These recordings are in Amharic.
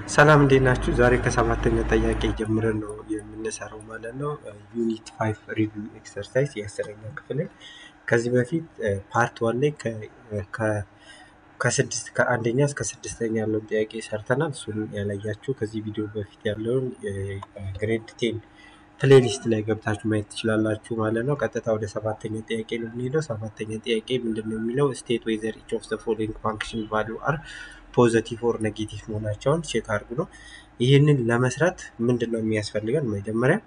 ሰላም እንዴት ናችሁ? ዛሬ ከሰባተኛ ጥያቄ ጀምረን ነው የምንሰራው ማለት ነው። ዩኒት ፋይቭ ሪቪው ኤክሰርሳይዝ የአስረኛ ክፍልን ከዚህ በፊት ፓርት ዋን ላይ ከስድስት ከአንደኛ እስከ ስድስተኛ ያለውን ጥያቄ ሰርተናል። እሱን ያላያችሁ ከዚህ ቪዲዮ በፊት ያለውን ግሬድ ቴን ፕሌሊስት ላይ ገብታችሁ ማየት ትችላላችሁ ማለት ነው። ቀጥታ ወደ ሰባተኛ ጥያቄ ነው የምንሄደው። ሰባተኛ ጥያቄ ምንድን ነው የሚለው ስቴት ዌዘር ኢች ኦፍ ዘ ፎሎዊንግ ፋንክሽን ቫሉ አር ፖዘቲቭ ኦር ኔጌቲቭ መሆናቸውን ቼክ አድርጉ ነው። ይህንን ለመስራት ምንድን ነው የሚያስፈልገን? መጀመሪያ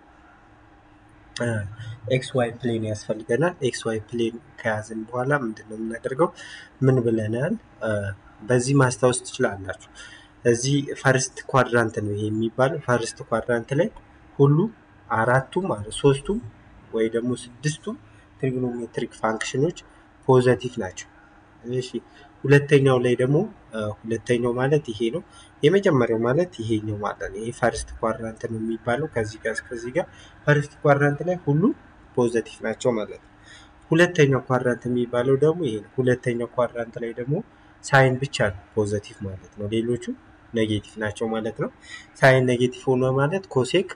ኤክስ ዋይ ፕሌን ያስፈልገናል። ኤክስ ዋይ ፕሌን ከያዝን በኋላ ምንድን ነው የምናደርገው? ምን ብለናል? በዚህ ማስታወስ ትችላላችሁ። እዚህ ፈርስት ኳድራንት ነው ይሄ የሚባለው። ፈርስት ኳድራንት ላይ ሁሉ አራቱም ሶስቱም ወይ ደግሞ ስድስቱም ትሪግኖሜትሪክ ፋንክሽኖች ፖዘቲቭ ናቸው። እሺ ሁለተኛው ላይ ደግሞ ሁለተኛው ማለት ይሄ ነው። የመጀመሪያው ማለት ይሄኛው ማለት ነው። ይሄ ፈርስት ኳድራንት ነው የሚባለው። ከዚህ ጋር እስከዚህ ጋር ፈርስት ኳድራንት ላይ ሁሉም ፖዘቲቭ ናቸው ማለት ነው። ሁለተኛው ኳድራንት የሚባለው ደግሞ ይሄ ነው። ሁለተኛው ኳድራንት ላይ ደግሞ ሳይን ብቻ ነው ፖዘቲቭ ማለት ነው። ሌሎቹ ኔጌቲቭ ናቸው ማለት ነው። ሳይን ኔጌቲቭ ሆኖ ማለት ኮሴክ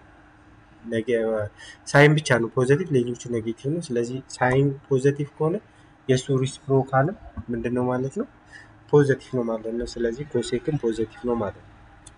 ሳይን ብቻ ነው ፖዘቲቭ፣ ሌሎቹ ኔጌቲቭ ነው። ስለዚህ ሳይን ፖዘቲቭ ከሆነ የእሱ ሪስፕሮካልም ምንድን ነው ማለት ነው ፖዘቲቭ ነው ማለት ነው። ስለዚህ ኮሴክም ፖዘቲቭ ነው ማለት ነው።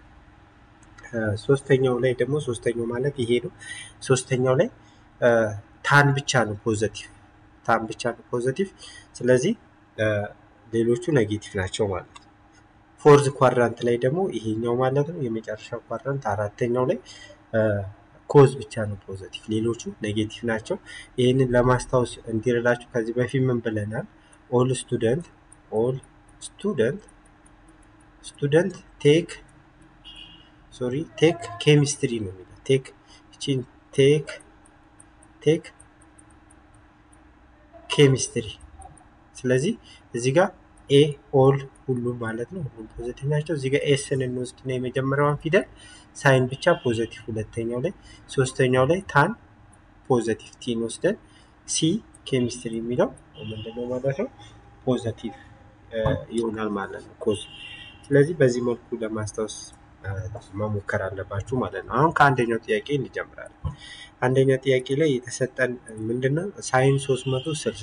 ሶስተኛው ላይ ደግሞ ሶስተኛው ማለት ይሄ ነው። ሶስተኛው ላይ ታን ብቻ ነው ፖዘቲቭ፣ ታን ብቻ ነው ፖዘቲቭ። ስለዚህ ሌሎቹ ኔጌቲቭ ናቸው ማለት ነው። ፎርዝ ኳድራንት ላይ ደግሞ ይሄኛው ማለት ነው የመጨረሻው ኳድራንት አራተኛው ላይ ኮዝ ብቻ ነው ፖዘቲቭ፣ ሌሎቹ ኔጌቲቭ ናቸው። ይህንን ለማስታወስ እንዲረዳችሁ ከዚህ በፊት ምን ብለናል? ኦል ስቱደንት ኦል ስቱደንት ስቱደንት ቴክ ሶሪ ቴክ ኬሚስትሪ ነው የሚለው ቴክ እቺን ቴክ ቴክ ኬሚስትሪ። ስለዚህ እዚህ ጋር ኤ ኦል ሁሉም ማለት ነው ሁሉም ፖዘቲቭ ናቸው። እዚህ ጋር ኤስን እንወስድና የመጀመሪያዋን ፊደል ሳይን ብቻ ፖዘቲቭ፣ ሁለተኛው ላይ ሶስተኛው ላይ ታን ፖዘቲቭ ቲን ወስደን ሲ ኬሚስትሪ የሚለው ምንድነው ማለት ነው ፖዘቲቭ ይሆናል ማለት ነው ኮዝ። ስለዚህ በዚህ መልኩ ለማስታወስ መሞከር አለባችሁ ማለት ነው። አሁን ከአንደኛው ጥያቄ እንጀምራለን። አንደኛ ጥያቄ ላይ የተሰጠን ምንድነው ሳይን ሶስት መቶ ስልሳ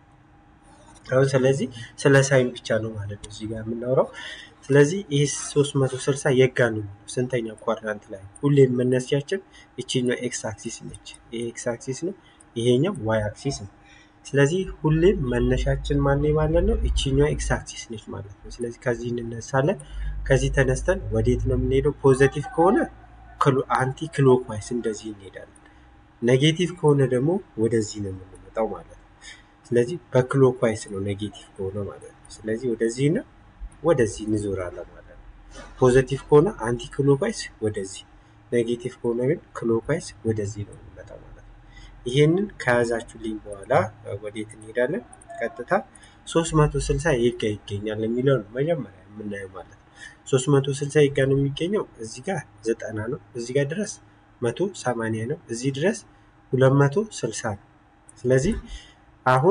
አሁን ስለዚህ ስለ ሳይን ብቻ ነው ማለት ነው እዚህ ጋር የምናወራው። ስለዚህ ይህ 360 የጋ ነው ስንተኛ ኳድራንት ላይ ሁሌም መነሻችን ይችኛው ኤክስ አክሲስ ነች። ይሄ ኤክስ አክሲስ ነው፣ ይሄኛው ዋይ አክሲስ ነው። ስለዚህ ሁሌም መነሻችን ማን ማለት ነው ይችኛው ኤክስ አክሲስ ነች ማለት ነው። ስለዚህ ከዚህ እንነሳለን። ከዚህ ተነስተን ወዴት ነው የምንሄደው? ፖዘቲቭ ከሆነ አንቲ ክሎክዋይስ እንደዚህ እንሄዳለን። ኔጌቲቭ ከሆነ ደግሞ ወደዚህ ነው የምንመጣው ማለት ነው። ስለዚህ በክሎክዋይስ ነው ኔጌቲቭ ከሆነ ማለት ነው። ስለዚህ ወደዚህ ነው ወደዚህ እንዞራለን ማለት ነው። ፖዘቲቭ ከሆነ አንቲ ክሎክዋይስ ወደዚህ፣ ኔጌቲቭ ከሆነ ግን ክሎክዋይስ ወደዚህ ነው የሚመጣው ማለት ነው። ይሄንን ከያዛችሁልኝ በኋላ ወዴት እንሄዳለን? ቀጥታ 360 የጋ ይገኛል የሚለው ነው መጀመሪያ የምናየው ማለት ነው። 360 የጋ ነው የሚገኘው እዚህ ጋር ዘጠና ነው፣ እዚህ ጋር ድረስ መቶ ሰማንያ ነው፣ እዚህ ድረስ 260 ነው። ስለዚህ አሁን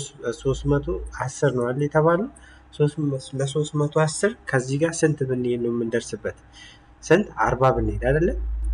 310 ነው አለ የተባለው ለሶስት መቶ አስር ከዚህ ጋር ስንት ብንሄድ ነው የምንደርስበት? ስንት አርባ ብንሄድ አይደለ?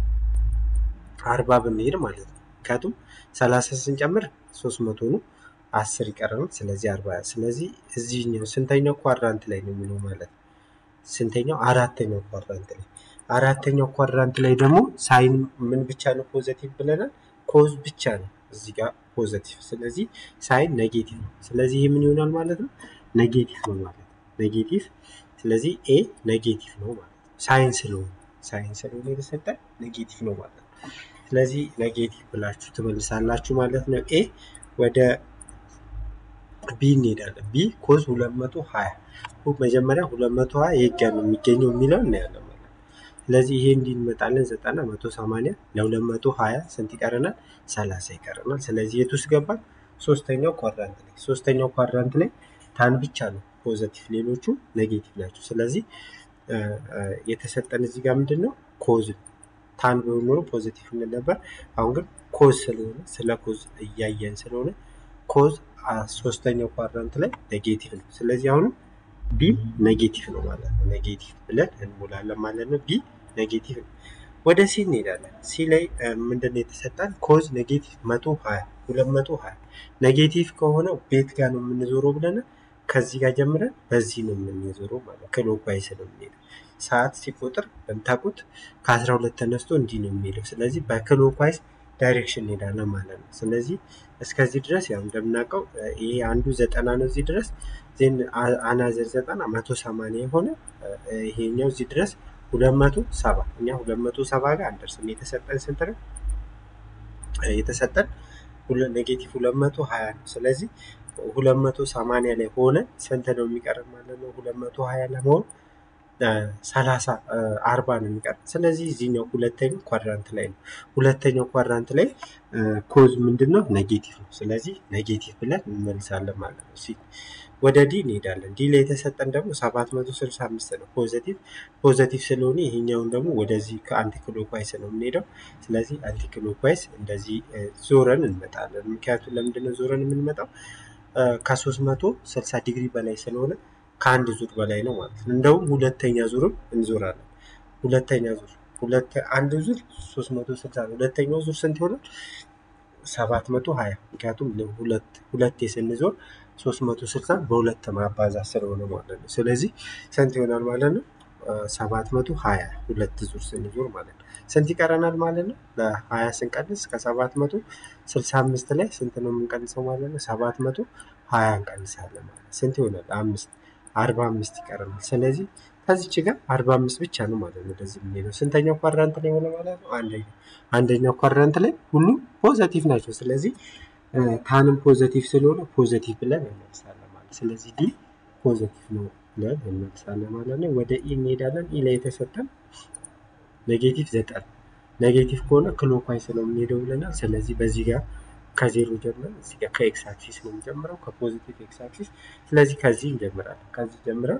አርባ ብንሄድ ማለት ነው። ምክንያቱም ሰላሳ ስንጨምር ሶስት መቶ ነው አስር ይቀረናል። ስለዚህ አርባ ስለዚህ እዚህኛው ስንተኛው ኳድራንት ላይ ነው የሚለው ማለት ነው? ስንተኛው? አራተኛው ኳድራንት ላይ አራተኛው ኳድራንት ላይ ደግሞ ሳይን ምን ብቻ ነው ፖዘቲቭ ብለናል? ኮዝ ብቻ ነው እዚህ ጋር ፖዘቲቭ። ስለዚህ ሳይን ኔጌቲቭ ነው። ስለዚህ ይህ ምን ይሆናል ማለት ነው ኔጌቲቭ ነው ማለት ነው። ኔጌቲቭ ስለዚህ ኤ ኔጌቲቭ ነው ማለት ነው። ሳይን ስለሆነ ሳይን ስለሆነ የተሰጠ ኔጌቲቭ ነው ማለት ነው። ስለዚህ ኔጌቲቭ ብላችሁ ትመልሳላችሁ ማለት ነው። ኤ ወደ ቢ እንሄዳለን። ቢ ኮዝ 220 መጀመሪያ 220 የጋ ነው የሚገኘው የሚለው እናያለን ማለት ነው። ስለዚህ ይሄ እንዲህ እንመጣለን 90 180 ለ220 ስንት ይቀረናል? 30 ይቀረናል። ስለዚህ የቱ ውስጥ ገባን? ሶስተኛው ኳድራንት ላይ ሶስተኛው ኳድራንት ላይ ታን ብቻ ነው ፖዘቲቭ፣ ሌሎቹ ኔጌቲቭ ናቸው። ስለዚህ የተሰጠን እዚህ ጋር ምንድን ነው ኮዝ ታን ቢሆን ኖሮ ፖዘቲቭ እንል ነበር። አሁን ግን ኮዝ ስለሆነ ስለ ኮዝ እያየን ስለሆነ ኮዝ ሶስተኛው ኳድራንት ላይ ኔጌቲቭ ነው። ስለዚህ አሁንም ቢ ኔጌቲቭ ነው ማለት ነው። ኔጌቲቭ ብለን እንሞላለን ማለት ነው። ቢ ኔጌቲቭ ነው። ወደ ሲ እንሄዳለን። ሲ ላይ ምንድነው የተሰጠን? ኮዝ ኔጌቲቭ መቶ ሀያ ሁለት መቶ ሀያ ኔጌቲቭ ከሆነ ቤት ጋር ነው የምንዞረው ብለናል። ከዚህ ጋር ጀምረን በዚህ ነው የምንዞረው ማለት ክሎክዋይስ ነው የምንሄደው። ሰዓት ሲቆጥር በምታውቁት ከአስራ ሁለት ተነስቶ እንዲህ ነው የሚሄደው። ስለዚህ በክሎክዋይስ ዳይሬክሽን እንሄዳለን ማለት ነው። ስለዚህ እስከዚህ ድረስ ያው እንደምናውቀው ይሄ አንዱ ዘጠና ነው እዚህ ድረስ ዜን አናዘር ዘጠና መቶ ሰማንያ የሆነ ይሄኛው እዚህ ድረስ ሁለት መቶ ሰባ እኛ ሁለት መቶ ሰባ ጋር አንደርስም። የተሰጠን ስንት ነው? የተሰጠን ኔጌቲቭ ሁለት መቶ ሀያ ነው። ስለዚህ ሁለት መቶ ሰማንያ ላይ ሆነ ስንት ነው የሚቀርብ ማለት ነው? ሁለት መቶ ሀያ ለመሆን ሰላሳ አርባ ነው የሚቀርብ። ስለዚህ እዚህኛው ሁለተኛው ኳድራንት ላይ ነው። ሁለተኛው ኳድራንት ላይ ኮዝ ምንድን ነው? ኔጌቲቭ ነው። ስለዚህ ኔጌቲቭ ብለን እንመልሳለን ማለት ነው። ወደ ዲ እንሄዳለን። ዲ ላይ የተሰጠን ደግሞ ሰባት መቶ ስልሳ አምስት ነው ፖዘቲቭ ፖዘቲቭ ስለሆነ ይሄኛውን ደግሞ ወደዚህ ከአንቲ ክሎክዋይስ ነው የምንሄደው። ስለዚህ አንቲ ክሎክዋይስ እንደዚህ ዞረን እንመጣለን። ምክንያቱም ለምንድነው ዞረን የምንመጣው? ከሶስት መቶ ስልሳ ዲግሪ በላይ ስለሆነ ከአንድ ዙር በላይ ነው ማለት ነው። እንደውም ሁለተኛ ዙርም እንዞራለን። ሁለተኛ ዙር ሁለት አንድ ዙር ሶስት መቶ ስልሳ ነው። ሁለተኛው ዙር ስንት ይሆናል? ሰባት መቶ ሀያ ምክንያቱም ሁለት ሁለቴ ስንዞር ሶስት መቶ ስልሳ በሁለት ማባዛት ስለሆነ ማለት ነው። ስለዚህ ስንት ይሆናል ማለት ነው? ሰባት መቶ ሀያ ሁለት ዙር ስንዞር ማለት ነው። ስንት ይቀረናል ማለት ነው? ለሀያ ስንቀንስ ከሰባት መቶ ስልሳ አምስት ላይ ስንት ነው የምንቀንሰው ማለት ነው? ሰባት መቶ ሀያ እንቀንሳለን ማለት ነው። ስንት ይሆናል? አምስት አርባ አምስት ይቀረናል። ስለዚህ ከዚች ጋር አርባ አምስት ብቻ ነው ማለት ነው ወደዚህ የምንሄደው። ስንተኛው ኳድራንት ላይ ሆነ ማለት ነው? አንደኛው አንደኛው ኳድራንት ላይ ሁሉም ፖዘቲቭ ናቸው። ስለዚህ ታንም ፖዘቲቭ ስለሆነ ፖዘቲቭ ብለን እንመልሳለን ማለት ስለዚህ ዲ ፖዘቲቭ ነው ብለን እንመልሳለን ማለት ነው። ወደ ኢ እንሄዳለን። ኢ ላይ የተሰጠን ኔጌቲቭ ዘጠኝ ኔጌቲቭ ከሆነ ክሎክዋይስ ነው የምንሄደው ብለናል። ስለዚህ በዚህ ጋር ከዜሮ ጀምረን እዚህ ጋር ከኤክስ አክሲስ ነው የምንጀምረው ከፖዚቲቭ ኤክስ አክሲስ። ስለዚህ ከዚህ እንጀምራለን። ከዚህ ጀምረን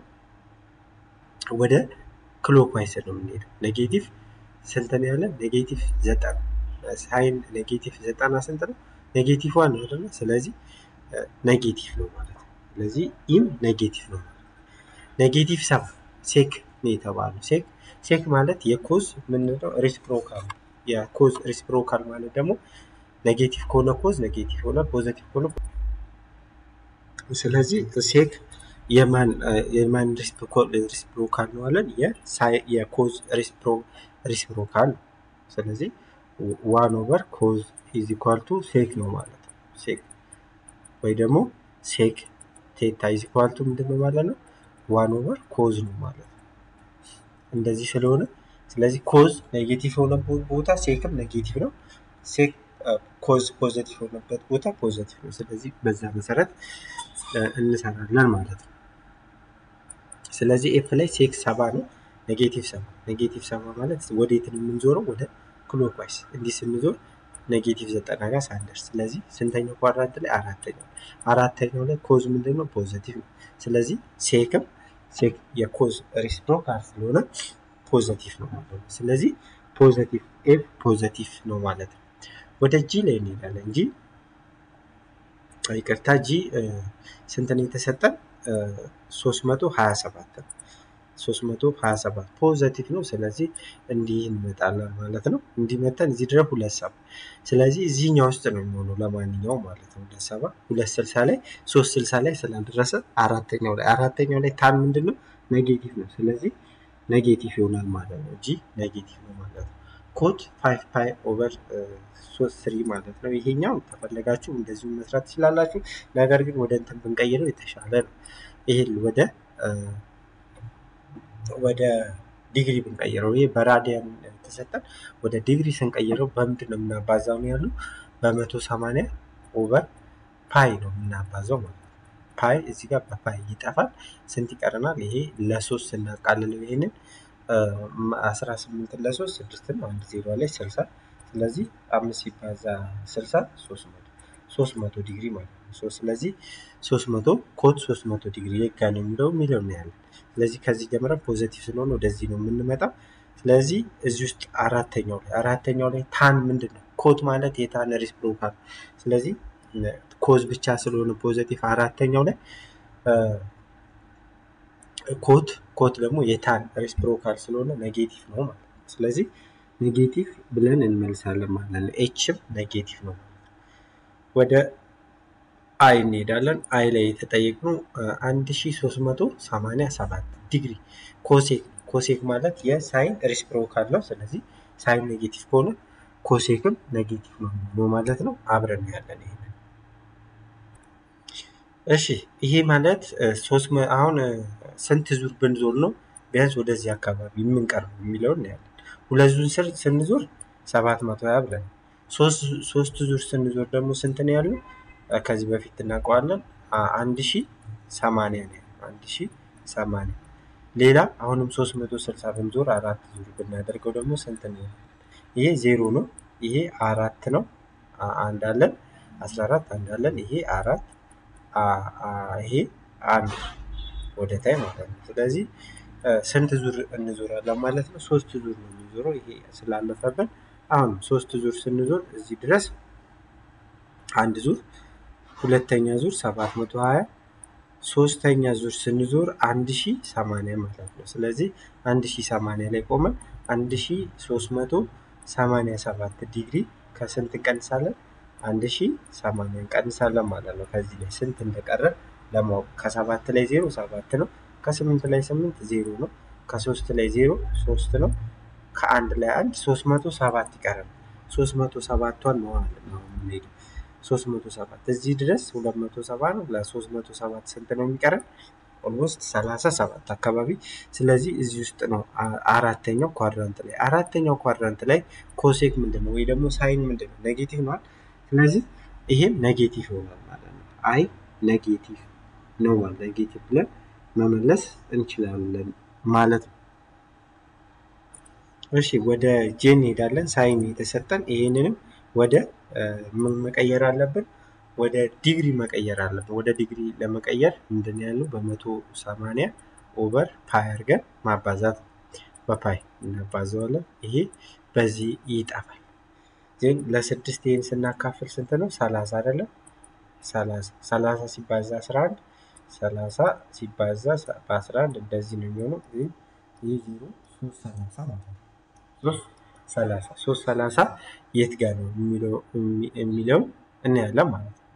ወደ ክሎክዋይስ ነው የምንሄደው። ኔጌቲቭ ስንት ነው ያለን? ኔጌቲቭ ዘጠና ሳይን ኔጌቲቭ ዘጠና ስንት ነው? ኔጌቲቭ ዋን ነው አይደለ? ስለዚህ ኔጌቲቭ ነው ማለት ነው። ስለዚህ ኢም ኔጌቲቭ ነው ማለት ነው። ኔጌቲቭ ሰባ ሴክ ነው የተባለው። ሴክ ሴክ ማለት የኮዝ ምንለው ሪስፕሮካል ነው። የኮዝ ሪስፕሮካል ማለት ደግሞ ኔጌቲቭ ከሆነ ኮዝ ኔጌቲቭ ሆነ፣ ፖዘቲቭ ከሆነ ስለዚህ ሴክ የማን የማን ሪስፕሮካል ነው አለን? የኮዝ ሪስፕሮካል ነው። ስለዚህ ዋን ኦቨር ኮዝ ኢዝ ኢኳል ቱ ሴክ ነው ማለት ነው። ሴክ ወይ ደግሞ ሴክ ቴታ ኢዝ ኢኳል ቱ ምንድን ነው ማለት ነው? ዋን ኦቨር ኮዝ ነው ማለት ነው። እንደዚህ ስለሆነ ስለዚህ ኮዝ ኔጌቲቭ የሆነበት ቦታ ሴክም ኔጌቲቭ ነው። ሴክ ኮዝ ፖዘቲቭ የሆነበት ቦታ ፖዘቲቭ ነው። ስለዚህ በዛ መሰረት እንሰራለን ማለት ነው። ስለዚህ ኤፍ ላይ ሴክ ሰባ ነው። ኔጌቲቭ ሰባ ኔጌቲቭ ሰባ ማለት ወዴት ነው የምንዞረው? ወደ ክሎክዋይስ እንዲህ ስንዞር ኔጌቲቭ ዘጠና ጋር ሳንደርስ። ስለዚህ ስንተኛው ኳድራንት ላይ? አራተኛው አራተኛው ላይ ኮዝ ምንድን ነው? ፖዘቲቭ ነው። ስለዚህ ሴክም ሴክ የኮዝ ሪስፕሮካል ስለሆነ ፖዘቲቭ ነው ማለት ነው። ስለዚህ ፖዘቲቭ ኤፍ ፖዘቲቭ ነው ማለት ነው። ወደ ጂ ላይ እንሄዳለን። ጂ ይቅርታ፣ ጂ ስንት ነው የተሰጠን? 327 ነው። 327 ፖዘቲቭ ነው። ስለዚህ እንዲህ እንመጣለን ማለት ነው። እንዲህ መተን እዚህ ድረስ ሁለት ሰባ ስለዚህ እዚህኛው ውስጥ ነው የሚሆነው ለማንኛውም ማለት ነው። ሁለት ሰባ ሁለት ስልሳ ላይ ሶስት ስልሳ ላይ ስላልደረሰ አራተኛው ላይ አራተኛው ላይ ታን ምንድን ነው ኔጌቲቭ ነው። ስለዚህ ኔጌቲቭ ይሆናል ማለት ነው። ጂ ኔጌቲቭ ነው ማለት ነው። ኮት ፋይቭ ፓይ ኦቨር ሶስት ስሪ ማለት ነው። ይሄኛው ተፈለጋችሁ እንደዚሁ መስራት ትችላላችሁ። ነገር ግን ወደ እንትን ብንቀይረው የተሻለ ነው። ይሄን ወደ ወደ ዲግሪ ብንቀይረው ይሄ በራዲያን ተሰጠን። ወደ ዲግሪ ስንቀይረው በምንድን ነው የምናባዛው ነው ያሉ በመቶ ሰማንያ ኦቨር ፓይ ነው የምናባዛው ማለት ነው። ፓይ እዚህ ጋር በፓይ ይጠፋል። ስንት ይቀረናል? ይሄ ለሶስት ስናቃልለው ይሄንን አስራ ስምንት ለሶስት ስድስት ነው። አንድ ዜሮ ላይ ስልሳ ስለዚህ አምስት ሲባዛ ስልሳ ሶስት መቶ ሶስት መቶ ዲግሪ ማለት ነው። ስለዚህ ሶስት መቶ ኮት ሶስት መቶ ዲግሪ የጋ ነው የሚለው የሚለው ነው ያለን። ስለዚህ ከዚህ ጀምረን ፖዘቲቭ ስለሆነ ወደዚህ ነው የምንመጣው። ስለዚህ እዚህ ውስጥ አራተኛው ላይ አራተኛው ላይ ታን ምንድን ነው? ኮት ማለት የታን ሪስፕሮካል ስለዚህ ኮዝ ብቻ ስለሆነ ፖዘቲቭ አራተኛው ላይ ኮት ኮት ደግሞ የታን ሬስፕሮካል ስለሆነ ኔጌቲቭ ነው ማለት ነው። ስለዚህ ኔጌቲቭ ብለን እንመልሳለን ማለት ነው። ኤችም ኔጌቲቭ ነው። ወደ አይ እንሄዳለን። አይ ላይ የተጠየቅነው 1387 ዲግሪ ኮሴክ ኮሴክ ማለት የሳይን ሬስፕሮካል ነው። ስለዚህ ሳይን ኔጌቲቭ ከሆነ ኮሴክም ኔጌቲቭ ነው ማለት ነው። አብረን ያለን ይሄንን እሺ ይሄ ማለት ሶስት አሁን ስንት ዙር ብንዞር ነው ቢያንስ ወደዚህ አካባቢ የምንቀርብ የሚለውን እናያለን። ሁለት ዙር ስር ስንዞር ሰባት መቶ ሀያ ብለን ሶስት ዙር ስንዞር ደግሞ ስንት ነው ያለው? ከዚህ በፊት እናውቀዋለን አንድ ሺ ሰማንያ ነው አንድ ሺ ሰማንያ ሌላ አሁንም ሶስት መቶ ስልሳ ብንዞር አራት ዙር ብናደርገው ደግሞ ስንት ነው? ይሄ ዜሮ ነው። ይሄ አራት ነው። አንድ አለን አስራ አራት አንድ አለን። ይሄ አራት ይሄ አንድ ወደ ታይ ማለት ነው። ስለዚህ ስንት ዙር እንዞራለን ማለት ነው? ሶስት ዙር ነው የሚዞረው። ይሄ ስላለፈብን አሁን ሶስት ዙር ስንዞር እዚህ ድረስ አንድ ዙር፣ ሁለተኛ ዙር ሰባት መቶ ሀያ ሶስተኛ ዙር ስንዞር አንድ ሺ ሰማንያ ማለት ነው። ስለዚህ አንድ ሺ ሰማንያ ላይ ቆመን አንድ ሺ ሶስት መቶ ሰማንያ ሰባት ዲግሪ ከስንት እንቀንሳለን? አንድ ሺ ሰማንያ እንቀንሳለን ማለት ነው። ከዚህ ላይ ስንት እንደቀረ ለማወቅ ከሰባት ላይ ዜሮ ሰባት ነው። ከስምንት ላይ ስምንት ዜሮ ነው። ከሶስት ላይ ዜሮ ሶስት ነው። ከአንድ ላይ አንድ ሶስት መቶ ሰባት ይቀራል። ሶስት መቶ ሰባቷን ነው ነው የምንሄደው። ሶስት መቶ ሰባት እዚህ ድረስ ሁለት መቶ ሰባ ነው። ለሶስት መቶ ሰባት ስንት ነው የሚቀረን? ኦልሞስት ሰላሳ ሰባት አካባቢ። ስለዚህ እዚህ ውስጥ ነው አራተኛው ኳድራንት ላይ አራተኛው ኳድራንት ላይ ኮሴክ ምንድን ነው ወይ ደግሞ ሳይን ምንድን ነው? ኔጌቲቭ ነዋል። ስለዚህ ይሄም ኔጌቲቭ ይሆናል ማለት ነው። አይ ኔጌቲቭ ነው ኔጌቲቭ ብለን መመለስ እንችላለን ማለት ነው። እሺ ወደ ጄ እንሄዳለን። ሳይን የተሰጠን ይሄንንም ወደ ምን መቀየር አለብን? ወደ ዲግሪ መቀየር አለብን። ወደ ዲግሪ ለመቀየር ምንድን ያለው በመቶ ሰማንያ ኦቨር ፓይ አድርገን ማባዛት በፓይ እናባዘዋለን። ይሄ በዚህ ይጠፋል። ግን ለስድስት ይህን ስናካፍል ስንት ነው? ሰላሳ አይደለም? ሰላሳ ሰላሳ ሲባዛ አስራ አንድ ሰላሳ ሲባዛ በአስራ አንድ እንደዚህ ነው የሚሆነው። ግን ይህ ዜሮ ሶስት ሰላሳ ማለት ነው። ሶስት ሰላሳ ሶስት ሰላሳ የት ጋር ነው የሚለው እናያለን ማለት ነው።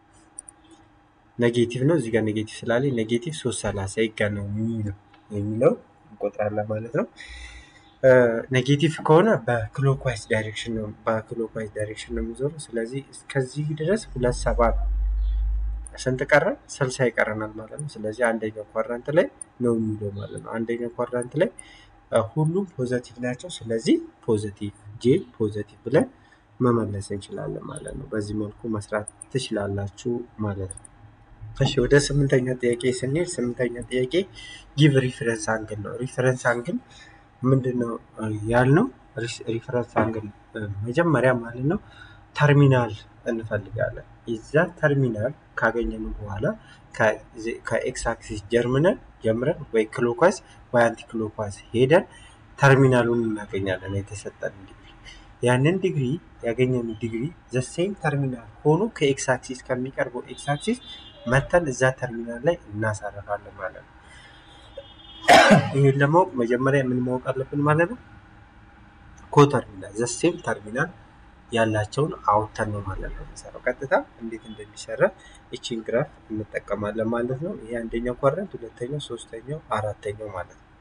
ኔጌቲቭ ነው እዚህ ጋር ኔጌቲቭ ስላለ ኔጌቲቭ ሶስት ሰላሳ የት ጋር ነው የሚለው የሚለው እንቆጥራለን ማለት ነው። ኔጌቲቭ ከሆነ በክሎክዋይዝ ዳይሬክሽን ነው በክሎክዋይዝ ዳይሬክሽን ነው የሚዞረው። ስለዚህ እስከዚህ ድረስ ሁለት ሰባ ስንት ቀረን? ስልሳ ይቀረናል ማለት ነው። ስለዚህ አንደኛው ኳድራንት ላይ ነው የሚለው ማለት ነው። አንደኛው ኳድራንት ላይ ሁሉም ፖዘቲቭ ናቸው። ስለዚህ ፖዘቲቭ ጄ ፖዘቲቭ ብለን መመለስ እንችላለን ማለት ነው። በዚህ መልኩ መስራት ትችላላችሁ ማለት ነው። እሺ ወደ ስምንተኛ ጥያቄ ስንሄድ ስምንተኛ ጥያቄ ጊቭ ሪፈረንስ አንግል ነው። ሪፈረንስ አንግል ምንድን ነው ያልነው? ሪፈረንስ አንግል መጀመሪያ ማለት ነው ተርሚናል እንፈልጋለን። የዛ ተርሚናል ካገኘን በኋላ ከኤክስ አክሲስ ጀርምነን ጀምረን ወይ ክሎኳስ ወይ አንቲ ክሎኳስ ሄደን ተርሚናሉን እናገኛለን። የተሰጠን ዲግሪ ያንን ዲግሪ ያገኘን ዲግሪ ዘሴም ተርሚናል ሆኖ ከኤክስ አክሲስ ከሚቀርበው ኤክስ አክሲስ መተን እዛ ተርሚናል ላይ እናሳርፋለን ማለት ነው። ይህን ለማወቅ መጀመሪያ ምን ማወቅ አለብን ማለት ነው? ኮተርሚናል ዘሴም ተርሚናል ያላቸውን አውጥተን ነው ማለት ነው የሚሰራው። ቀጥታ እንዴት እንደሚሰራ ይቺን ግራፍ እንጠቀማለን ማለት ነው። ይሄ አንደኛው ኳድራንት፣ ሁለተኛው፣ ሶስተኛው፣ አራተኛው ማለት ነው።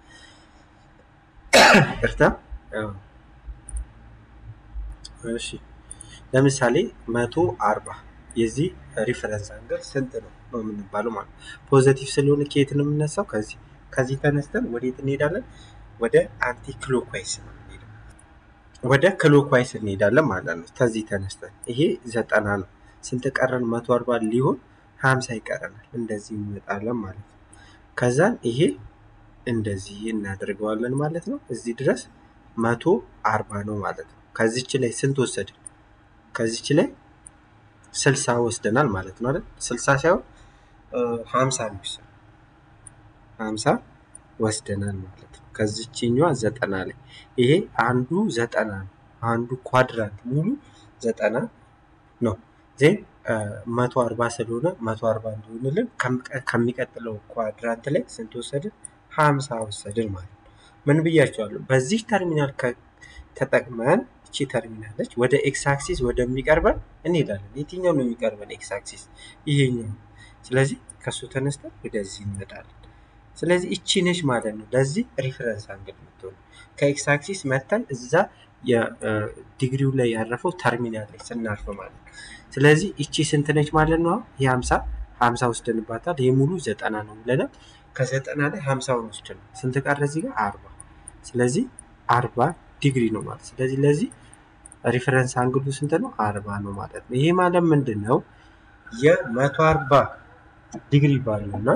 እርታ እሺ፣ ለምሳሌ መቶ አርባ የዚህ ሪፈረንስ አንገል ስንት ነው ነው የምንባለው ማለት ነው። ፖዘቲቭ ስለሆነ ከየት ነው የምነሳው? ከዚህ ከዚህ ተነስተን ወዴት እንሄዳለን? ወደ አንቲ ክሎክዋይስ ነው ወደ ክሎክዋይስ እንሄዳለን ማለት ነው። ከዚህ ተነስተን ይሄ ዘጠና ነው። ስንት ቀረን? መቶ አርባ ሊሆን ሀምሳ ይቀረናል። እንደዚህ እንመጣለን ማለት ነው። ከዛን ይሄ እንደዚህ እናደርገዋለን ማለት ነው። እዚህ ድረስ መቶ አርባ ነው ማለት ነው። ከዚች ላይ ስንት ወሰድን? ከዚች ላይ ስልሳ ወስደናል ማለት ነው አይደል? ስልሳ ሳይሆን ሀምሳ ነው ሀምሳ ወስደናል ማለት ነው። ከዚችኛዋ ዘጠና ላይ ይሄ አንዱ ዘጠና ነው። አንዱ ኳድራንት ሙሉ ዘጠና ነው። ዜን መቶ አርባ ስለሆነ መቶ አርባ እንዲሆንልን ከሚቀጥለው ኳድራንት ላይ ስንት ወሰድን? ሀምሳ ወሰድን ማለት ነው። ምን ብያቸዋለሁ? በዚህ ተርሚናል ተጠቅመን እቺ ተርሚናለች ወደ ኤክስ አክሲስ ወደሚቀርበን እንሄዳለን። የትኛው ነው የሚቀርበን? ኤክስ አክሲስ ይሄኛው። ስለዚህ ከሱ ተነስተን ወደዚህ እንመጣለን። ስለዚህ እቺ ነች ማለት ነው ለዚህ ሪፈረንስ አንግል የምትሆኑ ከኤክስ አክሲስ መተን እዛ የዲግሪው ላይ ያረፈው ተርሚናል ላይ ስናርፍ ማለት ነው። ስለዚህ እቺ ስንት ነች ማለት ነው? ይህ ሀምሳ ሀምሳ ወስደንባታል። ይህ ሙሉ ዘጠና ነው ብለናል። ከዘጠና ላይ ሀምሳውን ወስደን ስንት ቀረ እዚህ ጋር አርባ። ስለዚህ አርባ ዲግሪ ነው ማለት ስለዚህ ለዚህ ሪፈረንስ አንግሉ ስንት ነው? አርባ ነው ማለት ነው። ይሄ ማለት ምንድን ነው? የመቶ አርባ ዲግሪ ባለው እና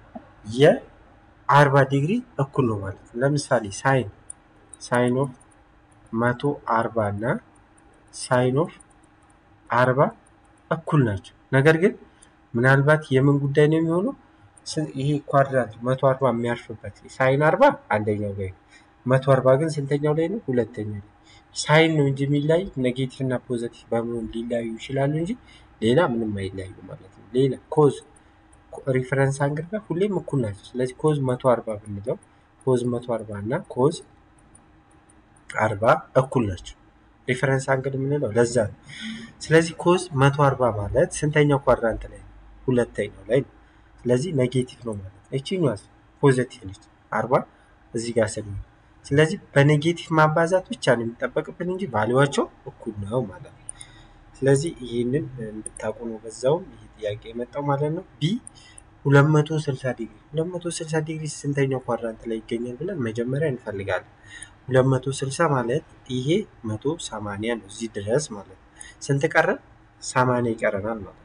የአርባ ዲግሪ እኩል ነው ማለት ነው። ለምሳሌ ሳይን ሳይን ኦፍ መቶ አርባ እና ሳይን ኦፍ አርባ እኩል ናቸው። ነገር ግን ምናልባት የምን ጉዳይ ነው የሚሆነው? ይሄ ኳድራንት መቶ አርባ የሚያርፍበት ሳይን አርባ አንደኛው ላይ ነው። መቶ አርባ ግን ስንተኛው ላይ ነው? ሁለተኛው ላይ። ሳይን ነው እንጂ የሚለያዩ ኔጌቲቭ እና ፖዘቲቭ በመሆን ሊለያዩ ይችላሉ እንጂ ሌላ ምንም አይለያዩ ማለት ነው። ሌላ ኮዝ ሪፈረንስ አንግል ጋር ሁሌም እኩል ናቸው። ስለዚህ ኮዝ መቶ አርባ ብንለው ኮዝ መቶ አርባ እና ኮዝ አርባ እኩል ናቸው። ሪፈረንስ አንግል የምንለው ለዛ ነው። ስለዚህ ኮዝ መቶ አርባ ማለት ስንተኛው ኳድራንት ላይ ነው? ሁለተኛው ላይ ነው። ስለዚህ ኔጌቲቭ ነው ማለት ነው። ይችኛዋ ፖዘቲቭ ነች አርባ እዚህ ጋር ስለሆነ ስለዚህ በኔጌቲቭ ማባዛት ብቻ ነው የሚጠበቅብን እንጂ ቫሊዋቸው እኩል ነው ማለት ነው። ስለዚህ ይህንን እንድታውቁ ነው በዛውም ይህ ጥያቄ የመጣው ማለት ነው። ቢ 260 ዲግሪ 260 ዲግሪ ስንተኛው ኳድራንት ላይ ይገኛል ብለን መጀመሪያ እንፈልጋለን። 260 ማለት ይሄ 180 ነው እዚህ ድረስ ማለት ነው። ስንት ቀረን? 80 ይቀረናል ማለት ነው።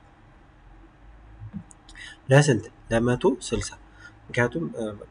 ለስንት? ለ160 ምክንያቱም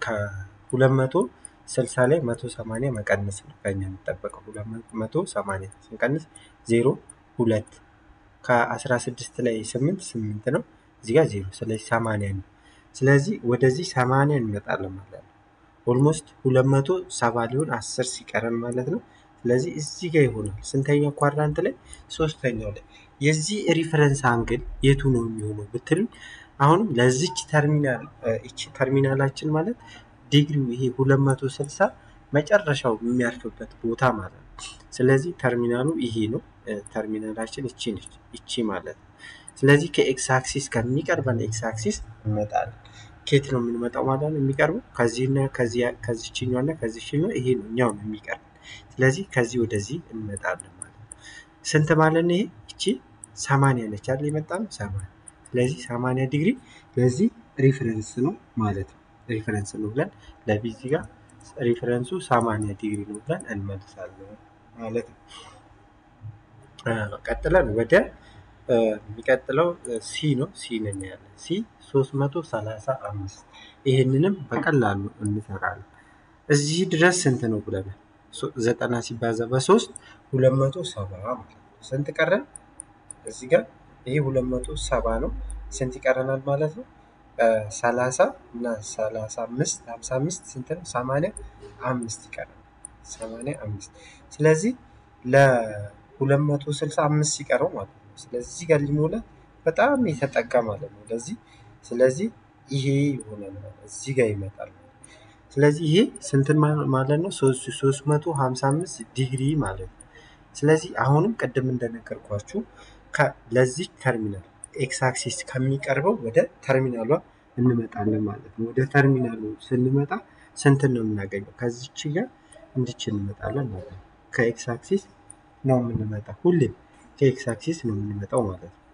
ከ260 ላይ 180 መቀነስ ነው ከኛ የሚጠበቀው 180 ስንቀንስ 0 2 ከ16 ላይ 8 8 ነው እዚህ ጋር 0 ስለዚህ 80 ነው። ስለዚህ ወደዚህ 80 እንመጣለን ማለት ነው። ኦልሞስት 270 ሊሆን 10 ሲቀረን ማለት ነው። ስለዚህ እዚህ ጋር ይሆናል። ስንተኛው ኳድራንት ላይ? ሶስተኛው ላይ። የዚህ ሪፈረንስ አንግል የቱ ነው የሚሆነው ብትሉ አሁንም ለዚች ተርሚናል እቺ ተርሚናላችን ማለት ዲግሪው ይሄ 260 መጨረሻው የሚያርፍበት ቦታ ማለት ነው። ስለዚህ ተርሚናሉ ይሄ ነው። ተርሚናላችን እቺ ነች፣ እቺ ማለት ነው። ስለዚህ ከኤክስ አክሲስ ከሚቀርበን ኤክስ አክሲስ እንመጣለን። ኬት ነው የምንመጣው ማለት ነው የሚቀርበው ከዚህና ከዚችኛው እና ከዚችኛው ይሄ ነው እኛው ነው የሚቀርበው። ስለዚህ ከዚህ ወደዚህ እንመጣለን ማለት ነው። ስንት ማለት ነው ይሄ? እቺ ሰማንያ ነች አይደል የመጣ ነው ሰማንያ። ስለዚህ ሰማንያ ዲግሪ ለዚህ ሪፈረንስ ነው ማለት ነው። ሪፈረንስ ነው ብለን ለቢዚ ጋር ሪፈረንሱ ሰማንያ ዲግሪ ነው ብለን እንመልሳለን ማለት ነው። ቀጥለን ወደ የሚቀጥለው ሲ ነው። ሲ እናያለን። ሲ 335 ይህንንም በቀላሉ እንሰራለን። እዚህ ድረስ ስንት ነው ብለናል? ዘጠና ሲባዛ በሶስት ሁለት መቶ ሰባ ማለት ነው። ስንት ቀረን? እዚህ ጋር ይሄ ሁለት መቶ ሰባ ነው። ስንት ይቀረናል ማለት ነው? ሰላሳ እና ሰላሳ አምስት ሀምሳ አምስት ስንት ነው? ሰማንያ አምስት ይቀረናል። ሰማንያ አምስት ስለዚህ ለሁለት መቶ ስልሳ አምስት ሲቀረው ማለት ነው። ስለዚህ እዚህ ጋር ሊሞላ በጣም የተጠጋ ማለት ነው ለዚህ ስለዚህ ይሄ ይሆናል ማለት እዚህ ጋር ይመጣል ስለዚህ ይሄ ስንትን ማለት ነው ሶስት መቶ ሀምሳ አምስት ዲግሪ ማለት ነው ስለዚህ አሁንም ቅድም እንደነገርኳችሁ ለዚህ ተርሚናል ኤክስ አክሲስ ከሚቀርበው ወደ ተርሚናሏ እንመጣለን ማለት ነው ወደ ተርሚናሉ ስንመጣ ስንትን ነው የምናገኘው ከዚች ጋር እንድች እንመጣለን ማለት ነው ከኤክስ አክሲስ ነው የምንመጣው ሁሌም ከኤክስ አክሲስ ነው የምንመጣው ማለት ነው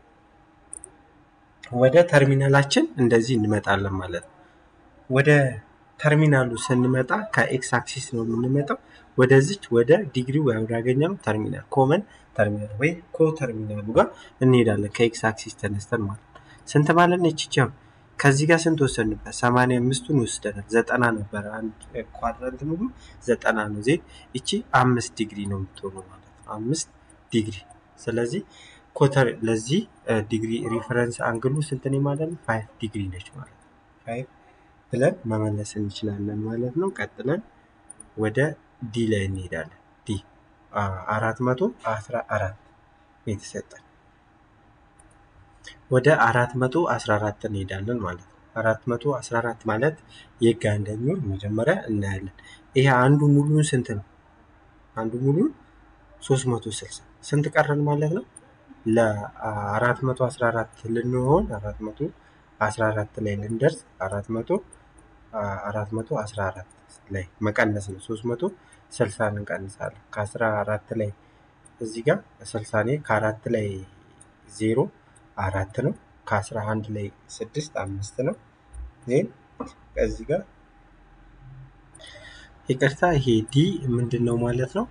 ወደ ተርሚናላችን እንደዚህ እንመጣለን ማለት ነው ወደ ተርሚናሉ ስንመጣ ከኤክስ አክሲስ ነው የምንመጣው ወደዚች ወደ ዲግሪ ወይ ወዳገኘነው ተርሚናል ኮመን ተርሚናል ወይ ኮ ተርሚናሉ ጋር እንሄዳለን ከኤክስ አክሲስ ተነስተን ማለት ነው ስንት ማለት ነው ይችቻው ከዚህ ጋር ስንት ወሰንበት ሰማንያ አምስቱን ወስደናል ዘጠና ነበረ አንድ ኳድራንት ሙሉ ዘጠና ነው ዜ እቺ አምስት ዲግሪ ነው የምትሆነው ማለት ነው አምስት ዲግሪ ስለዚህ ኮተር ለዚህ ዲግሪ ሪፈረንስ አንግሉ ስንት ነው ማለት ነው ፋይቭ ዲግሪ ነች ማለት ነው ፋይቭ ብለን መመለስ እንችላለን ማለት ነው ቀጥለን ወደ ዲ ላይ እንሄዳለን ዲ አራት መቶ አስራ አራት የተሰጠን ወደ አራት መቶ አስራ አራት እንሄዳለን ማለት ነው አራት መቶ አስራ አራት ማለት የጋ እንደሚሆን መጀመሪያ እናያለን። ይሄ አንዱ ሙሉን ስንት ነው? አንዱ ሙሉን ሶስት መቶ ስልሳ ስንት ቀረን ማለት ነው? ለአራት መቶ አስራ አራት ልንሆን አራት መቶ አስራ አራት ላይ ልንደርስ አራት መቶ አራት መቶ አስራ አራት ላይ መቀነስ ነው። ሶስት መቶ ስልሳን እንቀንሳለን ከአስራ አራት ላይ እዚህ ጋር ስልሳ ላይ ከአራት ላይ ዜሮ አራት ነው። ከአስራ አንድ ላይ ስድስት አምስት ነው። ዜን ከዚህ ጋር ይቅርታ ይሄ ዲ ምንድን ነው ማለት ነው?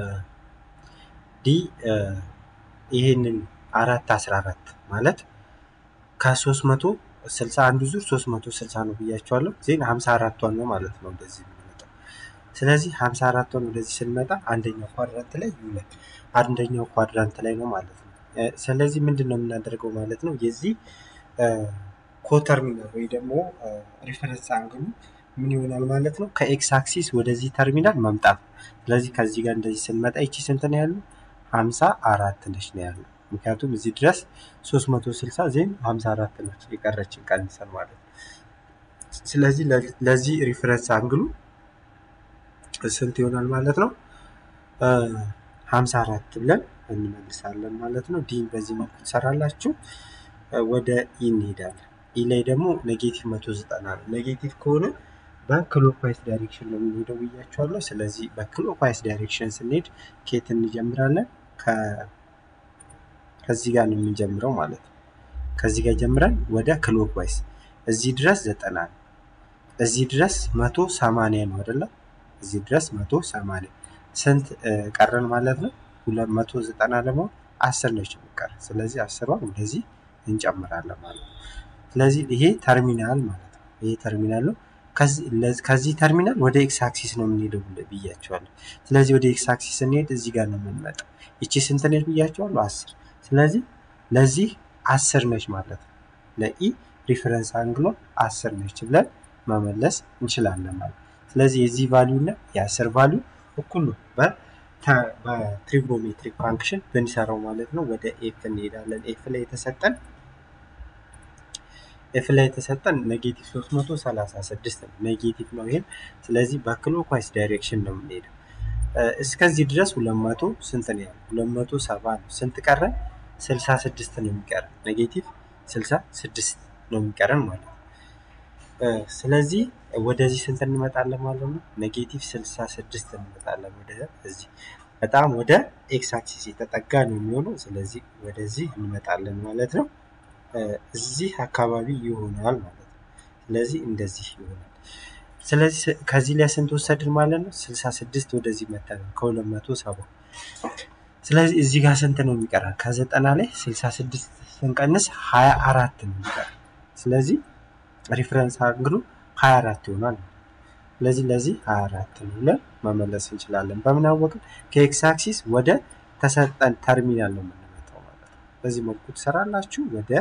ዲ ይሄንን አራት አስራ አራት ማለት ከሶስት መቶ ስልሳ አንዱ ዙር ሶስት መቶ ስልሳ ነው ብያቸዋለሁ። ዜን ሀምሳ አራቷን ነው ማለት ነው እንደዚህ የሚመጣው። ስለዚህ ሀምሳ አራቷን ወደዚህ ስንመጣ አንደኛው ኳድራንት ላይ ይውላል። አንደኛው ኳድራንት ላይ ነው ማለት ነው። ስለዚህ ምንድን ነው የምናደርገው ማለት ነው? የዚህ ኮተርሚናል ወይ ደግሞ ሪፈረንስ አንግሉ ምን ይሆናል ማለት ነው? ከኤክስ አክሲስ ወደዚህ ተርሚናል መምጣት። ስለዚህ ከዚህ ጋር እንደዚህ ስንመጣ ይቺ ስንት ነው ያሉ? ሀምሳ አራት ነች ነው ያሉ። ምክንያቱም እዚህ ድረስ ሶስት መቶ ስልሳ ዜን ሀምሳ አራት ነች የቀረችን ቀንሰን ማለት ነው። ስለዚህ ለዚህ ሪፈረንስ አንግሉ ስንት ይሆናል ማለት ነው? ሀምሳ አራት ብለን እንመልሳለን ማለት ነው። ዲን በዚህ መልኩ ትሰራላችሁ። ወደ ኢ እንሄዳለን። ኢ ላይ ደግሞ ኔጌቲቭ መቶ ዘጠና ነው። ኔጌቲቭ ከሆነ በክሎክዋይስ ዳይሬክሽን ነው የምንሄደው ብያቸዋለሁ። ስለዚህ በክሎክዋይስ ዳይሬክሽን ስንሄድ ኬት እንጀምራለን? ከዚህ ጋር ነው የምንጀምረው ማለት ነው። ከዚህ ጋር ጀምረን ወደ ክሎክዋይስ እዚህ ድረስ ዘጠና ነው። እዚህ ድረስ መቶ ሰማንያ ነው አይደለም? እዚህ ድረስ መቶ ሰማንያ ስንት ቀረን ማለት ነው? ሁለት መቶ ዘጠና ደግሞ አስር ነች የሚቀር። ስለዚህ አስሯን ወደዚህ እንጨምራለን ማለት ነው። ስለዚህ ይሄ ተርሚናል ማለት ነው። ይሄ ተርሚናል ነው። ከዚህ ተርሚናል ወደ ኤክስ አክሲስ ነው የምንሄደው ብያቸዋለሁ። ስለዚህ ወደ ኤክስ አክሲስ ስንሄድ እዚህ ጋር ነው የምንመጣው። ይቺ ስንት ነች ብያቸዋለሁ? አስር። ስለዚህ ለዚህ አስር ነች ማለት ነው። ለኢ ሪፈረንስ አንግሎ አስር ነች ብለን መመለስ እንችላለን ማለት ነው። ስለዚህ የዚህ ቫሊዩ እና የአስር ቫሊዩ እኩል ነው በትሪጎኖሜትሪክ ፋንክሽን ብንሰራው ማለት ነው። ወደ ኤፍ እንሄዳለን። ኤፍ ላይ የተሰጠን ኤፍ ላይ የተሰጠን ኔጌቲቭ 336 ነው። ኔጌቲቭ ነው ይሄም። ስለዚህ በክሎክዋይስ ዳይሬክሽን ነው የምንሄደው። እስከዚህ ድረስ 200 ስንት ነው ያለው? 270 ነው። ስንት ቀረን? 66 ነው የሚቀረን። ኔጌቲቭ 66 ነው የሚቀረን ማለት ነው። ስለዚህ ወደዚህ ስንት እንመጣለን ማለት ነው? ኔጌቲቭ 66 እንመጣለን ወደ እዚህ በጣም ወደ ኤክስ አክሲስ የተጠጋ ነው የሚሆነው። ስለዚህ ወደዚህ እንመጣለን ማለት ነው። እዚህ አካባቢ ይሆናል ማለት ነው። ስለዚህ እንደዚህ ይሆናል። ስለዚህ ከዚህ ላይ ስንት ወሰድን ማለት ነው? 66 ወደዚህ መተናል ከ270 ስለዚህ እዚህ ጋር ስንት ነው የሚቀራል? ከዘጠና ላይ 66 ስንቀንስ 24 ነው የሚቀራል። ስለዚህ ሪፍረንስ አንግሉ 24 ይሆናል። ስለዚህ ለዚህ 24 ነው ብለን መመለስ እንችላለን። በምን አወቅን? ከኤክስ አክሲስ ወደ ተሰጠን ተርሚናል ነው የምንመጣው ማለት ነው። በዚህ መልኩ ትሰራላችሁ። ወደ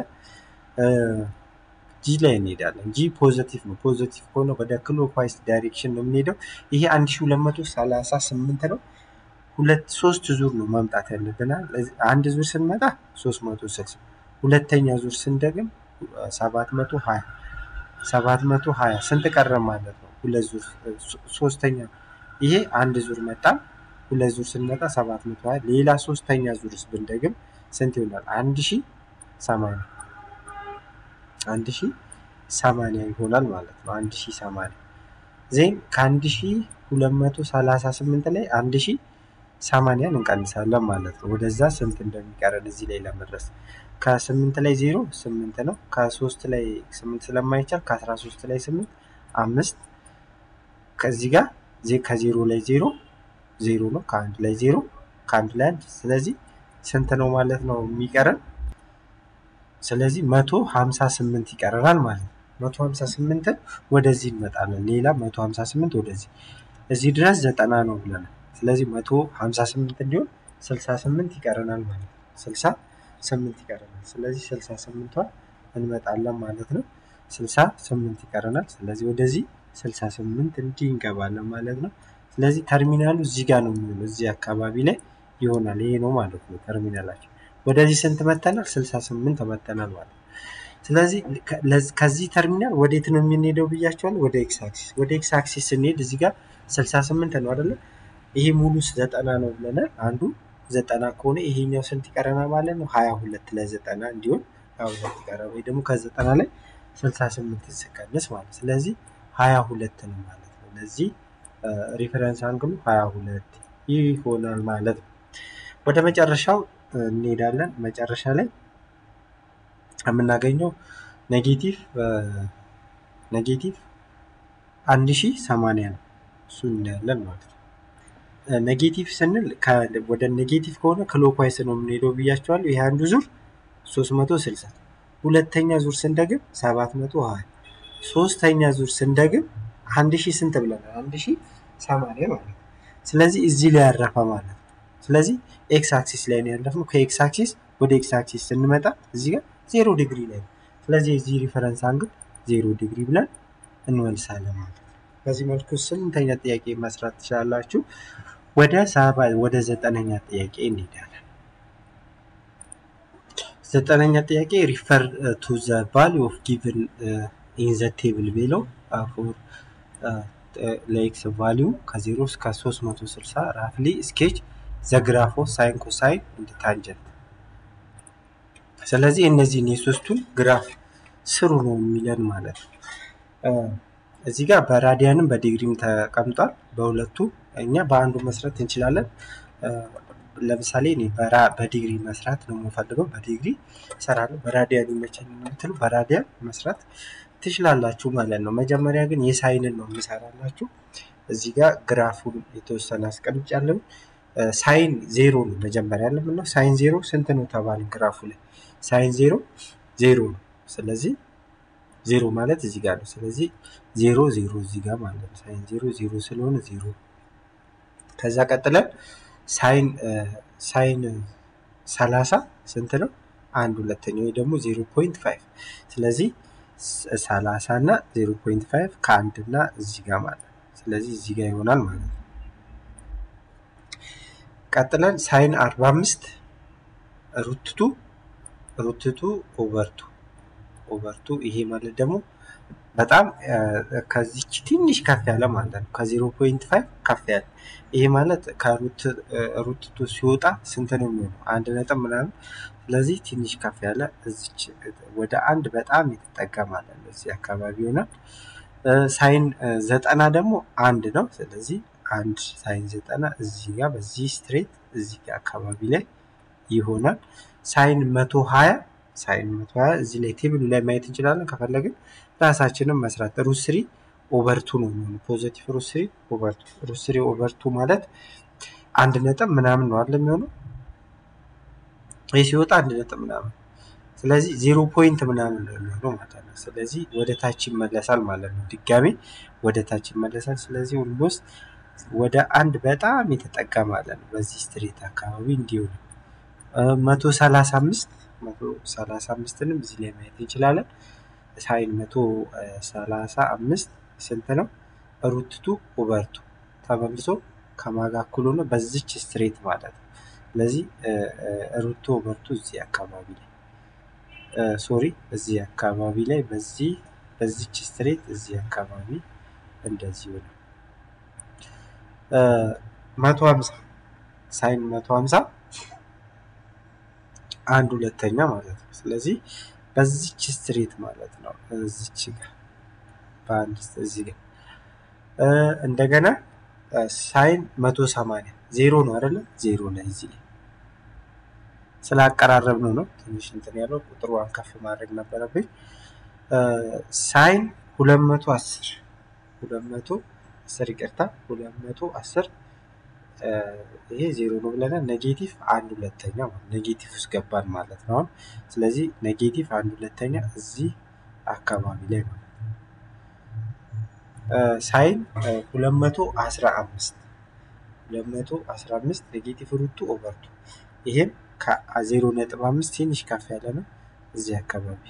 ጂ ላይ እንሄዳለን። ጂ ፖዘቲቭ ነው። ፖዘቲቭ ከሆነ ወደ ክሎክዋይስ ዳይሬክሽን ነው የምንሄደው። ይሄ 1238 ነው። ሁለት ሶስት ዙር ነው መምጣት ያለብናል። አንድ ዙር ስንመጣ 360 ሁለተኛ ዙር ስንደግም 720 720 ስንት ቀረ ማለት ነው? ሁለት ዙር ሶስተኛ ይሄ አንድ ዙር መጣ። ሁለት ዙር ስንመጣ 720 ሌላ ሶስተኛ ዙርስ ብንደግም ስንት ይሆናል? 1080 1080 ይሆናል ማለት ነው። 1080 ዜን ከ1238 ላይ 1080ን እንቀንሳለን ማለት ነው። ወደዛ ስንት እንደሚቀረን እዚህ ላይ ለመድረስ ከስምንት ላይ ዜሮ ስምንት ነው። ከሶስት ላይ ስምንት ስለማይቻል ከአስራ ሶስት ላይ ስምንት አምስት ከዚህ ጋር ከዜሮ ላይ ዜሮ ዜሮ ነው። ከአንድ ላይ ዜሮ ከአንድ ላይ አንድ። ስለዚህ ስንት ነው ማለት ነው የሚቀረን? ስለዚህ መቶ ሀምሳ ስምንት ይቀረናል ማለት ነው። መቶ ሀምሳ ስምንትን ወደዚህ እንመጣለን። ሌላ መቶ ሀምሳ ስምንት ወደዚህ እዚህ ድረስ ዘጠና ነው ብለናል። ስለዚህ መቶ ሀምሳ ስምንት እንዲሆን ስልሳ ስምንት ይቀረናል ማለት ነው። ስልሳ ስምንት ይቀረናል። ስለዚህ ስልሳ ስምንቷን እንመጣለን ማለት ነው። ስልሳ ስምንት ይቀረናል። ስለዚህ ወደዚህ ስልሳ ስምንት እንዲህ እንገባለን ማለት ነው። ስለዚህ ተርሚናሉ እዚህ ጋር ነው የሚሆነው፣ እዚህ አካባቢ ላይ ይሆናል። ይሄ ነው ማለት ነው ተርሚናላችን። ወደዚህ ስንት መተናል? ስልሳ ስምንት መተናል ማለት ነው። ስለዚህ ከዚህ ተርሚናል ወዴት ነው የምንሄደው ብያቸዋለሁ? ወደ ኤክስ አክሲስ። ወደ ኤክስ አክሲስ ስንሄድ እዚህ ጋር 68 ነው አይደለ? ይሄ ሙሉ ዘጠና ነው ብለናል። አንዱ ዘጠና ከሆነ ይሄኛው ስንት ይቀረናል ማለት ነው? 22 ለዘጠና እንዲሆን 22 ይቀራል። ወይ ደግሞ ከዘጠና ላይ 68 ይሰቀንስ ማለት ስለዚህ 22 ነው ማለት ነው። ለዚህ ሪፈረንስ አንግሉ 22 ይሆናል ማለት ነው። ወደ መጨረሻው እንሄዳለን። መጨረሻ ላይ የምናገኘው ኔጌቲቭ ኔጌቲቭ 1080 ነው። እሱ እናያለን ማለት ነው። ኔጌቲቭ ስንል ወደ ኔጌቲቭ ከሆነ ክሎክዋይስ ነው የምንሄደው ብያቸዋለሁ። ይህ አንዱ ዙር 360 ሁለተኛ ዙር ስንደግም 720 ሶስተኛ ዙር ስንደግም 1000 ስንት ብለናል? 1080 ማለት ነው። ስለዚህ እዚህ ላይ ያረፈ ማለት ነው። ስለዚህ ኤክስ አክሲስ ላይ ነው ያለፍነው። ከኤክስ አክሲስ ወደ ኤክስ አክሲስ ስንመጣ እዚህ ጋር ዜሮ ዲግሪ ላይ ነው። ስለዚህ የዚህ ሪፈረንስ አንግል ዜሮ ዲግሪ ብለን እንመልሳለን ማለት ነው። በዚህ መልኩ ስምንተኛ ጥያቄ መስራት ትችላላችሁ። ወደ ሰባ ወደ ዘጠነኛ ጥያቄ እንሄዳለን። ዘጠነኛ ጥያቄ ሪፈር ቱ ዘ ቫሊዩ ኦፍ ጊቭን ኢን ዘ ቴብል ቢለው ፎር ለኤክስ ቫሊዩ ከዜሮ እስከ 360 ራፍሊ ስኬች ዘግራፎ ሳይን ኮሳይን እንደ ታንጀንት። ስለዚህ እነዚህን የሶስቱን ግራፍ ስሩ ነው የሚለን ማለት ነው። እዚህ ጋር በራዲያንም በዲግሪም ተቀምጧል። በሁለቱ እኛ በአንዱ መስራት እንችላለን። ለምሳሌ እኔ በዲግሪ መስራት ነው የምፈልገው። በዲግሪ እሰራለሁ። በራዲያን ይመቸኝ የምትሉ በራዲያን መስራት ትችላላችሁ ማለት ነው። መጀመሪያ ግን የሳይንን ነው የምሰራላችሁ። እዚህ ጋር ግራፉን የተወሰነ አስቀምጫለሁ። ሳይን ዜሮ ነው መጀመሪያ ያለምነው። ሳይን ዜሮ ስንት ነው ተባልን ግራፉ ላይ ሳይን ዜሮ ዜሮ ነው። ስለዚህ ዜሮ ማለት እዚህ ጋር ነው። ስለዚህ ዜሮ ዜሮ እዚህ ጋር ማለት ነው። ሳይን ዜሮ ዜሮ ስለሆነ ዜሮ። ከዛ ቀጥለን ሳይን ሳይን ሰላሳ ስንት ነው? አንድ ሁለተኛ ወይ ደግሞ ዜሮ ፖይንት ፋይቭ ስለዚህ ሰላሳ እና ዜሮ ፖይንት ፋይቭ ከአንድ እና እዚህ ጋር ማለት ነው። ስለዚህ እዚህ ጋር ይሆናል ማለት ነው። ቀጥለን ሳይን አርባ አምስት ሩትቱ ሩትቱ ኦቨርቱ ኦቨርቱ ይሄ ማለት ደግሞ በጣም ከዚች ትንሽ ከፍ ያለ ማለት ነው። ከዜሮ ፖይንት ፋይቭ ከፍ ያለ ይሄ ማለት ከሩትቱ ሲወጣ ስንት ነው የሚሆነው? አንድ ነጥብ ምናምን። ስለዚህ ትንሽ ከፍ ያለ እዚች ወደ አንድ በጣም የተጠጋ ማለት ነው። እዚህ አካባቢ ይሆናል። ሳይን ዘጠና ደግሞ አንድ ነው። ስለዚህ አንድ ሳይን ዘጠና እዚህ ጋር በዚህ ስትሬት እዚህ ጋር አካባቢ ላይ ይሆናል። ሳይን መቶ ሀያ ሳይን መቶ ሀያ እዚህ ላይ ቴብሉ ላይ ማየት እንችላለን። ከፈለግን ራሳችንም መስራት ሩት ስሪ ኦቨርቱ ነው የሚሆነው። ፖዘቲቭ ሩት ስሪ ኦቨርቱ ሩት ስሪ ኦቨርቱ ማለት አንድ ነጥብ ምናምን ነው አለ የሚሆነው ይህ ሲወጣ አንድ ነጥብ ምናምን ስለዚህ ዜሮ ፖይንት ምናምን ነው የሚሆነው ማለት ነው። ስለዚህ ወደ ታች ይመለሳል ማለት ነው። ድጋሜ ወደ ታች ይመለሳል። ስለዚህ ኦልሞስት ወደ አንድ በጣም የተጠጋ ማለት ነው። በዚህ ስትሬት አካባቢ እንዲሆን መቶ ሰላሳ አምስት መቶ ሰላሳ አምስትንም እዚህ ላይ ማየት እንችላለን። ሳይን መቶ ሰላሳ አምስት ስንት ነው? ሩትቱ ኦቨርቱ ተመልሶ ከማጋ እኩል ሆኖ በዚች ስትሬት ማለት ነው። ስለዚህ ሩቱ ኦቨርቱ እዚህ አካባቢ ላይ ሶሪ እዚህ አካባቢ ላይ በዚህ በዚች ስትሬት እዚህ አካባቢ እንደዚህ ሆነ መቶ ሀምሳ ሳይን መቶ ሀምሳ አንድ ሁለተኛ ማለት ነው። ስለዚህ በዚች ስትሬት ማለት ነው። እዚች ጋር በአንድ እዚህ ጋር እንደገና ሳይን መቶ ሰማንያ ዜሮ ነው አይደለም? ዜሮ ላይ እዚህ ላይ ስላቀራረብ ነው ነው ትንሽ እንትን ያለው ቁጥሯን ከፍ ማድረግ ነበረብኝ። ሳይን ሁለት መቶ አስር ሁለት መቶ አስር ይቅርታ ሁለት መቶ አስር ይሄ ዜሮ ነው ብለናል። ኔጌቲቭ አንድ ሁለተኛ ኔጌቲቭ ውስጥ ገባን ማለት ነው። አሁን ስለዚህ ኔጌቲቭ አንድ ሁለተኛ እዚህ አካባቢ ላይ ማለት ነው። ሳይን ሁለት መቶ አስራ አምስት ሁለት መቶ አስራ አምስት ኔጌቲቭ ሩቱ ኦቨርቱ ይሄም ከዜሮ ነጥብ አምስት ትንሽ ከፍ ያለ ነው እዚህ አካባቢ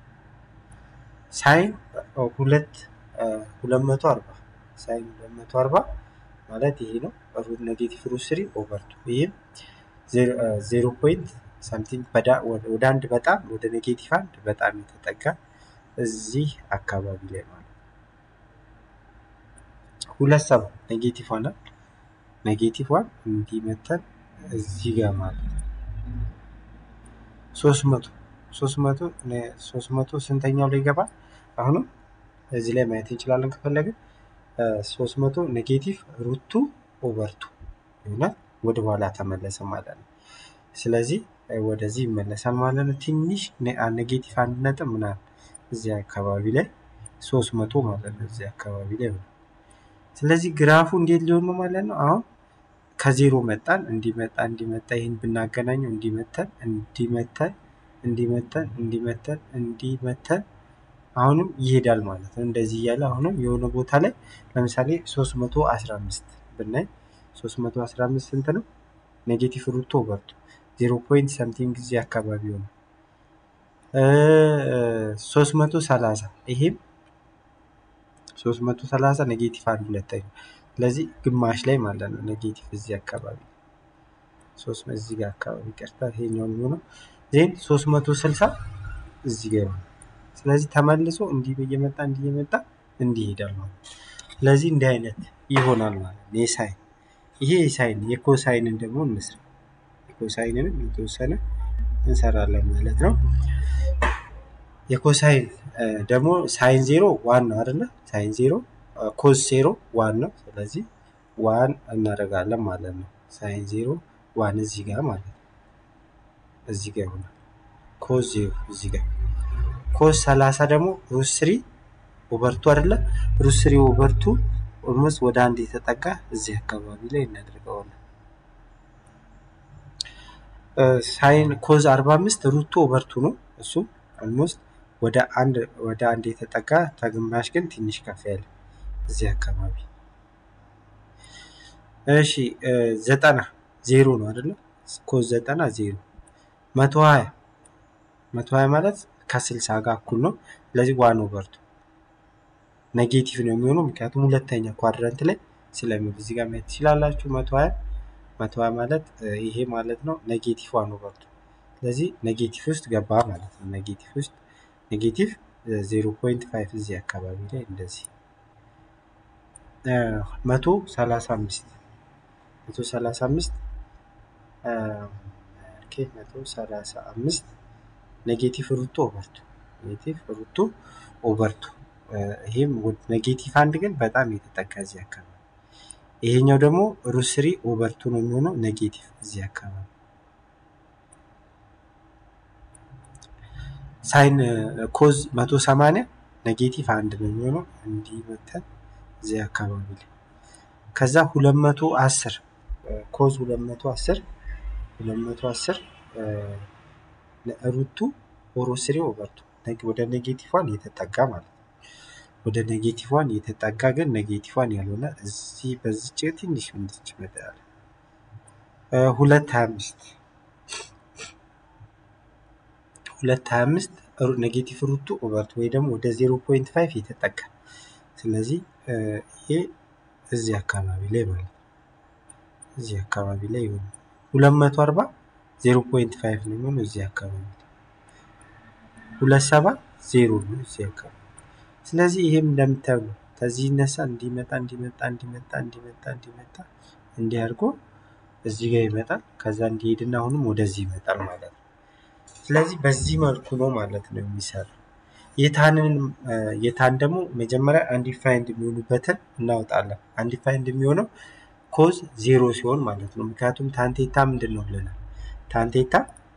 ሳይን ሁለት ሁለት መቶ አርባ ሳይን ሁለት መቶ አርባ ማለት ይሄ ነው። ሩት ኔጌቲቭ ሩት ስሪ ኦቨር ቱ ይህም ዜሮ ፖይንት ሳምቲንግ ወደ አንድ በጣም ወደ ኔጌቲቭ አንድ በጣም የተጠጋ እዚህ አካባቢ ላይ ማለት ሁለት ሰባ ኔጌቲቭ ዋን ኔጌቲቭ ዋን እንዲመተን እዚህ ጋር ማለት ነው። ሶስት መቶ ሶስት መቶ ሶስት መቶ ስንተኛው ላይ ይገባል? አሁንም እዚህ ላይ ማየት እንችላለን ከፈለግን ሶስት መቶ ኔጌቲቭ ሩቱ ኦቨርቱ ይሆናል። ወደ ኋላ ተመለሰ ማለት ነው። ስለዚህ ወደዚህ ይመለሳል ማለት ነው። ትንሽ ኔጌቲቭ አንድ ነጥብ ምናምን እዚህ አካባቢ ላይ ሶስት መቶ ማለት ነው። እዚህ አካባቢ ላይ ሆነ። ስለዚህ ግራፉ እንዴት ሊሆን ነው ማለት ነው። አሁን ከዜሮ መጣን እንዲመጣ እንዲመጣ ይህን ብናገናኘው እንዲመተን እንዲመተን እንዲመተን እንዲመተን እንዲመተን አሁንም ይሄዳል ማለት ነው። እንደዚህ እያለ አሁንም የሆነ ቦታ ላይ ለምሳሌ 315 ብናይ 315 ስንት ነው? ኔጌቲቭ ሩቶ ኦቨርቱ ዜሮ ፖይንት ሰምቲንግ ጊዜ አካባቢ ሆነ። 330 ይሄም 330 ኔጌቲቭ አንድ ሁለተኛ ስለዚህ ግማሽ ላይ ማለት ነው። ኔጌቲቭ እዚህ አካባቢ ሶስት እዚህ ጋር አካባቢ ቀርታ ይሄኛው የሚሆነው ዜን 360 እዚህ ጋር ይሆናል። ስለዚህ ተመልሶ እንዲህ እየመጣ እንዲህ እየመጣ እንዲህ ይሄዳል ማለት ነው። ስለዚህ እንዲህ አይነት ይሆናል ማለት ነው። የሳይን ይሄ የሳይን የኮሳይንን ደግሞ እንስራ። የኮሳይንንም የተወሰነ እንሰራለን ማለት ነው። የኮሳይን ደግሞ ሳይን ዜሮ ዋን ነው አይደለ? ሳይን ዜሮ ኮዝ ዜሮ ዋን ነው። ስለዚህ ዋን እናደርጋለን ማለት ነው። ሳይን ዜሮ ዋን እዚህ ጋር ማለት ነው። እዚህ ጋር ይሆናል። ኮዝ ዜሮ እዚህ ጋር ኮዝ ሰላሳ ደግሞ ሩት ስሪ ኦቨርቱ አይደለ? ሩት ስሪ ኦቨርቱ ኦልሞስት ወደ አንድ የተጠጋ እዚህ አካባቢ ላይ እናደርገዋለን። ሳይን ኮዝ አርባ አምስት ሩቱ ኦቨርቱ ነው እሱ ኦልሞስት ወደ አንድ ወደ አንድ የተጠጋ ተግማሽ ግን ትንሽ ከፍ ያለ እዚህ አካባቢ። እሺ ዘጠና ዜሮ ነው አይደለ? ኮዝ ዘጠና ዜሮ መቶ ሀያ መቶ ሀያ ማለት ከስልሳ ጋር እኩል ነው። ስለዚህ ዋን ኦቨርቱ ኔጌቲቭ ነው የሚሆነው ምክንያቱም ሁለተኛ ኳድረንት ላይ ስለሚሆን እዚህ ጋር ማየት ትችላላችሁ። መቶ ሀያ መቶ ሀያ ማለት ይሄ ማለት ነው ኔጌቲቭ ዋን ኦቨርቱ ስለዚህ ኔጌቲቭ ውስጥ ገባ ማለት ነው። ኔጌቲቭ ውስጥ ኔጌቲቭ ዜሮ ፖይንት ፋይቭ እዚህ አካባቢ ላይ እንደዚህ መቶ ሰላሳ አምስት መቶ ሰላሳ አምስት መቶ ሰላሳ አምስት ኔጌቲቭ ሩቱ ኦቨርቱ ኔጌቲቭ ሩቱ ኦቨርቱ ይሄም ኔጌቲቭ አንድ ግን በጣም የተጠጋ እዚህ አካባቢ ይሄኛው ደግሞ ሩት ስሪ ኦቨርቱ ነው የሚሆነው ኔጌቲቭ እዚህ አካባቢ ሳይን ኮዝ መቶ ሰማንያ ኔጌቲቭ አንድ ነው የሚሆነው እንዲህ መተን እዚህ አካባቢ ላይ ከዛ ሁለት መቶ አስር ኮዝ ሁለት መቶ አስር ሁለት መቶ አስር ሩቱ ኦሮ ስሪ ኦቨርቱ ወደ ኔጌቲቭ ዋን የተጠጋ ማለት ነው። ወደ ኔጌቲቭ ዋን የተጠጋ ግን ኔጌቲቭ ዋን ያልሆነ እዚህ በዚች ትንሽ ምንድች መጠያለ ሁለት ሀያ አምስት ሁለት ሀያ አምስት ኔጌቲቭ ሩቱ ኦቨርቱ ወይ ደግሞ ወደ ዜሮ ፖይንት ፋይቭ የተጠጋ ስለዚህ ይሄ እዚህ አካባቢ ላይ ማለት ነው። እዚህ አካባቢ ላይ ይሆን ሁለት መቶ አርባ ዜሮ ፖይንት ፋይቭ ነው የሚሆነው እዚህ አካባቢ ሁለት ሰባ ዜሮ ነው እዚህ አካባቢ ስለዚህ ይሄም እንደምታዩ ነው። ከዚህ ይነሳ እንዲመጣ እንዲመጣ እንዲመጣ እንዲመጣ እንዲመጣ እንዲህ አድርጎ እዚህ ጋር ይመጣል። ከዛ እንዲሄድና አሁንም ወደዚህ ይመጣል ማለት ነው። ስለዚህ በዚህ መልኩ ነው ማለት ነው የሚሰራው። የታንን የታን ደግሞ መጀመሪያ አንዲፋይንድ የሚሆኑበትን እናወጣለን። አንዲፋይንድ የሚሆነው ኮዝ ዜሮ ሲሆን ማለት ነው። ምክንያቱም ታንቴታ ምንድን ነው ብለናል? ታንቴታ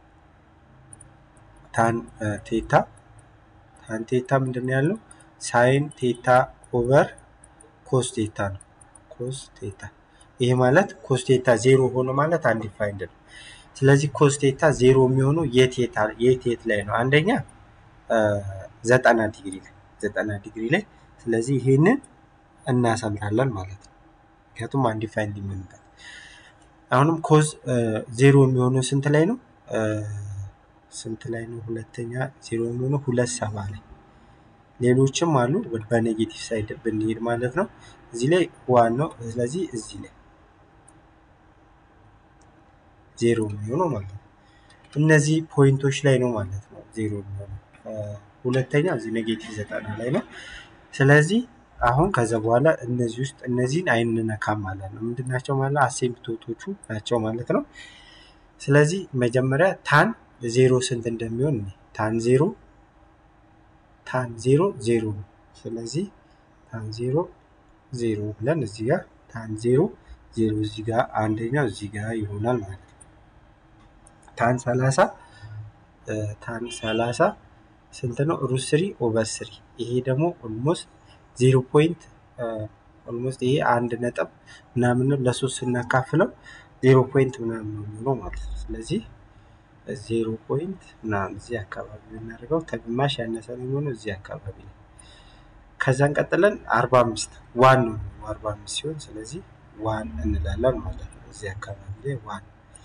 ታን ቴታ ታንቴታ ምንድን ነው ያለው? ሳይን ቴታ ኦቨር ኮስ ቴታ ነው። ኮስ ቴታ ይሄ ማለት ኮስ ቴታ ዜሮ ሆነ ማለት አንዲፋይንድ ነው። ስለዚህ ኮስ ቴታ ዜሮ የሚሆነው የት የት የት ላይ ነው? አንደኛ ዘጠና ዲግሪ ላይ ዘጠና ዲግሪ ላይ ስለዚህ ይሄንን እናሰምራለን ማለት ነው። ምክንያቱም አንዲፋይንድ የሚሆንበት አሁንም ኮዝ ዜሮ የሚሆነው ስንት ላይ ነው? ስንት ላይ ነው? ሁለተኛ ዜሮ የሚሆነው ሁለት ሰባ ላይ ሌሎችም አሉ። በኔጌቲቭ ሳይድ ብንሄድ ማለት ነው። እዚህ ላይ ዋን ነው። ስለዚህ እዚህ ላይ ዜሮ የሚሆነው ማለት ነው። እነዚህ ፖይንቶች ላይ ነው ማለት ነው ዜሮ የሚሆነው። ሁለተኛ እዚህ ኔጌቲቭ ዘጠና ላይ ነው። ስለዚህ አሁን ከዛ በኋላ እነዚህ ውስጥ እነዚህን አይንነካም ማለት ነው። ምንድን ናቸው ማለት አሴምፕቶቶቹ ናቸው ማለት ነው። ስለዚህ መጀመሪያ ታን ዜሮ ስንት እንደሚሆን ታን ዜሮ ታን ዜሮ ዜሮ ነው። ስለዚህ ታን ዜሮ ዜሮ ብለን እዚህ ጋር ታን ዜሮ ዜሮ እዚህ ጋር አንደኛው እዚህ ጋር ይሆናል ማለት ነው። ታን ሰላሳ ታን ሰላሳ ስንት ነው? ሩት ስሪ ኦቨር ስሪ ይሄ ደግሞ ኦልሞስት ዜሮ ፖይንት ኦልሞስት ይሄ አንድ ነጥብ ምናምን ለሶስት ስናካፍለው ዜሮ ፖይንት ምናምን ነው የሚሆነው ማለት ነው። ስለዚህ ዜሮ ፖይንት ምናምን እዚህ አካባቢ የምናደርገው ከግማሽ ያነሰ ነው የሚሆነው እዚህ አካባቢ ነው። ከዛን ቀጥለን አርባ አምስት ዋን ነው አርባ አምስት ሲሆን ስለዚህ ዋን እንላለን ማለት ነው። እዚህ አካባቢ ላይ ዋን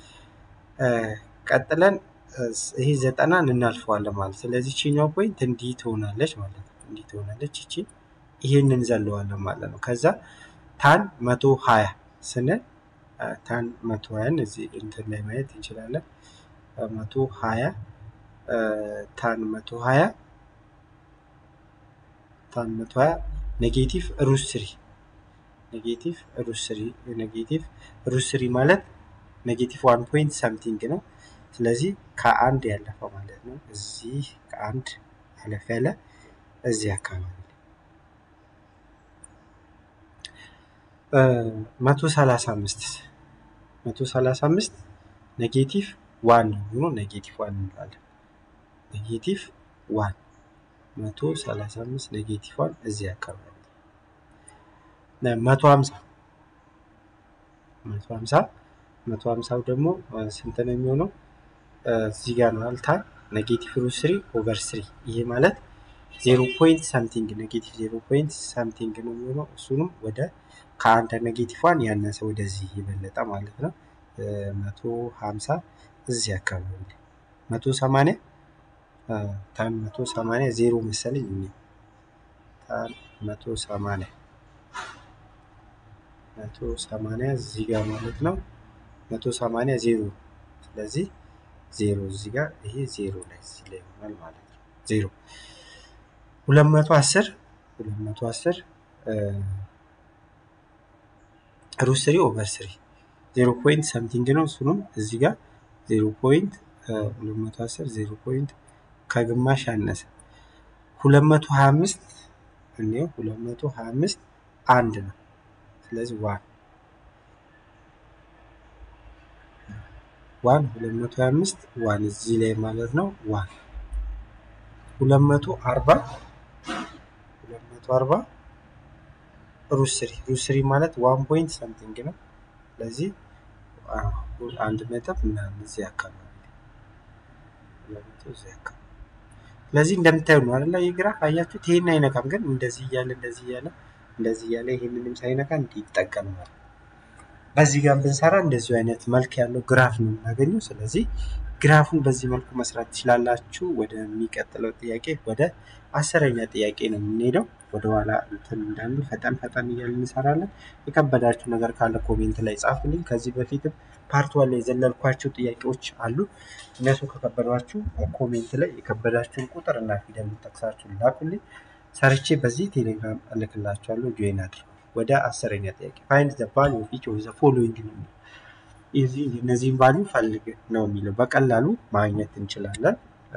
ቀጥለን ይሄ ዘጠናን እናልፈዋለን ማለት ስለዚህ ቺኛው ፖይንት እንዲህ ትሆናለች ማለት ነው። እንዲህ ትሆናለች እቺ ይሄንን ዘለዋለን ማለት ነው። ከዛ ታን መቶ ሀያ ስንል ታን መቶ ሀያን እዚህ እንትን ላይ ማየት እንችላለን። መቶ ሀያ ታን መቶ ሀያ ታን መቶ ሀያ ኔጌቲቭ ሩት ስሪ ኔጌቲቭ ሩት ስሪ ኔጌቲቭ ሩት ስሪ ማለት ኔጌቲቭ ዋን ፖይንት ሰምቲንግ ነው። ስለዚህ ከአንድ ያለፈው ማለት ነው። እዚህ ከአንድ አለፍ ያለ እዚህ አካባቢ መቶ ሰላሳ አምስት መቶ ሰላሳ አምስት ኔጌቲቭ ዋን ነው ሆኖ ኔጌቲቭ ዋን እንላለን። ኔጌቲቭ ዋን መቶ ሰላሳ አምስት ኔጌቲቭ ዋን እዚህ አካባቢ መቶ ሀምሳ መቶ ሀምሳ መቶ ሀምሳው ደግሞ ስንት ነው የሚሆነው? እዚህ ጋር ነው አልታ ኔጌቲቭ ሩት ስሪ ኦቨር ስሪ ይሄ ማለት ዜሮ ፖይንት ሳምቲንግ ኔጌቲቭ ዜሮ ፖይንት ሳምቲንግ ነው የሚሆነው። እሱንም ወደ ከአንድ ኔጌቲቭ ዋን ያነሰ ወደዚህ የበለጠ ማለት ነው። መቶ ሀምሳ እዚህ አካባቢ መቶ ሰማንያ ታን መቶ ሰማንያ ዜሮ መሰለኝ እኔ ታን መቶ ሰማንያ መቶ ሰማንያ እዚህ ጋር ማለት ነው። መቶ ሰማንያ ዜሮ ስለዚህ ዜሮ እዚህ ጋር ይሄ ዜሮ ላይ እዚህ ላይ ይሆናል ማለት ነው። ዜሮ ሁለት መቶ አስር ሁለት መቶ አስር ሩት ስሪ ኦቨር ስሪ ዜሮ ፖይንት ሰምቲንግ ነው። እሱንም እዚህ ጋር ዜሮ ፖይንት ሁለት መቶ አስር ዜሮ ፖይንት ከግማሽ ያነሰ ሁለት መቶ ሀያ አምስት እንዲሁ ሁለት መቶ ሀያ አምስት አንድ ነው። ስለዚህ ዋን ዋን ሁለት መቶ ሀያ አምስት ዋን እዚህ ላይ ማለት ነው። ዋን ሁለት መቶ አርባ ሁለት መቶ አርባ ሩት ስሪ ሩት ስሪ ማለት ዋን ፖይንት ሰምቲንግ ነው። ስለዚህ አንድ ነጥብ ምናምን እዚህ አካባቢ እዚህ አካባቢ ስለዚህ እንደምታዩ ነው አይደለ? ይህ ግራፍ አያችሁት? ይሄን አይነካም፣ ግን እንደዚህ እያለ እንደዚህ እያለ እንደዚህ እያለ ይሄንንም ሳይነካ እንዲህ ይጠቀማል። በዚህ ጋር ብንሰራ እንደዚሁ አይነት መልክ ያለው ግራፍ ነው የምናገኘው። ስለዚህ ግራፉን በዚህ መልኩ መስራት ትችላላችሁ። ወደሚቀጥለው ጥያቄ ወደ አስረኛ ጥያቄ ነው የምንሄደው። ወደኋላ እንትን እንዳንል ፈጠን ፈጠን እያልን እንሰራለን። የከበዳችሁ ነገር ካለ ኮሜንት ላይ ጻፉልኝ። ከዚህ በፊትም ፓርት ዋን ላይ የዘለልኳቸው ጥያቄዎች አሉ። እነሱ ከከበዷችሁ ኮሜንት ላይ የከበዳችሁን ቁጥር እና ፊደል ጠቅሳችሁ ላኩልኝ። ሰርቼ በዚህ ቴሌግራም እልክላችኋለሁ። ጆይን አድርጉ። ወደ አስረኛ ጥያቄ ፋይንድ ዘ ቫልዩ ኦፍ ኢች ኦፍ ዘ ፎሎዊንግ ነው የሚለው የዚህ እነዚህን ቫልዩ ፈልግ ነው የሚለው በቀላሉ ማግኘት እንችላለን።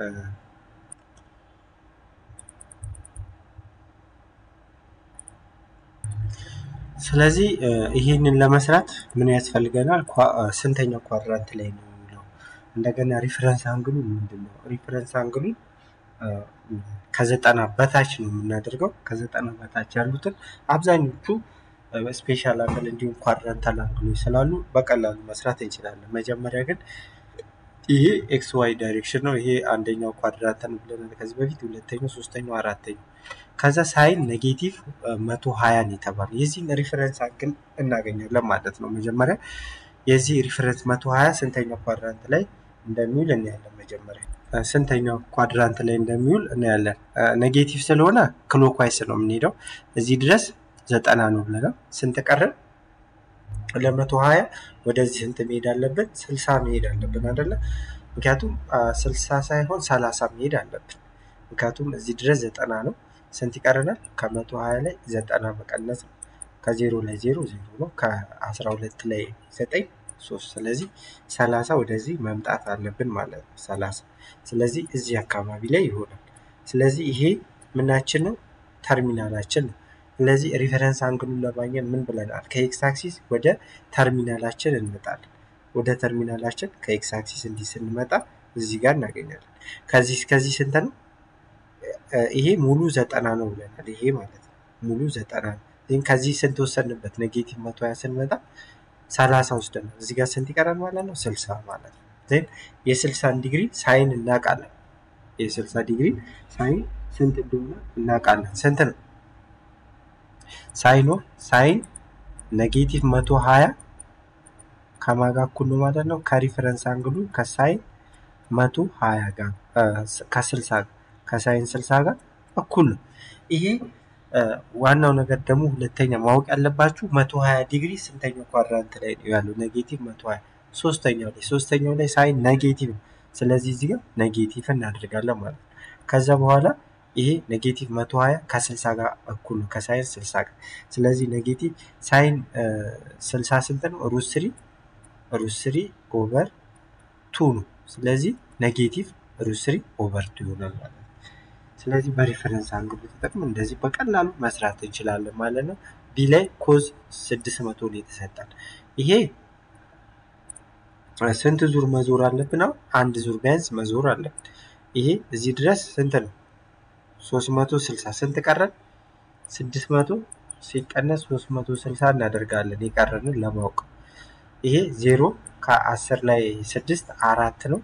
ስለዚህ ይህንን ለመስራት ምን ያስፈልገናል? ስንተኛው ኳድራንት ላይ ነው የሚለው እንደገና ሪፈረንስ አንግሉ ምንድን ነው? ሪፈረንስ አንግሉን ከዘጠና በታች ነው የምናደርገው። ከዘጠና በታች ያሉትን አብዛኞቹ ስፔሻል አንግል እንዲሁም ኳድራንታል አንግሎች ስላሉ በቀላሉ መስራት እንችላለን። መጀመሪያ ግን ይሄ ኤክስ ዋይ ዳይሬክሽን ነው። ይሄ አንደኛው ኳድራንት ነው ብለናል ከዚህ በፊት፣ ሁለተኛው፣ ሶስተኛው፣ አራተኛው። ከዛ ሳይን ኔጌቲቭ መቶ ሀያን የተባለ የዚህን ሪፈረንስ አንግል እናገኛለን ማለት ነው። መጀመሪያ የዚህ ሪፈረንስ መቶ ሀያ ስንተኛው ኳድራንት ላይ እንደሚውል እናያለን። መጀመሪያ ስንተኛው ኳድራንት ላይ እንደሚውል እናያለን። ኔጌቲቭ ስለሆነ ክሎክዋይስ ነው የምንሄደው እዚህ ድረስ ዘጠና ነው ብለናል። ስንት ቀረን? ለመቶ ሀያ ወደዚህ ስንት መሄድ አለብን? ስልሳ መሄድ አለብን አይደለ? ምክንያቱም ስልሳ ሳይሆን ሰላሳ መሄድ አለብን። ምክንያቱም እዚህ ድረስ ዘጠና ነው። ስንት ይቀረናል? ከመቶ ሀያ ላይ ዘጠና መቀነስ ነው። ከዜሮ ላይ ዜሮ ዜሮ ነው። ከአስራ ሁለት ላይ ዘጠኝ ሶስት። ስለዚህ ሰላሳ ወደዚህ መምጣት አለብን ማለት ነው። ሰላሳ ስለዚህ እዚህ አካባቢ ላይ ይሆናል። ስለዚህ ይሄ ምናችን ነው? ተርሚናላችን ነው። ስለዚህ ሪፈረንስ አንግሉን ለማግኘት ምን ብለናል? ከኤክስ አክሲስ ወደ ተርሚናላችን እንመጣለን። ወደ ተርሚናላችን ከኤክስ አክሲስ እንዲህ ስንመጣ እዚህ ጋር እናገኛለን። ከዚህ እስከዚህ ስንት ነው? ይሄ ሙሉ ዘጠና ነው ብለናል። ይሄ ማለት ነው ሙሉ ዘጠና ነው። ግን ከዚህ ስንት ወሰንበት? ኔጌቲቭ መቶ ሀያ ስንመጣ ሰላሳ ወስደናል። እዚህ ጋር ስንት ይቀራል ማለት ነው? ስልሳ ማለት ነው። ዜን የስልሳን ዲግሪ ሳይን እናውቃለን። የስልሳ ዲግሪ ሳይን ስንት እንደሆነ እናውቃለን። ስንት ነው? ሳይኖ ሳይን ኔጌቲቭ መቶ ሀያ ከማጋ እኩል ነው ማለት ነው። ከሪፈረንስ አንግሉ ከሳይን መቶ ሀያ ጋር ከስልሳ ጋር ከሳይን ስልሳ ጋር እኩል ነው። ይሄ ዋናው ነገር ደግሞ ሁለተኛ ማወቅ ያለባችሁ መቶ ሀያ ዲግሪ ስንተኛው ኳድራንት ላይ ነው ያለው? ኔጌቲቭ መቶ ሀያ ሶስተኛው ላይ ሶስተኛው ላይ ሳይን ኔጌቲቭ ነው። ስለዚህ እዚህ ጋር ኔጌቲቭ እናደርጋለን ማለት ነው። ከዛ በኋላ ይሄ ኔጌቲቭ መቶ ሀያ ከስልሳ ጋር እኩል ነው ከሳይን ስልሳ ጋር። ስለዚህ ኔጌቲቭ ሳይን ስልሳ ስንት ነው? ሩት ስሪ ሩት ስሪ ኦቨር ቱ ነው። ስለዚህ ኔጌቲቭ ሩት ስሪ ኦቨር ቱ ይሆናል ማለት ነው። ስለዚህ በሪፈረንስ አንግሉ ተጠቅመን እንደዚህ በቀላሉ መስራት እንችላለን ማለት ነው። ቢ ላይ ኮዝ ስድስት መቶ ነው የተሰጠን። ይሄ ስንት ዙር መዞር አለብን? ነው አንድ ዙር ቢያንስ መዞር አለብን። ይሄ እዚህ ድረስ ስንት ነው? ሶስት መቶ ስልሳ ስንት ቀረን? ስድስት መቶ ሲቀነስ ሶስት መቶ ስልሳ እናደርጋለን የቀረንን ለማወቅ ይሄ ዜሮ ከአስር ላይ ስድስት አራት ነው።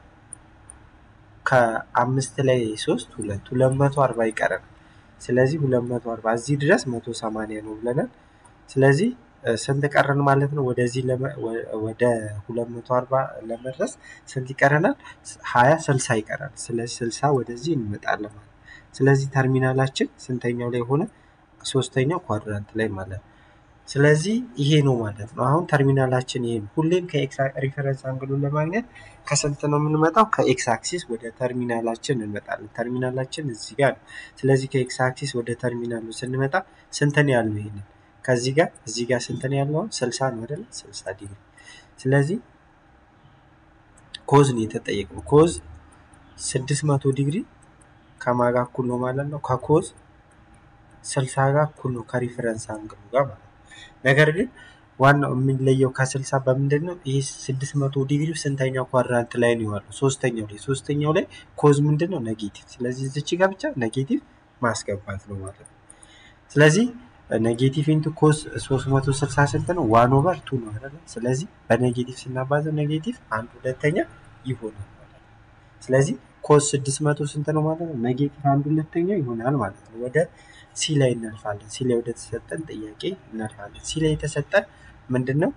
ከአምስት ላይ ሶስት ሁለት ሁለት መቶ አርባ ይቀረናል። ስለዚህ ሁለት መቶ አርባ እዚህ ድረስ መቶ ሰማንያ ነው ብለናል። ስለዚህ ስንት ቀረን ማለት ነው? ወደዚህ ወደ ሁለት መቶ አርባ ለመድረስ ስንት ይቀረናል? ሀያ ስልሳ ይቀራል። ስለዚህ ስልሳ ወደዚህ እንመጣለን ማለት ስለዚህ ተርሚናላችን ስንተኛው ላይ ሆነ? ሶስተኛው ኳድራንት ላይ ማለት ነው። ስለዚህ ይሄ ነው ማለት ነው። አሁን ተርሚናላችን ይሄ ነው። ሁሌም ከኤክስ ሪፈረንስ አንግሉን ለማግኘት ከስንት ነው የምንመጣው? ከኤክስ አክሲስ ወደ ተርሚናላችን እንመጣለን። ተርሚናላችን እዚህ ጋር ነው። ስለዚህ ከኤክስ አክሲስ ወደ ተርሚናሉ ስንመጣ ስንት ነው ያለው? ይሄንን ከዚህ ጋር እዚህ ጋር ስንት ነው ያለው? ስልሳ ነው አይደለ? ስልሳ ዲግሪ። ስለዚህ ኮዝ ነው የተጠየቀው። ኮዝ ስድስት መቶ ዲግሪ ከማጋ እኩል ነው ማለት ነው። ከኮዝ ስልሳ ጋር እኩል ነው ከሪፈረንስ አንግሉ ጋር ማለት ነው። ነገር ግን ዋናው የሚለየው ከስልሳ በምንድን ነው? ይህ ስድስት መቶ ዲግሪ ስንተኛው ኳድራንት ላይ ነው ያለው? ሶስተኛው ላይ ሶስተኛው ላይ ኮዝ ምንድን ነው? ኔጌቲቭ። ስለዚህ እዚች ጋር ብቻ ኔጌቲቭ ማስገባት ነው ማለት ነው። ስለዚህ ኔጌቲቭ ኢንቱ ኮዝ ሶስት መቶ ስልሳ ስንት ነው? ዋን ኦቨር ቱ ነው አይደለ? ስለዚህ በኔጌቲቭ ስናባዘው ኔጌቲቭ አንድ ሁለተኛ ይሆናል ማለት ነው። ስለዚህ ኮዝ ስድስት መቶ ስንት ነው ማለት ነው? ኔጌቲቭ አንድ ሁለተኛ ይሆናል ማለት ነው። ወደ ሲ ላይ እናልፋለን። ሲ ላይ ወደ ተሰጠን ጥያቄ እናልፋለን። ሲ ላይ የተሰጠን ምንድን ነው?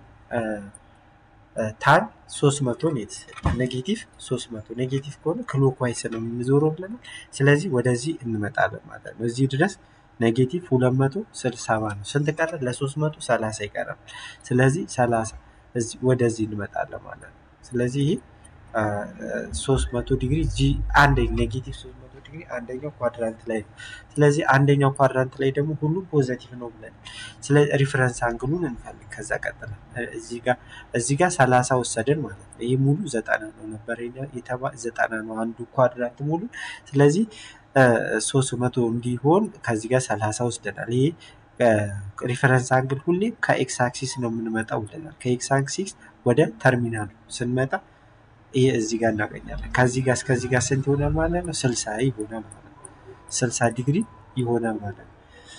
ታን ሶስት መቶ ነው የተሰጠን። ኔጌቲቭ ሶስት መቶ ኔጌቲቭ ከሆነ ክሎክዋይስ ነው የምንዞረው ብለናል። ስለዚህ ወደዚህ እንመጣለን ማለት ነው። እዚህ ድረስ ኔጌቲቭ ሁለት መቶ ስልሳ ነው። ስንት ቀረ? ለሶስት መቶ ሰላሳ ይቀራል። ስለዚህ ሰላሳ ወደዚህ እንመጣለን ማለት ነው። ስለዚህ ይህ ሶስት መቶ ዲግሪ ጂ አንድ ኔጌቲቭ ሶስት መቶ ዲግሪ አንደኛው ኳድራንት ላይ ነው። ስለዚህ አንደኛው ኳድራንት ላይ ደግሞ ሁሉም ፖዘቲቭ ነው ብለን ስለዚህ ሪፈረንስ አንግሉን እንፈልግ። ከዛ ቀጥለን እዚህ ጋር እዚህ ጋር ሰላሳ ወሰድን ማለት ነው። ይህ ሙሉ ዘጠና ነው ነበር የተባ ዘጠና ነው አንዱ ኳድራንት ሙሉ። ስለዚህ ሶስት መቶ እንዲሆን ከዚህ ጋር ሰላሳ ወስደናል። ይሄ ሪፈረንስ አንግል ሁሌ ከኤክስ አክሲስ ነው የምንመጣው ብለናል። ከኤክስ አክሲስ ወደ ተርሚናሉ ስንመጣ ይሄ እዚህ ጋር እናገኛለን። ከዚህ ጋር እስከዚህ ጋር ስንት ይሆናል ማለት ነው? ስልሳ ይሆናል ማለት ነው። ስልሳ ዲግሪ ይሆናል ማለት ነው።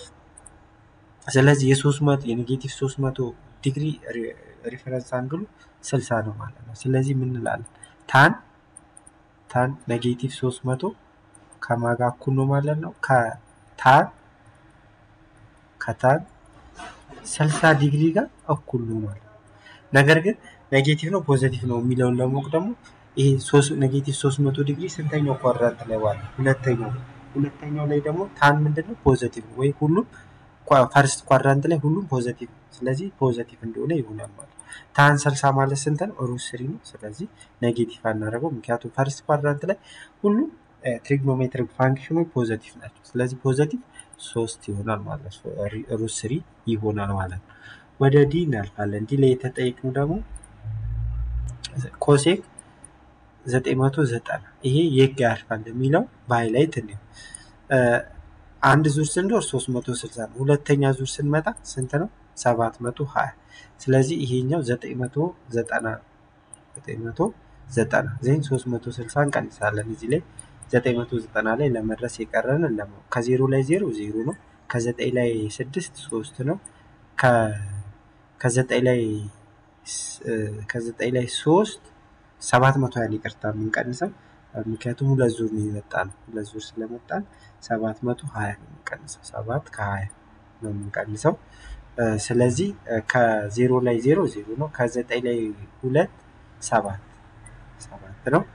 ስለዚህ የሶስት መቶ የኔጌቲቭ ሶስት መቶ ዲግሪ ሪፈረንስ አንግሉ ስልሳ ነው ማለት ነው። ስለዚህ ምን እንላለን? ታን ታን ኔጌቲቭ ሶስት መቶ ከማጋ እኩል ነው ማለት ነው። ከታን ከታን ስልሳ ዲግሪ ጋር እኩል ነው ማለት ነው። ነገር ግን ኔጌቲቭ ነው ፖዘቲቭ ነው የሚለውን ለማወቅ ደግሞ ይሄ ኔጌቲቭ ሶስት መቶ ዲግሪ ስንተኛው ኳድራንት ላይ ዋለ? ሁለተኛው ላይ ሁለተኛው ላይ ደግሞ ታን ምንድን ነው ፖዘቲቭ ነው ወይ ሁሉም ፈርስት ኳድራንት ላይ ሁሉም ፖዘቲቭ ነው። ስለዚህ ፖዘቲቭ እንደሆነ ይሆናል ማለት ነው። ታን ስልሳ ማለት ስንት ነው? ሩት ስሪ ነው። ስለዚህ ኔጌቲቭ አናደርገው፣ ምክንያቱም ፈርስት ኳድራንት ላይ ሁሉም ትሪግኖሜትሪክ ፋንክሽኖች ፖዘቲቭ ናቸው። ስለዚህ ፖዘቲቭ ሶስት ይሆናል ማለት ነው። ሩት ስሪ ይሆናል ማለት ነው። ወደ ዲ እናልፋለን። ዲ ላይ የተጠየቅነው ደግሞ ኮሴክ ዘጠኝ መቶ ዘጠና ይሄ የት ጋር ያርፋል የሚለው በሃይላይት እንዲሁ አንድ ዙር ስንዶር 360 ነው። ሁለተኛ ዙር ስንመጣ ስንት ነው? 720 ስለዚህ ይሄኛው 990 990 ዜን 360 እንቀንሳለን። እዚህ ላይ 990 ላይ ለመድረስ የቀረን ለማ ከዜሮ ላይ ዜሮ ዜሮ ነው። ከዘጠኝ ላይ ስድስት ሶስት ነው። ከዘጠኝ ላይ ከዘጠኝ ላይ ሶስት ሰባት መቶ ያን ይቅርታ የምንቀንሰው ምክንያቱም ሁለት ዙር ነው የመጣ ነው። ሁለት ዙር ስለመጣን ሰባት መቶ ሀያ ነው የምንቀንሰው። ሰባት ከሀያ ነው የምንቀንሰው። ስለዚህ ከዜሮ ላይ ዜሮ ዜሮ ነው። ከዘጠኝ ላይ ሁለት ሰባት ሰባት ነው።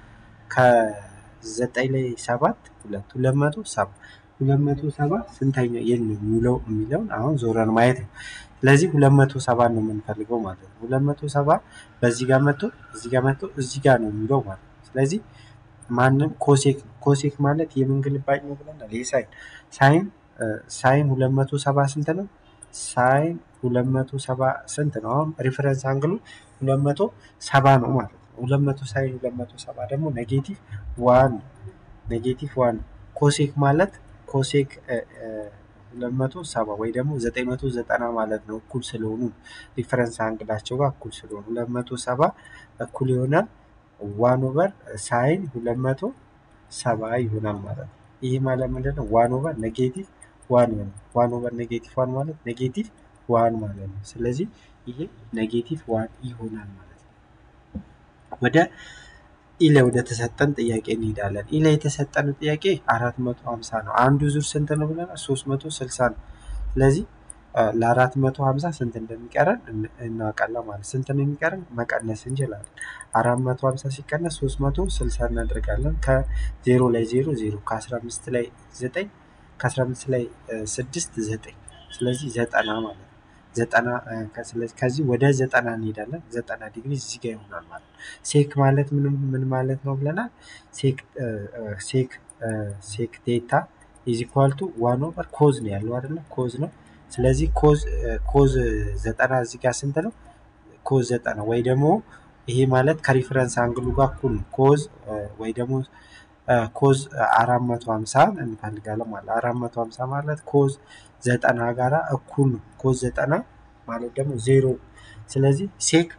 ከዘጠኝ ላይ ሰባት ሁለት ሁለት መቶ ሰባ ሁለት መቶ ሰባ ስንተኛ የት ነው የሚውለው የሚለውን አሁን ዞረን ማየት ነው። ስለዚህ ሁለት መቶ ሰባ ነው የምንፈልገው ማለት ነው። ሁለት መቶ ሰባ በዚህ ጋር መጥቶ እዚህ ጋር መጥቶ እዚህ ጋር ነው የሚውለው ማለት ነው። ስለዚህ ማንም ኮሴክ ኮሴክ ማለት የምን ግልባጭ ነው ብለናል? ይህ ሳይን ሳይን ሳይን ሁለት መቶ ሰባ ስንት ነው? ሳይን ሁለት መቶ ሰባ ስንት ነው? አሁን ሪፈረንስ አንግሉ ሁለት መቶ ሰባ ነው ማለት ነው። ሁለት መቶ ሳይን ሁለት መቶ ሰባ ደግሞ ኔጌቲቭ ዋን ኔጌቲቭ ዋን ኮሴክ ማለት ኮሴክ ሁለት መቶ ሰባ ወይ ደግሞ ዘጠኝ መቶ ዘጠና ማለት ነው። እኩል ስለሆኑ ሪፈረንስ አንግላቸው ጋር እኩል ስለሆኑ ሁለት መቶ ሰባ እኩል ይሆናል ዋን ኦቨር ሳይን ሁለት መቶ ሰባ ይሆናል ማለት ነው። ይህ ማለት ምንድን ነው? ዋን ኦቨር ኔጌቲቭ ዋን ይሆናል። ዋን ኦቨር ኔጌቲቭ ዋን ማለት ኔጌቲቭ ዋን ማለት ነው። ስለዚህ ይሄ ኔጌቲቭ ዋን ይሆናል ማለት ነው። ወደ ኢለ ወደ ተሰጠን ጥያቄ እንሄዳለን። ኢለ የተሰጠን ጥያቄ አራት መቶ ሀምሳ ነው። አንዱ ዙር ስንት ነው ብለናል? ሶስት መቶ ስልሳ ነው። ስለዚህ ለአራት መቶ ሀምሳ ስንት እንደሚቀረን እናውቃለን ማለት ስንት ነው የሚቀረን መቀነስ እንችላለን። አራት መቶ ሀምሳ ሲቀነስ ሶስት መቶ ስልሳ እናደርጋለን። ከዜሮ ላይ ዜሮ ዜሮ ከአስራ አምስት ላይ ዘጠኝ ከአስራ አምስት ላይ ስድስት ዘጠኝ ስለዚህ ዘጠና ማለት ነው። ዘጠና ከዚህ ወደ ዘጠና እንሄዳለን። ዘጠና ዲግሪ እዚህ ጋር ይሆናል ማለት ነው። ሴክ ማለት ምን ምን ማለት ነው ብለናል? ሴክ ሴክ ሴክ ቴታ ኢዝ ኢኳል ቱ ዋን ኦቨር ኮዝ ነው ያለው አይደለ? ኮዝ ነው። ስለዚህ ኮዝ ኮዝ ዘጠና እዚህ ጋር ስንት ነው? ኮዝ ዘጠና ወይ ደግሞ ይሄ ማለት ከሪፈረንስ አንግሉ ጋር እኩል ነው። ኮዝ ወይ ደግሞ ኮዝ አራት መቶ ሀምሳ እንፈልጋለን ማለት አራት መቶ ሀምሳ ማለት ኮዝ ዘጠና ጋራ እኩል ነው። ኮዝ ዘጠና ማለት ደግሞ ዜሮ ስለዚህ ሴክ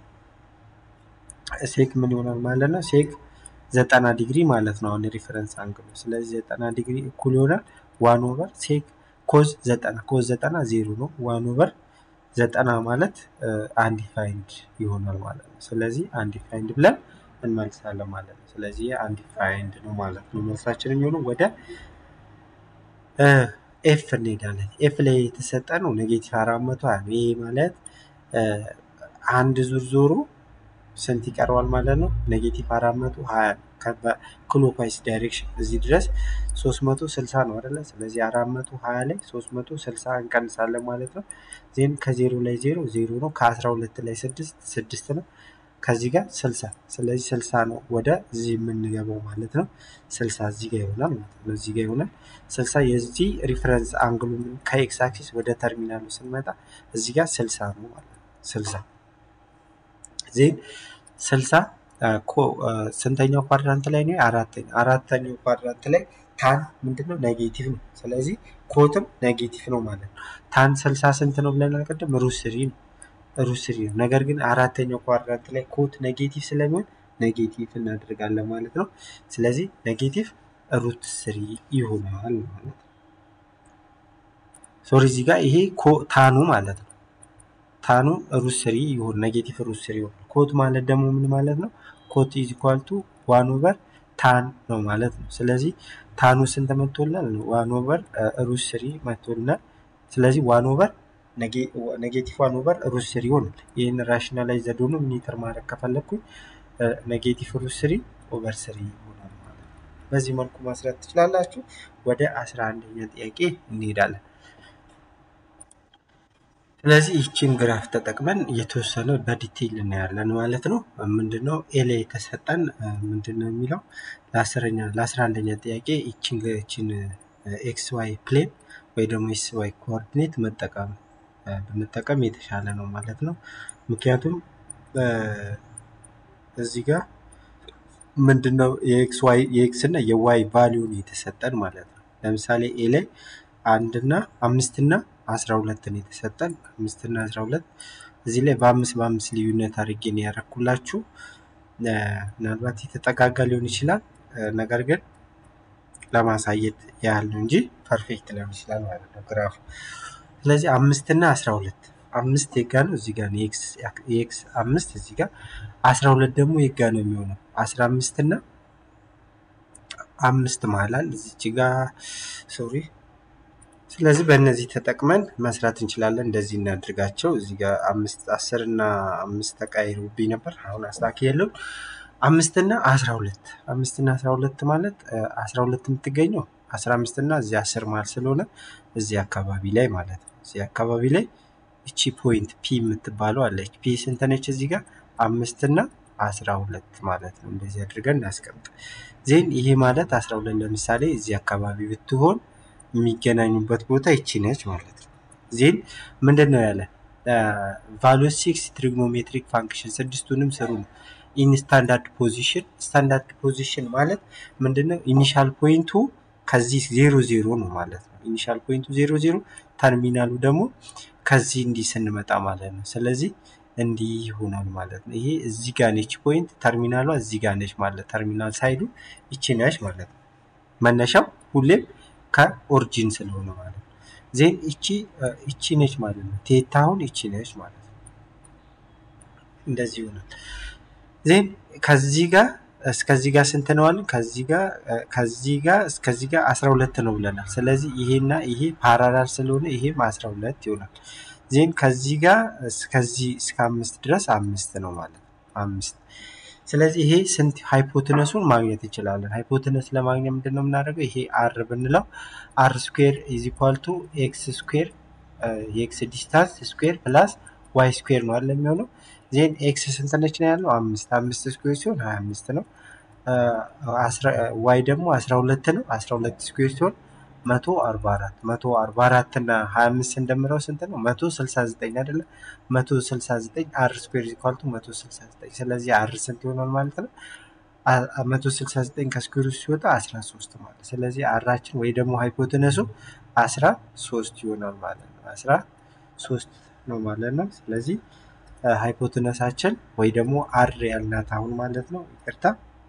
ሴክ ምን ይሆናል ማለት ነው? ሴክ ዘጠና ዲግሪ ማለት ነው። አሁን ሪፈረንስ አንግሉ ስለዚህ ዘጠና ዲግሪ እኩል ይሆናል ዋን ኦቨር ሴክ ኮዝ ዘጠና ኮዝ ዘጠና ዜሮ ነው። ዋን ኦቨር ዘጠና ማለት አንዲፋይንድ ይሆናል ማለት ነው። ስለዚህ አንዲፋይንድ ብለን እንመልሳለን ማለት ነው። ስለዚህ አንዲፋይንድ ነው ማለት ነው። መልሳችን የሚሆነው ወደ ኤፍ እንሄዳለን። ኤፍ ላይ የተሰጠ ነው ኔጌቲቭ አራት መቶ ሀያ ነው። ይሄ ማለት አንድ ዙር ዞሮ ስንት ይቀረዋል ማለት ነው? ኔጌቲቭ አራት መቶ ሀያ ነው። ክሎክዋይስ ዳይሬክሽን እዚህ ድረስ ሶስት መቶ ስልሳ ነው አይደለ? ስለዚህ አራት መቶ ሀያ ላይ ሶስት መቶ ስልሳ እንቀንሳለን ማለት ነው። ዜን ከዜሮ ላይ ዜሮ ዜሮ ነው። ከአስራ ሁለት ላይ ስድስት ስድስት ነው። ከዚህ ጋር ስልሳ ስለዚህ ስልሳ ነው ወደ እዚህ የምንገባው ማለት ነው። ስልሳ እዚህ ጋር ይሆናል ማለት ነው። እዚህ ጋር ይሆናል ስልሳ የዚህ ሪፈረንስ አንግሉ ከኤክስ አክሲስ ወደ ተርሚናሉ ስንመጣ እዚህ ጋር ስልሳ ነው ማለት ነው። ስልሳ ዜን ስልሳ ስንተኛው ኳድራንት ላይ ነው? አራተኛ አራተኛው ኳድራንት ላይ ታን ምንድነው? ኔጌቲቭ ነው። ስለዚህ ኮትም ኔጌቲቭ ነው ማለት ነው። ታን ስልሳ ስንት ነው ብለናል ቅድም? ሩት ስሪ ነው ሩት ስሪ ነው። ነገር ግን አራተኛው ኳድራንት ላይ ኮት ኔጌቲቭ ስለሚሆን ኔጌቲቭ እናደርጋለን ማለት ነው። ስለዚህ ኔጌቲቭ ሩት ስሪ ይሆናል ማለት ነው። ሶሪ እዚህ ጋር ይሄ ታኑ ማለት ነው። ታኑ ሩት ስሪ ይሆን ኔጌቲቭ ሩት ስሪ ይሆን። ኮት ማለት ደግሞ ምን ማለት ነው? ኮት ኢዝ ኢኳል ቱ ዋን ኦቨር ታን ነው ማለት ነው። ስለዚህ ታኑ ስንት መጥቶልናል? ዋን ኦቨር ሩት ስሪ መጥቶልናል። ስለዚህ ዋን ኦቨር ኔጌቲቭ ዋን ኦቨር ሩት ስሪ ይሆናል። ይህን ራሽናላይዝ ዘዴውን ሚኒተር ማድረግ ከፈለግኩኝ ኔጌቲቭ ሩት ስሪ ኦቨር ስሪ ይሆናል ማለት ነው። በዚህ መልኩ ማስራት ትችላላችሁ። ወደ አስራ አንደኛ ጥያቄ እንሄዳለን። ስለዚህ ይችን ግራፍ ተጠቅመን የተወሰነ በዲቴይል እናያለን ማለት ነው። ምንድነው ኤ ላይ የተሰጠን ምንድነው የሚለው ለአስረኛ ለአስራ አንደኛ ጥያቄ ይችን ይችን ኤክስ ዋይ ፕሌን ወይ ደግሞ ኤስ ዋይ ኮኦርዲኔት መጠቀም ብንጠቀም የተሻለ ነው ማለት ነው። ምክንያቱም እዚህ ጋር ምንድነው የኤክስ ዋይ የኤክስ እና የዋይ ቫሊዩን የተሰጠን ማለት ነው። ለምሳሌ ኤ ላይ አንድ እና አምስት እና አስራ ሁለትን የተሰጠን አምስት እና አስራ ሁለት እዚህ ላይ በአምስት በአምስት ልዩነት አድርጌ ነው ያደረኩላችሁ። ምናልባት የተጠጋጋ ሊሆን ይችላል፣ ነገር ግን ለማሳየት ያህል ነው እንጂ ፐርፌክት ሊሆን ይችላል ማለት ነው ግራፉ። ስለዚህ አምስት እና አስራ ሁለት አምስት የጋ ነው እዚህ ጋር ነው የኤክስ አምስት እዚህ ጋር አስራ ሁለት ደግሞ የጋ ነው የሚሆነው አስራ አምስት እና አምስት መሀላል እዚች ጋር ሶሪ ስለዚህ በእነዚህ ተጠቅመን መስራት እንችላለን። እንደዚህ እናድርጋቸው። እዚህ ጋር አምስት አስር እና አምስት ተቃይሩብኝ ነበር። አሁን አስታኪ የለው አምስት እና አስራ ሁለት አምስት እና አስራ ሁለት ማለት አስራ ሁለት የምትገኘው አስራ አምስት እና እዚህ አስር መሀል ስለሆነ እዚህ አካባቢ ላይ ማለት ነው። እዚህ አካባቢ ላይ እቺ ፖይንት ፒ የምትባለው አለች። ፒ ስንት ነች? እዚህ ጋር አምስት እና አስራ ሁለት ማለት ነው። እንደዚህ አድርገን እናስቀምጥ። ዜን ይሄ ማለት አስራ ሁለት ለምሳሌ እዚህ አካባቢ ብትሆን የሚገናኙበት ቦታ ይቺ ነች ማለት ነው። ዜን ምንድን ነው ያለ ቫሉስ ሲክስ ትሪግኖሜትሪክ ፋንክሽን ስድስቱንም ስሩ ነው። ኢን ስታንዳርድ ፖዚሽን ስታንዳርድ ፖዚሽን ማለት ምንድነው? ኢኒሻል ፖይንቱ ከዚህ ዜሮ ዜሮ ነው ማለት ነው። ኢኒሻል ፖይንቱ ዜሮ ዜሮ ተርሚናሉ ደግሞ ከዚህ እንዲህ ስንመጣ ማለት ነው። ስለዚህ እንዲህ ይሆናል ማለት ነው። ይሄ እዚህ ጋር ነች ፖይንት፣ ተርሚናሏ እዚህ ጋር ነች ማለት ተርሚናል ሳይዱ ይቺ ነች ማለት ነው። መነሻው ሁሌም ከኦሪጂን ስለሆነ ማለት ነው። ዜን እቺ እቺ ነች ማለት ነው። ቴታ አሁን እቺ ነች ማለት ነው። እንደዚህ ይሆናል። ዜን ከዚህ ጋር እስከዚህ ጋር ስንት ነው አለን? ከዚህ ጋር ከዚህ ጋር እስከዚህ ጋር 12 ነው ብለናል። ስለዚህ ይሄና ይሄ ፓራላል ስለሆነ ይሄም 12 ይሆናል። ዜን ከዚህ ጋር እስከዚህ እስከ አምስት ድረስ አምስት ነው ማለት ነው። አምስት ስለዚህ ይሄ ስንት ሃይፖትነሱን ማግኘት እንችላለን። ሃይፖትነስ ለማግኘት ምንድን ነው የምናደርገው? ይሄ አር ብንለው አር ስኩዌር ኢዝ ኢኳል ቱ ኤክስ ስኩዌር የኤክስ ዲስታንስ ስኩዌር ፕላስ ዋይ ስኩዌር ነው አለ የሚሆነው። ዜን ኤክስ ስንት ነች ነው ያለው? አምስት አምስት ስኩዌር ሲሆን ሀያ አምስት ነው። ዋይ ደግሞ አስራ ሁለት ነው። አስራ ሁለት ስኩዌር ሲሆን መቶ አርባ አራት መቶ አርባ አራት እና ሀያ አምስት ስንደምረው ስንት ነው? መቶ ስልሳ ዘጠኝ አይደለ? መቶ ስልሳ ዘጠኝ አር ስኩዌር ኢኳልቱ መቶ ስልሳ ዘጠኝ ስለዚህ አር ስንት ይሆናል ማለት ነው? መቶ ስልሳ ዘጠኝ ከስኩዌር ሲወጣ አስራ ሶስት ማለት ስለዚህ አራችን ወይ ደግሞ ሃይፖትነሱ አስራ ሶስት ይሆናል ማለት ነው። አስራ ሶስት ነው ማለት ነው። ስለዚህ ሃይፖትነሳችን ወይ ደግሞ አር ያልናት አሁን ማለት ነው። ይቅርታ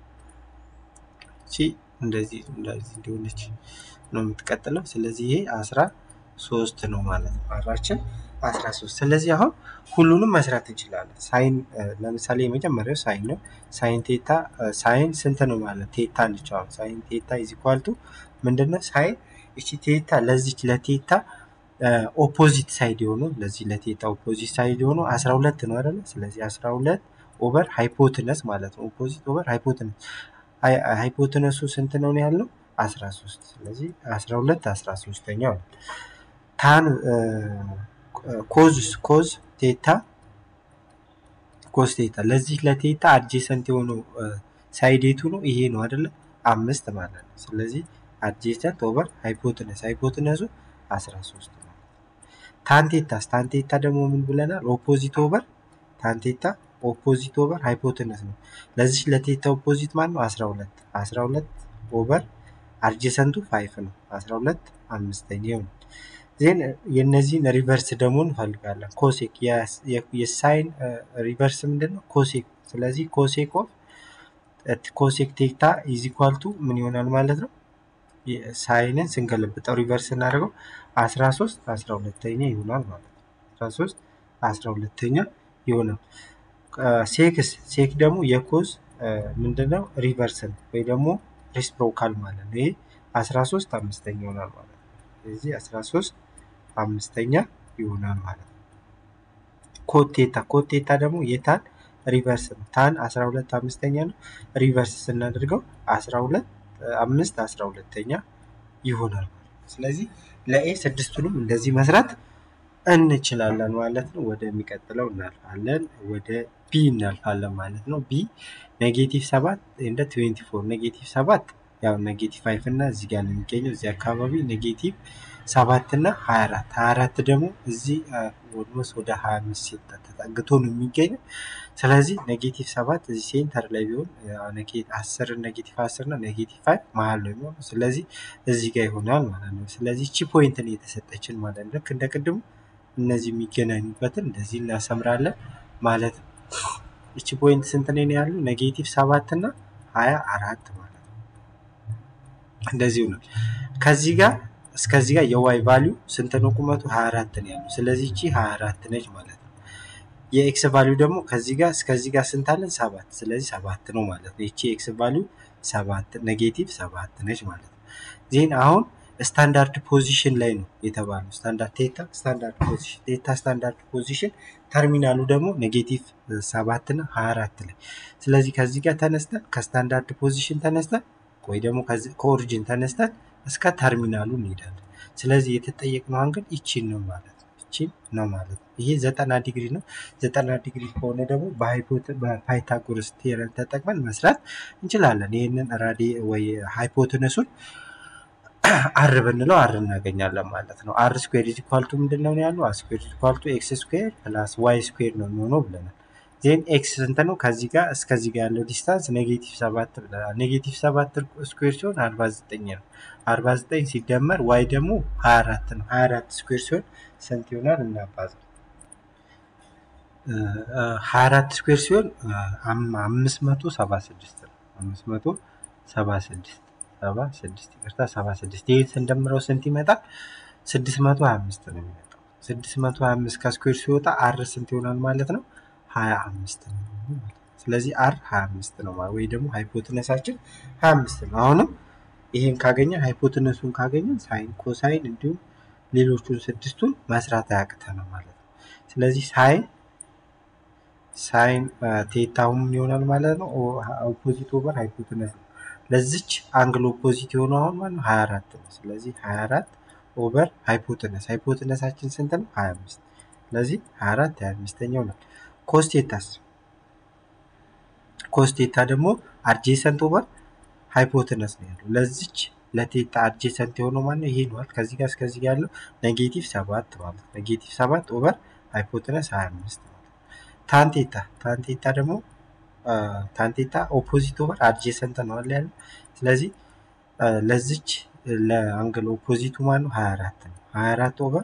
እቺ እንደዚህ እንደዚህ እንደሆነች ነው የምትቀጥለው። ስለዚህ ይሄ አስራ ሶስት ነው ማለት ነው። አራችን አስራ ሶስት ስለዚህ አሁን ሁሉንም መስራት እንችላለን። ሳይን ለምሳሌ የመጀመሪያው ሳይን ነው። ሳይን ቴታ ሳይን ስንት ነው ማለት ቴታ ነች። አሁን ሳይን ቴታ ኢዝ ኢኳል ቱ ምንድነው? ሳይን እቺ ቴታ ለዚች ለቴታ ኦፖዚት ሳይድ የሆነው ለዚህ ለቴታ ኦፖዚት ሳይድ የሆነው አስራ ሁለት ነው አይደለ? ስለዚህ አስራ ሁለት ኦቨር ሃይፖትነስ ማለት ነው። ኦፖዚት ኦቨር ሃይፖትነስ ሃይፖትነሱ ስንት ነው ያለው? አስራ ሶስት ስለዚህ አስራ ሁለት አስራ ሶስተኛው ነው። ታን ኮዝ ኮዝ ቴታ ኮዝ ቴታ ለዚህ ለቴታ አድጀሰንት የሆነው ሳይዴቱ ነው ይሄ ነው አይደለ? አምስት ማለት ነው። ስለዚህ አድጀሰንት ኦቨር ሃይፖትነስ ሃይፖትነሱ አስራ ሶስት ነው። ታንቴታስ ታንቴታ ደግሞ ምን ብለናል? ኦፖዚት ኦቨር ታንቴታ ኦፖዚት ኦቨር ሃይፖትነስ ነው። ለዚህ ለቴታ ኦፖዚት ማለት ነው አስራ ሁለት አስራ ሁለት ኦቨር አድጀሰንቱ ፋይፍ ነው። አስራ ሁለት አምስተኛ ይሆናል። ዜን የእነዚህን ሪቨርስ ደግሞ እንፈልጋለን። ኮሴክ የሳይን ሪቨርስ ምንድን ነው? ኮሴክ ስለዚህ ኮሴክ ኦፍ ኮሴክ ቴታ ኢዝ ኢኳል ቱ ምን ይሆናል ማለት ነው? ሳይንን ስንገለብጠው ሪቨርስ ስናደርገው አስራ ሶስት አስራ ሁለተኛ ይሆናል ማለት ነው። አስራ ሶስት አስራ ሁለተኛ ይሆናል። ሴክስ ሴክ ደግሞ የኮዝ ምንድነው ሪቨርስ ነው ወይ ደግሞ ሬስፕሮካል ማለት ነው። ይሄ አስራ ሶስት አምስተኛ ይሆናል ማለት ነው። ስለዚህ አስራ ሶስት አምስተኛ ይሆናል ማለት ነው። ኮቴታ ኮቴታ ደግሞ የታን ሪቨርስ ነው። ታን አስራ ሁለት አምስተኛ ነው። ሪቨርስ ስናደርገው አስራ ሁለት አምስት አስራ ሁለተኛ ይሆናል ማለት ነው። ስለዚህ ለኤ ስድስቱንም እንደዚህ መስራት እንችላለን ማለት ነው። ወደሚቀጥለው እናልፋለን። ወደ ቢ እናልፋለን ማለት ነው። ቢ ኔጌቲቭ ሰባት እንደ ትዌንቲ ፎር ኔጌቲቭ ሰባት ያው ኔጌቲቭ ፋይቭ እና እዚህ ጋር ነው የሚገኘው እዚህ አካባቢ ኔጌቲቭ ሰባት እና ሀያ አራት ሀያ አራት ደግሞ እዚህ ኦልሞስት ወደ ሀያ አምስት ተጠግቶ ነው የሚገኘው። ስለዚህ ኔጌቲቭ ሰባት እዚህ ሴንተር ላይ ቢሆን አስር ኔጌቲቭ አስር እና ኔጌቲቭ ፋይቭ መሀል ነው የሚሆነው። ስለዚህ እዚህ ጋር ይሆናል ማለት ነው። ስለዚህ እቺ ፖይንትን የተሰጠችን ማለት ነው። ልክ እንደ ቅድሙ እነዚህ የሚገናኙበትን እንደዚህ እናሰምራለን ማለት ነው። እቺ ፖይንት ስንት ላይ ነው ያሉ? ኔጌቲቭ ሰባት እና ሀያ አራት ማለት ነው። እንደዚሁ ነው። ከዚህ ጋር እስከዚህ ጋር የዋይ ቫሊዩ ስንት ነው? ቁመቱ 24 ነው ያለው። ስለዚህ እቺ 24 ነች ማለት ነው። የኤክስ ቫሊዩ ደግሞ ከዚህ ጋር እስከዚህ ጋር ስንት አለን? ሰባት። ስለዚህ ሰባት ነው ማለት ነው። ይቺ ኤክስ ቫሊዩ ሰባት ኔጌቲቭ ሰባት ነች ማለት ነው። ዜን አሁን ስታንዳርድ ፖዚሽን ላይ ነው የተባለው። ስታንዳርድ ቴታ ስታንዳርድ ፖዚሽን ቴታ ስታንዳርድ ፖዚሽን ተርሚናሉ ደግሞ ኔጌቲቭ ሰባት እና 24 ላይ። ስለዚህ ከዚህ ጋር ተነስተን ከስታንዳርድ ፖዚሽን ተነስተን ወይ ደግሞ ከኦሪጂን ተነስተን እስከ ተርሚናሉ እንሄዳለን። ስለዚህ የተጠየቅነው አንግል ይቺን ነው ማለት ነው። ይቺን ነው ማለት ነው። ይሄ ዘጠና ዲግሪ ነው። ዘጠና ዲግሪ ከሆነ ደግሞ በፓይታጎረስ ቴረም ተጠቅመን መስራት እንችላለን። ይህንን ራዲ ወይ ሃይፖትነሱን አር ብንለው አር እናገኛለን ማለት ነው። አር ስኩዌር ኢዝ ኢኳል ቱ ምንድን ነው ያለው? አር ስኩዌር ኢዝ ኢኳል ቱ ኤክስ ስኩዌር ፕላስ ዋይ ስኩዌር ነው የሚሆነው ብለናል። ዜን ኤክስ ስንት ነው? ከዚህ ጋር እስከዚህ ጋር ያለው ዲስታንስ ኔጌቲቭ ሰባት ብለናል። ኔጌቲቭ ሰባት ስኩዌር ሲሆን አርባ ዘጠኝ ነው። አርባ ዘጠኝ ሲደመር ዋይ ደግሞ ሀያ አራት ነው። ሀያ አራት ስኩዌር ሲሆን ስንት ይሆናል? እናባዛ ሀያ አራት ስኩዌር ሲሆን አምስት መቶ ሰባ ስድስት ነው። አምስት መቶ ሰባ ስድስት ሰባ ስድስት ይቅርታ፣ ሰባ ስድስት ይህን ስንደምረው ስንት ይመጣል? ስድስት መቶ ሀያ አምስት ነው የሚመጣው። ስድስት መቶ ሀያ አምስት ከስኩዌር ሲወጣ አር ስንት ይሆናል ማለት ነው? ሀያ አምስት ነው። ስለዚህ አር ሀያ አምስት ነው ወይ ደግሞ ሃይፖትነሳችን ሀያ አምስት ነው። አሁንም ይሄን ካገኘን ሃይፖትነሱን ካገኘን ሳይን፣ ኮሳይን እንዲሁም ሌሎቹን ስድስቱን መስራት አያቅተንም ማለት ነው። ስለዚህ ሳይን ሳይን ቴታው ምን ይሆናል ማለት ነው? ኦፖዚት ኦቨር ሃይፖትነስ ነው። ለዚች አንግል ኦፖዚት የሆነው አሁን ማለት ነው 24 ነው። ስለዚህ 24 ኦቨር ሃይፖትነስ ሃይፖትነሳችን ስንት ነው? 25 ስለዚህ 24 25ኛው ነው። ኮስቴታስ ኮስቴታ ደግሞ አድጄሰንት ኦቨር ሃይፖትነስ ነው ያለው። ለዚች ለቴታ አድጄሰንት የሆነው ማለት ነው ይሄ ነው። ከዚህ ጋር እስከዚህ ጋር ያለው ኔጌቲቭ 7 ማለት ኔጌቲቭ 7 ኦቨር ሃይፖትነስ 25 ማለት ታንቴታ ታንቴታ ደግሞ ታንቴታ ኦፖዚት ኦቨር አድጄሰንት ነው አለ ያለው። ስለዚህ ለዚች ለአንግል ኦፖዚቱ ማለት ነው 24 ነው። 24 ኦቨር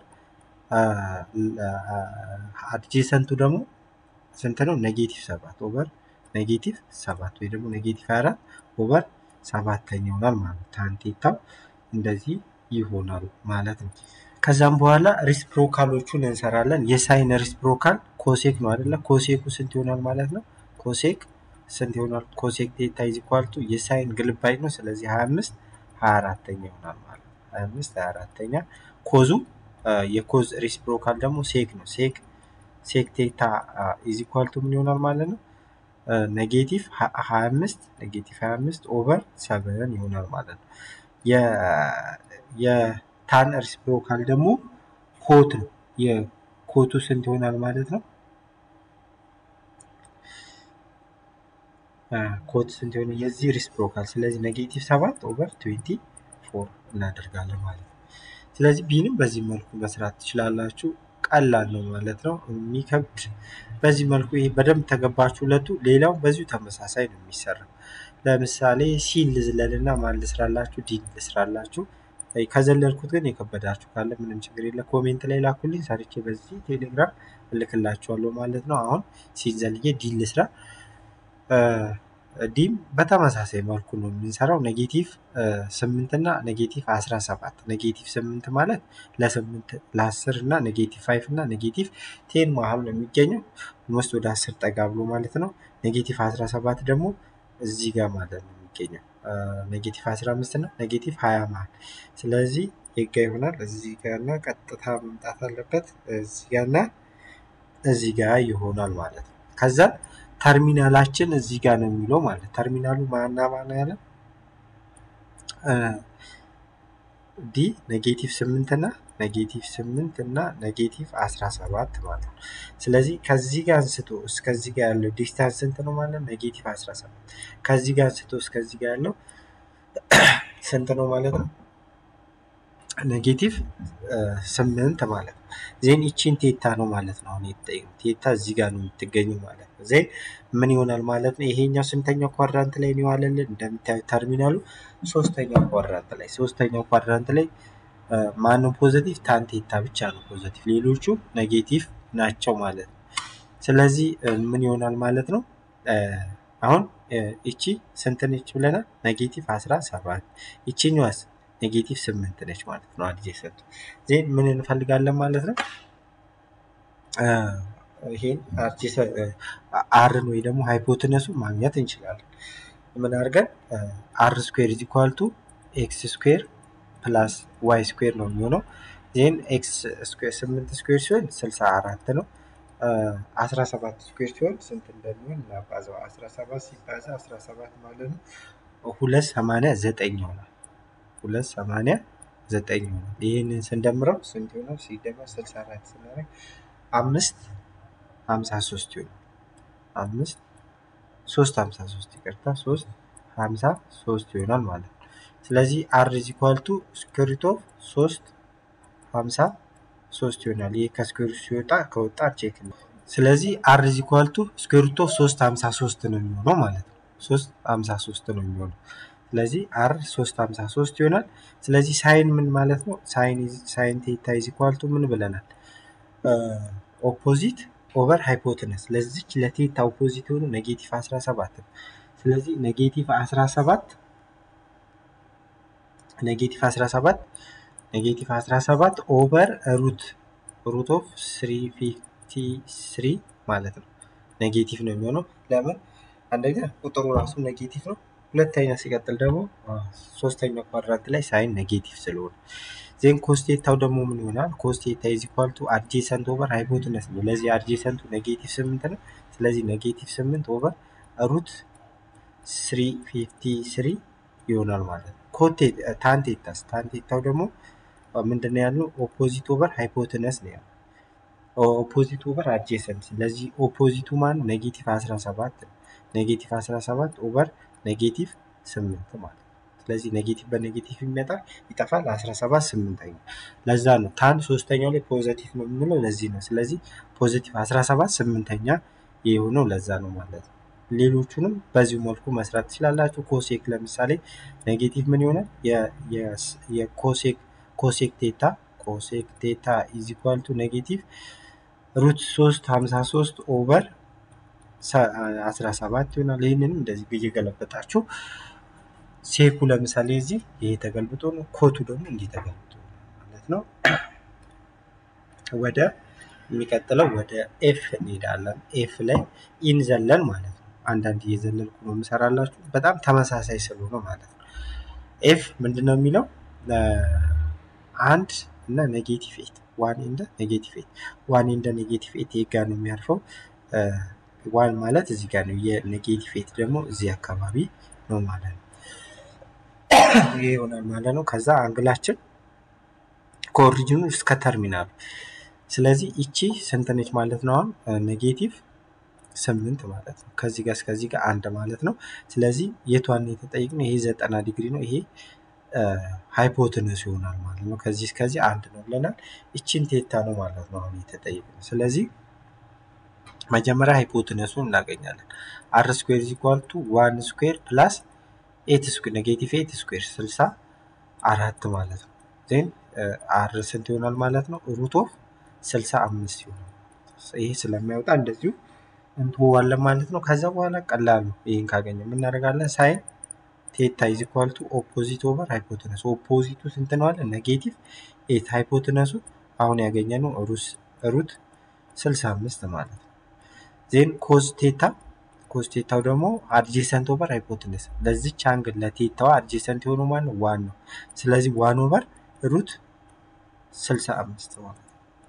አድጄሰንቱ ደግሞ ስንት ነው? ኔጌቲቭ 7 ኦቨር ኔጌቲቭ 7 ወይ ደግሞ ኔጌቲቭ 24 ኦቨር ሰባተኛ ይሆናል ማለት ነው። ታንቴታው እንደዚህ ይሆናል ማለት ነው። ከዛም በኋላ ሪስፕሮካሎቹን እንሰራለን። የሳይን ሪስፕሮካል ኮሴክ ነው አይደለ? ኮሴኩ ስንት ይሆናል ማለት ነው? ኮሴክ ስንት ይሆናል? ኮሴክ ቴታ ኢዝ ኢኳል ቱ የሳይን ግልባጭ ነው። ስለዚህ 25 24ኛ ይሆናል ማለት ነው። 25 24ኛ ኮዙ የኮዝ ሪስፕሮካል ደግሞ ሴክ ነው። ሴክ ሴክ ቴታ ኢዝ ኢኳል ቱ ምን ይሆናል ማለት ነው? ኔጌቲቭ 25 ኔጌቲቭ 25 ኦቨር 7 ይሆናል ማለት ነው። የታን ሪስፕሮካል ደግሞ ኮት ነው። የኮቱ ስንት ይሆናል ማለት ነው? ኮት ስንት የሆነ የዚህ ሪስፕሮካል ስለዚህ ኔጌቲቭ ሰባት ኦቨር ትዌንቲ ፎር እናደርጋለን ማለት ነው። ስለዚህ ቢንም በዚህ መልኩ መስራት ትችላላችሁ። ቀላል ነው ማለት ነው። የሚከብድ በዚህ መልኩ ይሄ በደንብ ተገባችሁ ሁለቱ። ሌላው በዚሁ ተመሳሳይ ነው የሚሰራው። ለምሳሌ ሲን ልዝለልና ማን ልስራላችሁ? ዲን ልስራላችሁ። ከዘለልኩት ግን የከበዳችሁ ካለ ምንም ችግር የለ ኮሜንት ላይ ላኩልኝ። ሰርቼ በዚህ ቴሌግራም እልክላችኋለሁ ማለት ነው። አሁን ሲን ዘልዬ ዲን ልስራ። ዲም በተመሳሳይ መልኩ ነው የምንሰራው። ኔጌቲቭ ስምንት እና ኔጌቲቭ አስራ ሰባት ኔጌቲቭ ስምንት ማለት ለስምንት ለአስር እና ኔጌቲቭ ፋይቭ እና ኔጌቲቭ ቴን መሀል ነው የሚገኘው ሞስት ወደ አስር ጠጋ ብሎ ማለት ነው። ኔጌቲቭ አስራ ሰባት ደግሞ እዚህ ጋር ማለት ነው የሚገኘው ኔጌቲቭ አስራ አምስት እና ኔጌቲቭ ሀያ መሀል ስለዚህ የጋ ይሆናል እዚህ ጋርና ቀጥታ መምጣት አለበት እዚህ ጋርና እዚህ ጋር ይሆናል ማለት ነው። ከዛ ተርሚናላችን እዚህ ጋር ነው የሚለው ማለት ተርሚናሉ ማና ማና ያለ ዲ ኔጌቲቭ ስምንት እና ኔጌቲቭ ስምንት እና ኔጌቲቭ አስራ ሰባት ማለት ነው። ስለዚህ ከዚህ ጋር አንስቶ እስከዚህ ጋር ያለው ዲስታንስ ስንት ነው ማለት ነው? ኔጌቲቭ አስራ ሰባት ከዚህ ጋር አንስቶ እስከዚህ ጋር ያለው ስንት ነው ማለት ነው? ኔጌቲቭ ስምንት ማለት ነው። ዜን ይቺን ቴታ ነው ማለት ነው። አሁን የተጠየቁት ቴታ እዚህ ጋር ነው የምትገኙ ማለት ነው። ዜን ምን ይሆናል ማለት ነው? ይሄኛው ስንተኛው ኳድራንት ላይ ነው ያለልን? እንደምታዩት ተርሚናሉ ሶስተኛው ኳድራንት ላይ ሶስተኛው ኳድራንት ላይ ማነው ፖዘቲቭ? ታን ቴታ ብቻ ነው ፖዘቲቭ፣ ሌሎቹ ኔጌቲቭ ናቸው ማለት ነው። ስለዚህ ምን ይሆናል ማለት ነው? አሁን ይቺ ስንት ነች ብለናል? ኔጌቲቭ አስራ ሰባት ይቺኛዋስ ኔጌቲቭ ስምንት ነች ማለት ነው። አድጀሰንት ዜን ምን እንፈልጋለን ማለት ነው? ይሄን አርን ወይ ደግሞ ሃይፖትነሱ ማግኘት እንችላለን። ምን አድርገን አር ስኩዌር ኢዝ ኢኳል ቱ ኤክስ ስኩዌር ፕላስ ዋይ ስኩዌር ነው የሚሆነው። ዜን ኤክስ ስኩዌር ስምንት ስኩዌር ሲሆን ስልሳ አራት ነው። አስራ ሰባት ስኩዌር ሲሆን ስንት እንደሚሆን እናባዛው። አስራ ሰባት ሲባዛ አስራ ሰባት ማለት ነው ሁለት ሰማንያ ዘጠኝ ይሆናል። ሁለት ሰማንያ ዘጠኝ ይሆናል። ይህንን ስንደምረው ስንት ይሆናል? ሲደመር ስልሳ አራት ስናደርግ አምስት ሀምሳ ሶስት ይሆናል። አምስት ሶስት ሀምሳ ሶስት ይቅርታ፣ ሶስት ሀምሳ ሶስት ይሆናል ማለት ነው። ስለዚህ አር ኢዝ ኢኳል ቱ ስኩዌር ሩት ኦፍ ሶስት ሀምሳ ሶስት ይሆናል። ይህ ከስኩዌር ሲወጣ ከወጣ ቼክ ነው። ስለዚህ አር ኢዝ ኢኳል ቱ ስኩዌር ሩት ኦፍ ሶስት ሀምሳ ሶስት ነው የሚሆነው ማለት ነው። ሶስት ሀምሳ ሶስት ነው የሚሆነው። ስለዚህ አር ሶስት ሀምሳ ሶስት ይሆናል። ስለዚህ ሳይን ምን ማለት ነው? ሳይን ቴታ ኢዝ ኢኳል ቱ ምን ብለናል? ኦፖዚት ኦቨር ሃይፖትነስ ለዚች ለቴታ ኦፖዚት የሆኑ ኔጌቲቭ 17 ነው። ስለዚህ ኔጌቲቭ 17 ኔጌቲቭ 17 ኔጌቲቭ 17 ኦቨር ሩት ሩት ኦፍ 353 ማለት ነው። ኔጌቲቭ ነው የሚሆነው። ለምን አንደኛ ቁጥሩ ራሱ ኔጌቲቭ ነው። ሁለተኛ ሲቀጥል ደግሞ ሶስተኛ ኳድራንት ላይ ሳይን ኔጌቲቭ ስለሆነ ዜን ኮስቴታው ደግሞ ምን ይሆናል? ኮስቴታ ኢዝ ኢኳል ቱ አድጄሰንት ኦቨር ሃይፖትነስ ነው። ለዚህ አድጄሰንቱ ኔጌቲቭ ስምንት ነው። ስለዚህ ኔጌቲቭ ስምንት ኦቨር ሩት ስሪ ፊፍቲ ስሪ ይሆናል ማለት ነው። ኮቴ ታንቴታስ ታንቴታው ደግሞ ምንድን ነው ያልነው? ኦፖዚት ኦቨር ሃይፖትነስ ነው ያለው። ኦፖዚት ኦቨር አድጄሰንት። ስለዚህ ኦፖዚቱ ማን ኔጌቲቭ 17 ኔጌቲቭ 17 ኦቨር ኔጌቲቭ ስምንት ማለት ነው። ስለዚህ ኔጌቲቭ በኔጌቲቭ ይመጣ ይጠፋል። 17 ስምንተኛ ለዛ ነው ታን ሶስተኛው ላይ ፖዘቲቭ ነው የምንለው ለዚህ ነው። ስለዚህ ፖዘቲቭ 17 ስምንተኛ የሆነው ለዛ ነው ማለት ነው። ሌሎቹንም በዚሁ መልኩ መስራት ትችላላችሁ። ኮሴክ ለምሳሌ ኔጌቲቭ ምን ይሆናል? የኮሴክ ኮሴክ ቴታ ኮሴክ ቴታ ኢዝ ኢኳል ቱ ኔጌቲቭ ሩት 3 53 ኦቨር 17 ይሆናል። ይህንንም እንደዚህ እየገለበጣችሁ ሴኩ ለምሳሌ እዚህ ይሄ ተገልብጦ ነው። ኮቱ ደግሞ እንዲህ ተገልብጦ ነው ማለት ነው። ወደ የሚቀጥለው ወደ ኤፍ እንሄዳለን። ኤፍ ላይ ኢንዘለን ማለት ነው። አንዳንድ እየዘለልኩ ነው የምሰራላችሁ በጣም ተመሳሳይ ስለሆነ ማለት ነው። ኤፍ ምንድን ነው የሚለው አንድ እና ኔጌቲቭ ኤት ዋን ኢንደ ኔጌቲቭ ኤት ዋን ኢንደ ኔጌቲቭ ኤት ይሄ ጋር ነው የሚያርፈው። ዋን ማለት እዚህ ጋር ነው። የኔጌቲቭ ኤት ደግሞ እዚህ አካባቢ ነው ማለት ነው። ይሄ ይሆናል ማለት ነው። ከዛ አንግላችን ከኦሪጂኑ እስከ ተርሚናሉ። ስለዚህ ይቺ ስንት ነች ማለት ነው? አሁን ኔጌቲቭ ስምንት ማለት ነው። ከዚህ ጋር እስከዚህ ጋር አንድ ማለት ነው። ስለዚህ የቷን የተጠየቅነው? ይሄ ዘጠና ዲግሪ ነው። ይሄ ሃይፖትነስ ይሆናል ማለት ነው። ከዚህ እስከዚህ አንድ ነው ብለናል። ይቺን ቴታ ነው ማለት ነው አሁን የተጠየቅነው። ስለዚህ መጀመሪያ ሃይፖትነሱን እናገኛለን። አር ስኩዌር ኢዝ ኢኳል ቱ ዋን ስኩዌር ፕላስ ኤት ስኩዌር ኔጌቲቭ ኤት ስኩዌር ስልሳ አራት ማለት ነው። ዜን አር ስንት ይሆናል ማለት ነው? ሩት ኦፍ ስልሳ አምስት ይሆናል። ይሄ ስለሚያወጣ እንደዚሁ እንትዋለን ማለት ነው። ከዛ በኋላ ቀላል ነው። ይህን ካገኘ የምናደርጋለን ሳይን ቴታ ኢዝ ኢኳል ቱ ኦፖዚት ኦቨር ሃይፖትነስ። ኦፖዚቱ ስንት ነው አለ? ኔጌቲቭ ኤት ሃይፖትነሱ አሁን ያገኘነው ሩት ስልሳ አምስት ማለት ነው። ዜን ኮዝ ቴታ ኮዝ ቴታው ደግሞ አድጄሰንት ኦቨር ሃይፖትነስ ለዚች አንግል ለቴታዋ አድጄሰንት የሆነ ማን ነው? ዋን ነው። ስለዚህ ዋን ኦቨር ሩት ስልሳ አምስት ማለት ነው።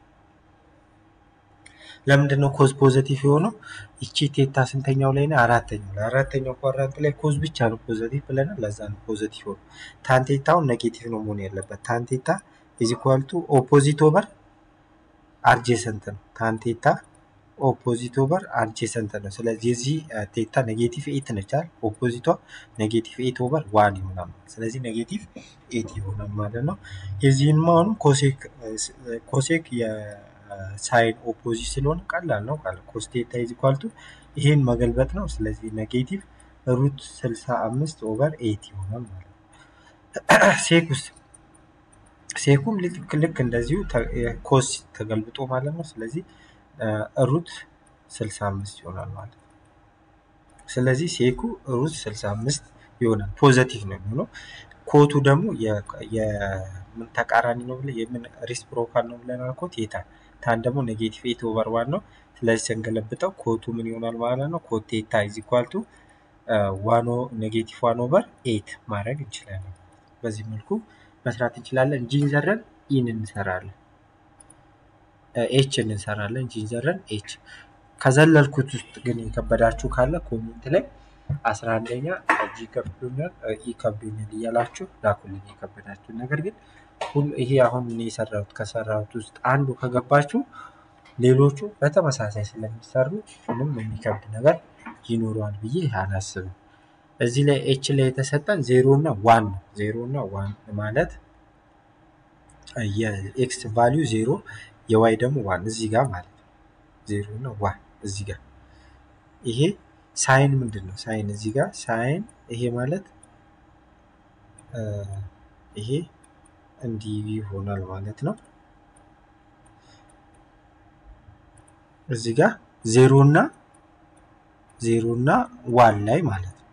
ለምንድን ነው ኮዝ ፖዘቲቭ የሆነው? ይቺ ቴታ ስንተኛው ላይ ነው? አራተኛው ላይ አራተኛው ኳድራንት ላይ ኮዝ ብቻ ነው ፖዘቲቭ ብለናል። ለዛ ነው ፖዘቲቭ ሆኖ ታንቴታውን ኔጌቲቭ ነው መሆን ያለበት። ታንቴታ ኢዝ ኢኳል ቱ ኦፖዚት ኦቨር አርጄሰንት ነው። ታን ቴታ ኦፖዚት ኦቨር አርጄሰንት ነው። ስለዚህ የዚህ ቴታ ኔጌቲቭ ኤት ነቻል። ኦፖዚቷ ኔጌቲቭ ኤት ኦቨር ዋን ይሆናል። ስለዚህ ኔጌቲቭ ኤት ይሆናል ማለት ነው። የዚህን አሁንም ኮሴክ ኮሴክ የሳይን ኦፖዚት ስለሆነ ቀላል ነው። ኮስ ቴታ ኢዝ ኢኳል ቱ ይሄን መገልበጥ ነው። ስለዚህ ኔጌቲቭ ሩት 65 ኦቨር ኤት ይሆናል ማለት ነው። ሴክ ውስጥ ሴኩም ልክ እንደዚሁ ኮስ ተገልብጦ ማለት ነው። ስለዚህ ሩት 65 ይሆናል ማለት ነው። ስለዚህ ሴኩ ሩት 65 ይሆናል። ፖዘቲቭ ነው የሚሆነው። ኮቱ ደግሞ የምን ተቃራኒ ነው ብለ የምን ሪስፕሮካል ነው ብለን አልኮ ቴታ ታን ደግሞ ኔጌቲቭ ኤት ኦቨር ዋን ነው። ስለዚህ ስንገለብጠው ኮቱ ምን ይሆናል ማለት ነው? ኮት ቴታ ኢዝ ኢኳል ቱ ዋኖ ኔጌቲቭ ዋን ኦቨር ኤት ማድረግ እንችላለን። በዚህ መልኩ መስራት እንችላለን። ጂን ዘረን ኢን እንሰራለን። ኤች እንሰራለን። ጂን ዘረን ኤች ከዘለልኩት ውስጥ ግን የከበዳችሁ ካለ ኮሜንት ላይ አስራ አንደኛ ጂ ከብዶኛል ኢ ከብዶኛል እያላችሁ ላኩልኝ የከበዳችሁ ነገር ግን ይሄ አሁን እኔ የሰራሁት ከሰራሁት ውስጥ አንዱ ከገባችሁ ሌሎቹ በተመሳሳይ ስለሚሰሩ ምንም የሚከብድ ነገር ይኖረዋል ብዬ አላስብም። እዚህ ላይ ኤች ላይ የተሰጠን ዜሮ እና ዋን ነው። ዜሮ እና ዋን ማለት የኤክስ ቫሊዩ ዜሮ የዋይ ደግሞ ዋን እዚህ ጋር ማለት ነው። ዜሮ እና ዋን እዚህ ጋር ይሄ ሳይን ምንድን ነው? ሳይን እዚህ ጋር ሳይን ይሄ ማለት ይሄ እንዲህ ይሆናል ማለት ነው። እዚህ ጋር ዜሮ እና ዜሮ እና ዋን ላይ ማለት ነው።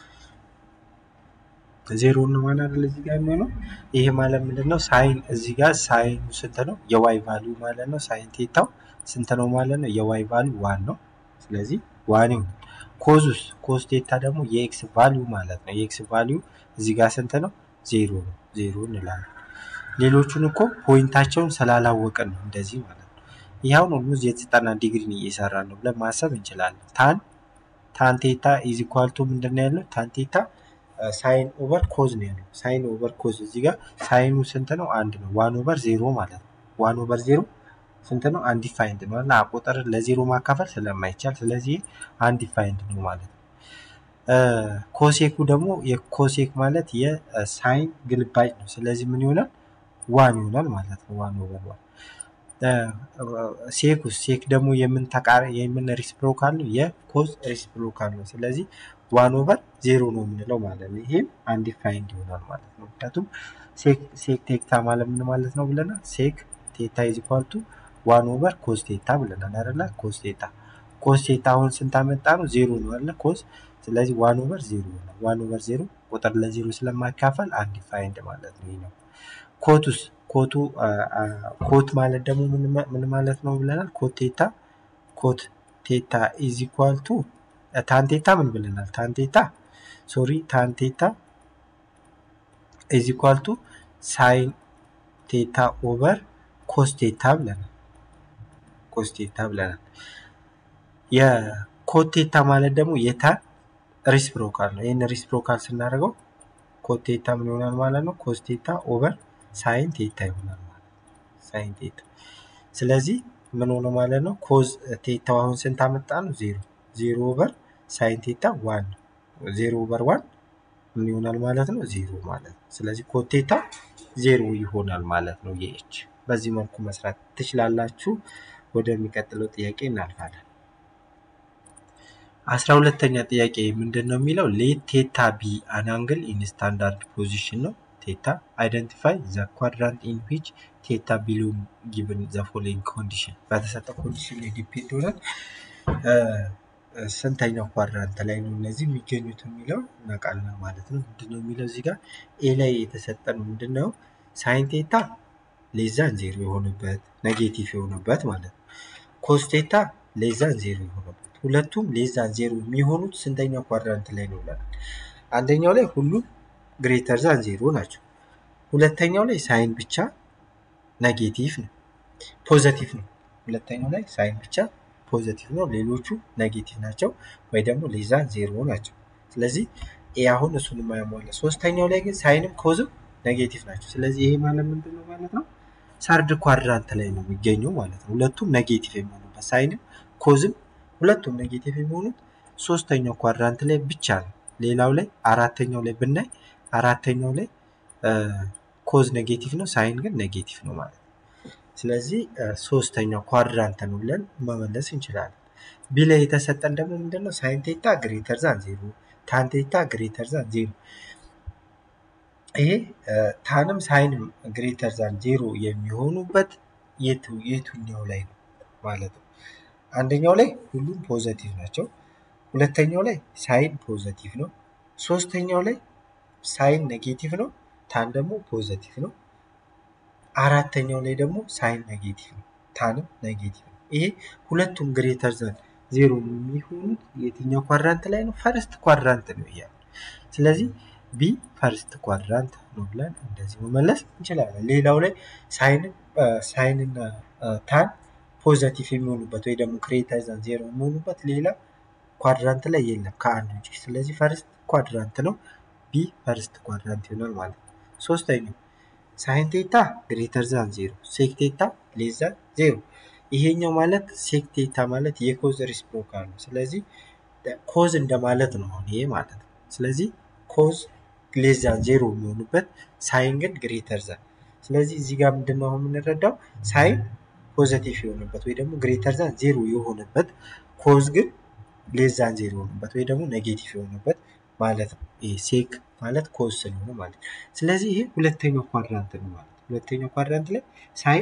ዜሮ እና ዋን አይደል እዚህ ጋር የሚሆነው ይሄ ማለት ምንድን ነው? ሳይን እዚህ ጋር ሳይኑ ስንት ነው? የዋይ ቫሊዩ ማለት ነው። ሳይን ቴታው ስንት ነው ማለት ነው? የዋይ ቫሊዩ ዋን ነው። ስለዚህ ዋን ይሆናል። ኮዙስ ኮስ ቴታ ደግሞ የኤክስ ቫሊዩ ማለት ነው። የኤክስ ቫሊዩ እዚህ ጋር ስንት ነው? ዜሮ ነው። ዜሮ እንላለን። ሌሎቹን እኮ ፖይንታቸውን ስላላወቅን ነው እንደዚህ ማለት ነው። ይህ አሁን ኦልሞስት የዘጠና ዲግሪን እየሰራ ነው ብለን ማሰብ እንችላለን። ታን ታን ቴታ ኢዝ ኢኳል ቱ ምንድን ነው ያለው? ታን ቴታ ሳይን ኦቨር ኮዝ ነው ያለው። ሳይን ኦቨር ኮዝ እዚህ ጋር ሳይኑ ስንት ነው? አንድ ነው። ዋን ኦቨር ዜሮ ማለት ነው። ዋን ኦቨር ዜሮ ስንት ነው? አንዲፋይንድ ነው እና ቁጥር ለዜሮ ማካፈል ስለማይቻል ስለዚህ አንዲፋይንድ ነው ማለት ነው። ኮሴኩ ደግሞ የኮሴክ ማለት የሳይን ግልባጭ ነው። ስለዚህ ምን ይሆናል? ዋን ይሆናል ማለት ነው። ዋን ኦቨር ዋን ሴኩስ ሴክ ደግሞ የምን ተቃራ የምን ሪስፕሮካል ነው? የኮዝ ሪስፕሮካል ነው። ስለዚህ ዋን ኦቨር ዜሮ ነው የምንለው ማለት ነው። ይሄም አንዲፋይንድ ይሆናል ማለት ነው። ምክንያቱም ሴክ ቴታ ማለት ምን ማለት ነው ብለናል? ሴክ ቴታ ኢዝ ኢኳል ቱ ዋን ኦቨር ኮዝ ቴታ ብለናል አይደለ? ኮዝ ቴታ ኮዝ ቴታ አሁን ስንት አመጣ ነው? ዜሮ ነው አይደለ? ኮዝ ስለዚህ ዋን ኦቨር ዜሮ ነው። ዋን ኦቨር ዜሮ ቁጥር ለዜሮ ስለማካፈል አንዲፋይንድ ማለት ነው። ይሄ ነው። ኮቱስ ኮቱ ኮት ማለት ደግሞ ምን ማለት ነው ብለናል? ኮት ቴታ ኮት ቴታ ኢዝ ኢኳል ቱ ታንቴታ ምን ብለናል? ታንቴታ ሶሪ ታንቴታ ኢዝ ኢኳል ቱ ሳይን ቴታ ኦቨር ኮስ ቴታ ብለናል። ኮስ ቴታ ብለናል። የኮት ቴታ ማለት ደግሞ የታን ሪስፕሮካል ነው። ይህን ሪስፕሮካል ስናደርገው ኮት ቴታ ምን ይሆናል ማለት ነው? ኮስ ቴታ ኦቨር ሳይን ቴታ ይሆናል ማለት ነው። ሳይን ቴታ ስለዚህ ምን ሆነ ማለት ነው? ኮዝ ቴታው አሁን ስንት አመጣ ነው? ዜሮ ዜሮ ኦቨር ሳይን ቴታ ዋን ነው። ዜሮ ኦቨር ዋን ምን ይሆናል ማለት ነው? ዜሮ ማለት ነው። ስለዚህ ኮት ቴታ ዜሮ ይሆናል ማለት ነው። የኤች በዚህ መልኩ መስራት ትችላላችሁ። ወደሚቀጥለው ጥያቄ እናልፋለን። አስራ ሁለተኛ ጥያቄ ምንድን ነው የሚለው ሌት ቴታ ቢ አን አንግል ኢን ስታንዳርድ ፖዚሽን ነው። ቴታ አይደንቲፋይ ዘ ኳድራንት ኢን ዊች ቴታ ቢሎን ጊቭን ዘ ፎሎዊንግ ኮንዲሽን በተሰጠ ኮንዲሽን ላይ ዲፔንድ ሆናል። ስንተኛው ኳድራንት ላይ ነው እነዚህ የሚገኙት የሚለው እናውቃለን ማለት ነው። ምንድነው የሚለው እዚህ ጋር ኤ ላይ የተሰጠን ምንድነው ሳይን ቴታ ሌዛን ዜሮ የሆነበት ኔጌቲቭ የሆነበት ማለት ነው። ኮስ ቴታ ሌዛን ዜሮ የሆነበት ሁለቱም ሌዛን ዜሮ የሚሆኑት ስንተኛው ኳድራንት ላይ ነው ብለናል። አንደኛው ላይ ሁሉም ግሬተር ዛን ዜሮ ናቸው። ሁለተኛው ላይ ሳይን ብቻ ኔጌቲቭ ነው ፖዘቲቭ ነው። ሁለተኛው ላይ ሳይን ብቻ ፖዘቲቭ ነው፣ ሌሎቹ ኔጌቲቭ ናቸው ወይ ደግሞ ሌዛን ዜሮ ናቸው። ስለዚህ ኤ አሁን እሱን የማያሟላ ሶስተኛው ላይ ግን ሳይንም ኮዝም ኔጌቲቭ ናቸው። ስለዚህ ይሄ ማለት ምንድን ነው ማለት ነው? ሰርድ ኳድራንት ላይ ነው የሚገኘው ማለት ነው። ሁለቱም ኔጌቲቭ የሚሆኑበት ሳይንም ኮዝም ሁለቱም ኔጌቲቭ የሚሆኑት ሶስተኛው ኳድራንት ላይ ብቻ ነው። ሌላው ላይ አራተኛው ላይ ብናይ አራተኛው ላይ ኮዝ ኔጌቲቭ ነው፣ ሳይን ግን ኔጌቲቭ ነው ማለት ነው። ስለዚህ ሶስተኛው ኳድራንት ነው ብለን መመለስ እንችላለን። ቢ ላይ የተሰጠን ደግሞ ምንድነው? ሳይን ቴታ ግሬተር ዛን ዜሮ፣ ታን ቴታ ግሬተር ዛን ዜሮ። ይሄ ታንም ሳይንም ግሬተር ዛን ዜሮ የሚሆኑበት የቱኛው ላይ ነው ማለት ነው። አንደኛው ላይ ሁሉም ፖዘቲቭ ናቸው። ሁለተኛው ላይ ሳይን ፖዘቲቭ ነው። ሶስተኛው ላይ ሳይን ኔጌቲቭ ነው። ታን ደግሞ ፖዘቲቭ ነው። አራተኛው ላይ ደግሞ ሳይን ኔጌቲቭ ነው። ታንም ኔጌቲቭ ነው። ይሄ ሁለቱም ግሬተር ዘን ዜሮ የሚሆኑት የትኛው ኳድራንት ላይ ነው? ፈርስት ኳድራንት ነው እያሉ ስለዚህ ቢ ፈርስት ኳድራንት ነው ብለን እንደዚህ መመለስ እንችላለን። ሌላው ላይ ሳይንን ሳይንና ታን ፖዘቲቭ የሚሆኑበት ወይ ደግሞ ግሬተር ዘን ዜሮ የሚሆኑበት ሌላ ኳድራንት ላይ የለም ከአንድ ውጭ። ስለዚህ ፈርስት ኳድራንት ነው። ቢ ፈርስት ኳድራንት ይሆናል ማለት ነው። ሶስተኛው ሳይን ቴታ ግሬተር ዛን ዜሮ ሴክ ቴታ ሌስ ዛን ዜሮ። ይሄኛው ማለት ሴክ ቴታ ማለት የኮዝ ሪስፕሮካል ነው። ስለዚህ ኮዝ እንደማለት ነው አሁን ይሄ ማለት ነው። ስለዚህ ኮዝ ሌስ ዛን ዜሮ የሚሆኑበት ሳይን ግን ግሬተር ዛን። ስለዚህ እዚህ ጋር ምንድነው አሁን የምንረዳው ሳይን ፖዘቲቭ የሆነበት ወይ ደግሞ ግሬተር ዛን ዜሮ የሆነበት ኮዝ ግን ሌስ ዛን ዜሮ የሆነበት ወይ ደግሞ ኔጌቲቭ የሆነበት ማለት ነው። ይሄ ሴክ ማለት ኮዝ ስለሆነ ማለት ነው። ስለዚህ ይሄ ሁለተኛው ኳድራንት ነው ማለት ነው። ሁለተኛው ኳድራንት ላይ ሳይን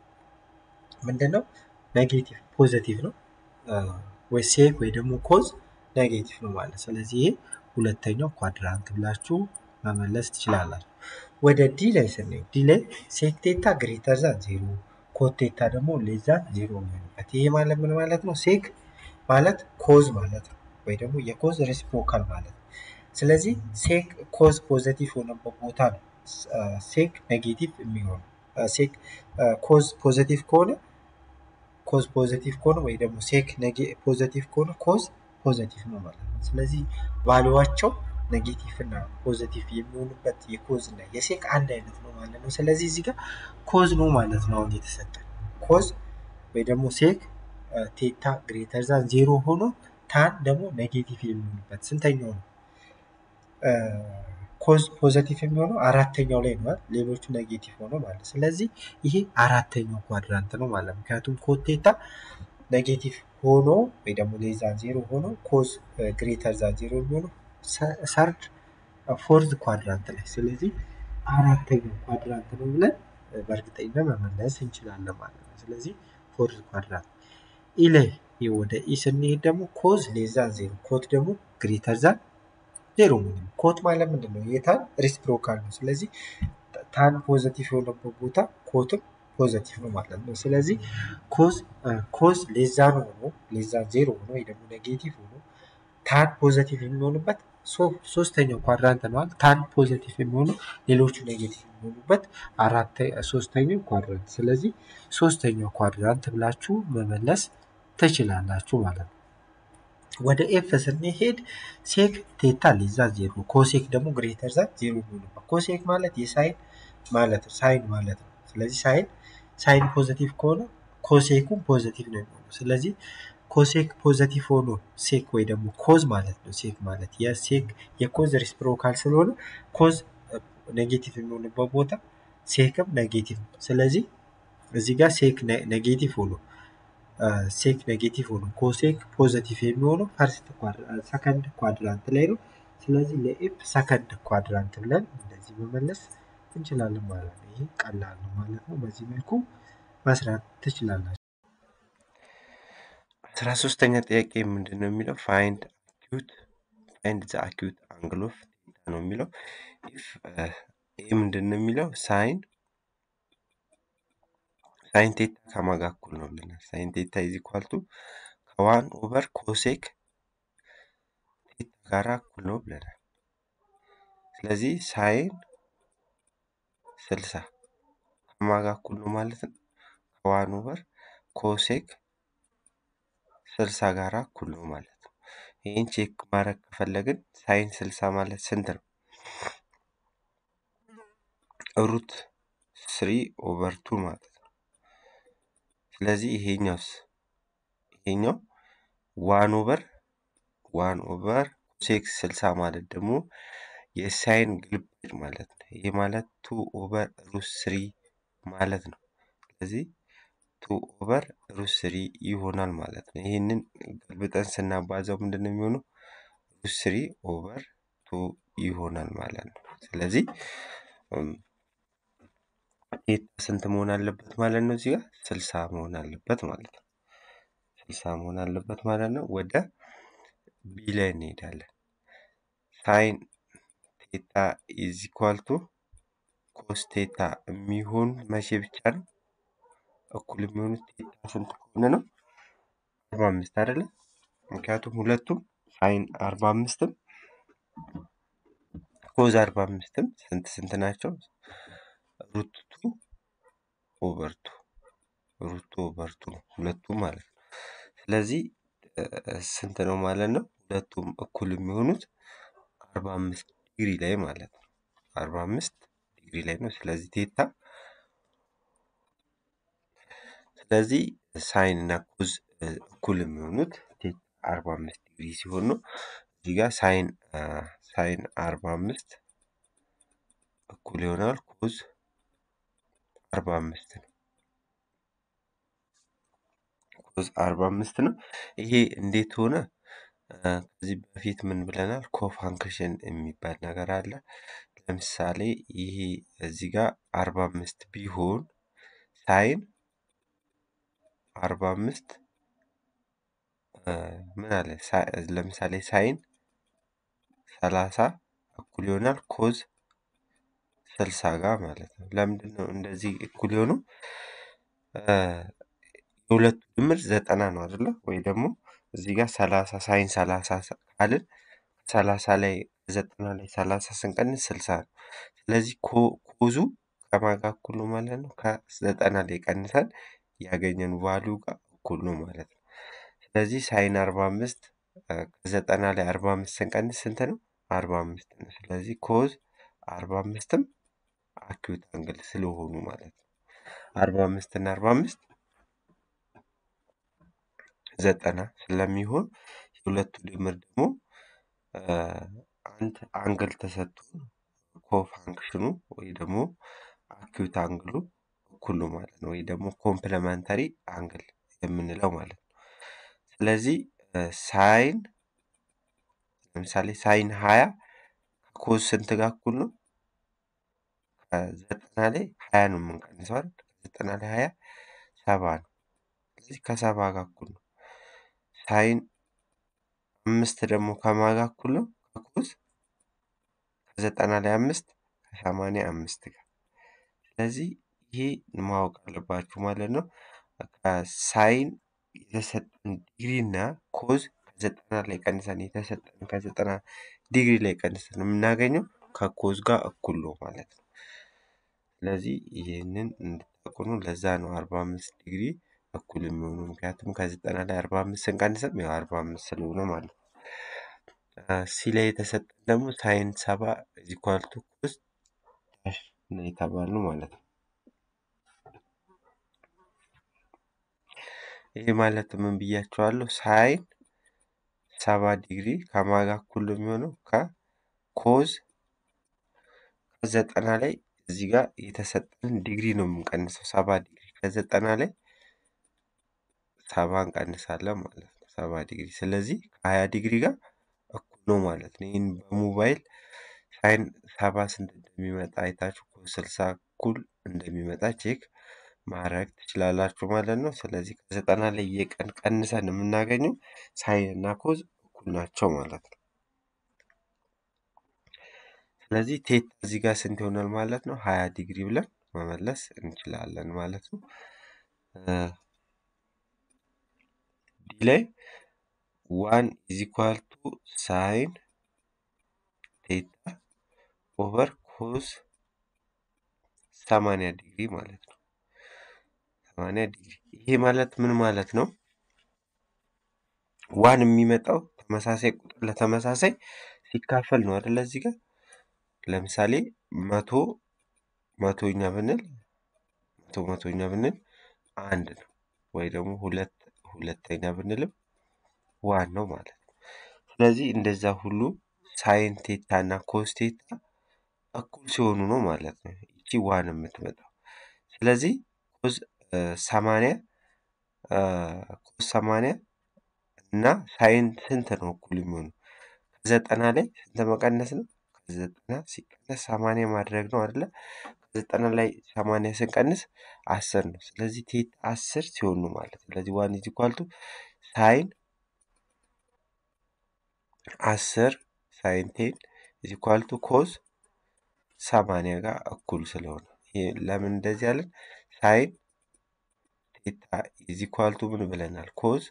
ምንድነው ኔጌቲቭ ፖዘቲቭ ነው ወይ ሴክ ወይ ደግሞ ኮዝ ኔጌቲቭ ነው ማለት ነው። ስለዚህ ይሄ ሁለተኛው ኳድራንት ብላችሁ መመለስ ትችላላችሁ። ወደ ዲ ላይ ስንሄድ ዲ ላይ ሴክ ቴታ ግሬተር ዛን ዜሮ ኮት ቴታ ደግሞ ሌስ ዛን ዜሮ የሚሆንበት ይሄ ማለት ምን ማለት ነው? ሴክ ማለት ኮዝ ማለት ነው ወይ ደግሞ የኮዝ ሬሲፕሮካል ማለት ነው። ስለዚህ ሴክ ኮዝ ፖዘቲቭ የሆነበት ቦታ ነው ሴክ ኔጌቲቭ የሚሆነው። ሴክ ኮዝ ፖዘቲቭ ከሆነ ኮዝ ፖዘቲቭ ከሆነ ወይ ደግሞ ሴክ ፖዘቲቭ ከሆነ ኮዝ ፖዘቲቭ ነው ማለት ነው። ስለዚህ ቫሉዋቸው ኔጌቲቭ እና ፖዘቲቭ የሚሆኑበት የኮዝ እና የሴክ አንድ አይነት ነው ማለት ነው። ስለዚህ እዚህ ጋር ኮዝ ነው ማለት ነው አሁን የተሰጠን ኮዝ ወይ ደግሞ ሴክ ቴታ ግሬተር ዛን ዜሮ ሆኖ ታን ደግሞ ኔጌቲቭ የሚሆንበት ስንተኛው ነው? ኮዝ ፖዘቲቭ የሚሆነው አራተኛው ላይ ነው። ሌሎቹ ኔጌቲቭ ሆኖ ማለት ስለዚህ ይሄ አራተኛው ኳድራንት ነው ማለት ምክንያቱም ኮዝ ቴታ ኔጌቲቭ ሆኖ ወይ ደግሞ ሌስ ዛን ዜሮ ሆኖ ኮዝ ግሬተር ዛን ዜሮ የሚሆነው ሰርድ ፎርዝ ኳድራንት ላይ ስለዚህ አራተኛው ኳድራንት ነው ብለን በእርግጠኝነት መመለስ እንችላለን ማለት ነው። ስለዚህ ፎርዝ ኳድራንት ኢ ላይ ወደ ኢ ስንሄድ ደግሞ ኮዝ ሌስ ዛን ዜሮ ኮት ደግሞ ግሬተር ዛን ዜሮ ምንም ኮት ማለት ምንድን ነው? የታን ሪስፕሮካል ነው። ስለዚህ ታን ፖዘቲቭ የሆነበት ቦታ ኮትም ፖዘቲቭ ነው ማለት ነው። ስለዚህ ኮዝ ኮዝ ሌዛን ሆኖ ሌዛን ዜሮ ሆኖ ወይ ደግሞ ኔጌቲቭ ሆኖ ታን ፖዘቲቭ የሚሆንበት ሶስተኛው ኳድራንት ነው። ታን ፖዘቲቭ የሚሆነው ሌሎቹ ኔጌቲቭ የሚሆኑበት አራት ሶስተኛው ኳድራንት። ስለዚህ ሶስተኛው ኳድራንት ብላችሁ መመለስ ትችላላችሁ ማለት ነው። ወደ ኤፍ ስንሄድ ሴክ ቴታ ሌስ ዛን ዜሮ ኮሴክ ደግሞ ግሬተር ዛን ዜሮ የሚሆንበት ኮሴክ ማለት የሳይን ማለት ነው ሳይን ማለት ነው። ስለዚህ ሳይን ሳይን ፖዘቲቭ ከሆነ ኮሴኩም ፖዘቲቭ ነው የሚሆነው። ስለዚህ ኮሴክ ፖዘቲቭ ሆኖ ሴክ ወይ ደግሞ ኮዝ ማለት ነው። ሴክ ማለት የሴክ የኮዝ ሪስፕሮካል ስለሆነ ኮዝ ኔጌቲቭ የሚሆንበት ቦታ ሴክም ኔጌቲቭ ነው። ስለዚህ እዚህ ጋር ሴክ ኔጌቲቭ ሆኖ ሴክ ኔጌቲቭ ሆኖ ኮሴክ ፖዘቲቭ የሚሆነው ፈርስት ሰከንድ ኳድራንት ላይ ነው። ስለዚህ ለኤፍ ሰከንድ ኳድራንት ብለን እንደዚህ መመለስ እንችላለን ማለት ነው። ይህ ቀላል ነው ማለት ነው። በዚህ መልኩ መስራት ትችላላችሁ። አስራ ሶስተኛ ጥያቄ ምንድን ነው የሚለው ፋይንድ አኪዩት ፋይንድ ዘ አኪዩት አንግል ኦፍ ቴታ ነው የሚለው ኢፍ ይህ ምንድን ነው የሚለው ሳይን ሳይን ቴታ ከማጋ እኩል ነው ብለናል። ሳይን ቴታ ኢዝ ኢኳል ቱ ከዋን ኦቨር ኮሴክ ቴታ ጋራ እኩል ነው ብለናል። ስለዚህ ሳይን ስልሳ ከማጋ እኩል ነው ማለት ነው ከዋን ኦቨር ኮሴክ ስልሳ ጋራ እኩል ነው ማለት ነው። ይህን ቼክ ማድረግ ከፈለግን ሳይን ስልሳ ማለት ስንት ነው? ሩት ስሪ ኦቨር ቱ ማለት ነው። ስለዚህ ይሄኛውስ ይሄኛው ዋን ኦቨር ዋን ኦቨር ኮሴክስ ስልሳ ማለት ደግሞ የሳይን ግልባጭ ማለት ነው። ይሄ ማለት ቱ ኦቨር ሩት ስሪ ማለት ነው። ስለዚህ ቱ ኦቨር ሩት ስሪ ይሆናል ማለት ነው። ይህንን ገልብጠን ስናባዛው ምንድን ነው የሚሆነው? ሩት ስሪ ኦቨር ቱ ይሆናል ማለት ነው። ስለዚህ ቴታ ስንት መሆን አለበት ማለት ነው? እዚህ ጋር ስልሳ መሆን አለበት ማለት ነው። ስልሳ መሆን አለበት ማለት ነው። ወደ ቢ ላይ እንሄዳለን። ሳይን ቴታ ኢዝ ኢኳል ቱ ኮስ ቴታ የሚሆን መቼ ብቻ ነው? እኩል የሚሆኑት ቴታ ስንት ከሆነ ነው? አርባ አምስት አይደለ? ምክንያቱም ሁለቱም ሳይን አርባ አምስትም ኮዝ አርባ አምስትም ስንት ስንት ናቸው? ሩት ቱ ኦቨር ቱ ሩት ቱ ኦቨር ቱ ሁለቱም ማለት ነው። ስለዚህ ስንት ነው ማለት ነው? ሁለቱም እኩል የሚሆኑት አርባ አምስት ዲግሪ ላይ ማለት ነው። አርባ አምስት ዲግሪ ላይ ነው። ስለዚህ ቴታ ስለዚህ ሳይን እና ኮዝ እኩል የሚሆኑት ቴታ አርባ አምስት ዲግሪ ሲሆን ነው። እዚህ ጋር ሳይን ሳይን አርባ አምስት እኩል ይሆናል ኮዝ አርባ አምስት ነው። ኮዝ አርባ አምስት ነው። ይሄ እንዴት ሆነ? ከዚህ በፊት ምን ብለናል? ኮፋንክሽን የሚባል ነገር አለ። ለምሳሌ ይሄ እዚህ ጋር አርባ አምስት ቢሆን ሳይን አርባ አምስት ምን አለ? ለምሳሌ ሳይን ሰላሳ እኩል ይሆናል ኮዝ ስልሳ ጋር ማለት ነው። ለምንድን ነው እንደዚህ እኩል የሆኑ? የሁለቱ ድምር ዘጠና ነው አይደለ? ወይ ደግሞ እዚህ ጋር ሰላሳ ሳይን ሰላሳ ካልን ሰላሳ ላይ ዘጠና ላይ ሰላሳ ስንቀንስ ስልሳ ነው። ስለዚህ ኮዙ ከማን ጋር እኩል ነው ማለት ነው? ከዘጠና ላይ ቀንሰን ያገኘን ቫሊዩ ጋር እኩል ነው ማለት ነው። ስለዚህ ሳይን አርባ አምስት ከዘጠና ላይ አርባ አምስት ስንቀንስ ስንት ነው? አርባ አምስት ነው። ስለዚህ ኮዝ አርባ አምስትም አኪዩት አንግል ስለሆኑ ማለት ነው። አርባ አምስት እና አርባ አምስት ዘጠና ስለሚሆን የሁለቱ ድምር ደግሞ አንድ አንግል ተሰጥቶ ኮፋንክሽኑ ወይ ደግሞ አኪዩት አንግሉ እኩል ነው ማለት ነው። ወይ ደግሞ ኮምፕለመንተሪ አንግል የምንለው ማለት ነው። ስለዚህ ሳይን ለምሳሌ ሳይን ሀያ ከኮዝ ስንት ጋር እኩል ነው? ከዘጠና ላይ ሀያ ነው የምንቀንሰው አይደል? ከዘጠና ላይ ሀያ ሰባ ነው። ስለዚህ ከሰባ ጋር እኩል ነው። ሳይን አምስት ደግሞ ከማን ጋር እኩል ነው? ከኮዝ ከዘጠና ላይ አምስት ከሰማንያ አምስት ጋር። ስለዚህ ይሄ ማወቅ አለባችሁ ማለት ነው። ከሳይን የተሰጠን ዲግሪ እና ኮዝ ከዘጠና ላይ ቀንሰን የተሰጠን ከዘጠና ዲግሪ ላይ ቀንሰን የምናገኘው ከኮዝ ጋር እኩል ነው ማለት ነው። ስለዚህ ይህንን እንድታውቁ ነው። ለዛ ነው አርባ አምስት ዲግሪ እኩል የሚሆኑ ምክንያቱም ከዘጠና ላይ አርባ አምስት ስንቀንስም ያው አርባ አምስት ስለሆነ ማለት ነው። ሲ ላይ የተሰጠን ደግሞ ሳይን ሰባ ኢኳል ቱ ኮዝ ዳሽ ነው የተባልነው ማለት ነው። ይህ ማለት ምን ብያቸዋለሁ? ሳይን ሰባ ዲግሪ ከማን ጋር እኩል ነው የሚሆነው? ከኮዝ ከዘጠና ላይ እዚህ ጋር የተሰጠን ዲግሪ ነው የምንቀንሰው። ሰባ ዲግሪ ከዘጠና ላይ ሰባ እንቀንሳለን ማለት ነው። ሰባ ዲግሪ ስለዚህ ከሀያ ዲግሪ ጋር እኩል ነው ማለት ነው። ይህን በሞባይል ሳይን ሰባ ስንት እንደሚመጣ አይታችሁ ኮዝ ስልሳ እኩል እንደሚመጣ ቼክ ማድረግ ትችላላችሁ ማለት ነው። ስለዚህ ከዘጠና ላይ የቀን ቀንሰን የምናገኘው ሳይን እና ኮዝ እኩል ናቸው ማለት ነው። ስለዚህ ቴታ እዚህ ጋር ስንት ይሆናል ማለት ነው? ሀያ ዲግሪ ብለን መመለስ እንችላለን ማለት ነው። ዲ ላይ ዋን ኢዝ ኢኳል ቱ ሳይን ቴታ ኦቨር ኮዝ ሰማንያ ዲግሪ ማለት ነው። ሰማንያ ዲግሪ ይሄ ማለት ምን ማለት ነው? ዋን የሚመጣው ተመሳሳይ ቁጥር ለተመሳሳይ ሲካፈል ነው አይደለ? እዚህ ጋር ለምሳሌ መቶ መቶኛ ብንል መቶ መቶኛ ብንል አንድ ነው ወይ ደግሞ ሁለት ሁለተኛ ብንልም ዋን ነው ማለት ነው። ስለዚህ እንደዛ ሁሉ ሳይን ቴታ እና ኮስ ቴታ እኩል ሲሆኑ ነው ማለት ነው ይቺ ዋን የምትመጣው። ስለዚህ ኮዝ ሰማንያ ኮዝ ሰማንያ እና ሳይን ስንት ነው እኩል የሚሆኑ? ከዘጠና ላይ ስንት መቀነስ ነው? ከዘጠና ሲቀነስ ሰማንያ ማድረግ ነው አይደለ? ከዘጠና ላይ ሰማንያ ስንቀንስ አስር ነው። ስለዚህ ቴታ አስር ሲሆን ነው ማለት ነው። ስለዚህ ዋን ኢዝ ኢኳል ቱ ሳይን አስር ሳይን ቴን ኢዝ ኢኳል ቱ ኮዝ ሰማንያ ጋር እኩል ስለሆነ ይሄ ለምን እንደዚህ ያለን ሳይን ቴታ ኢዝ ኢኳል ቱ ምን ብለናል? ኮዝ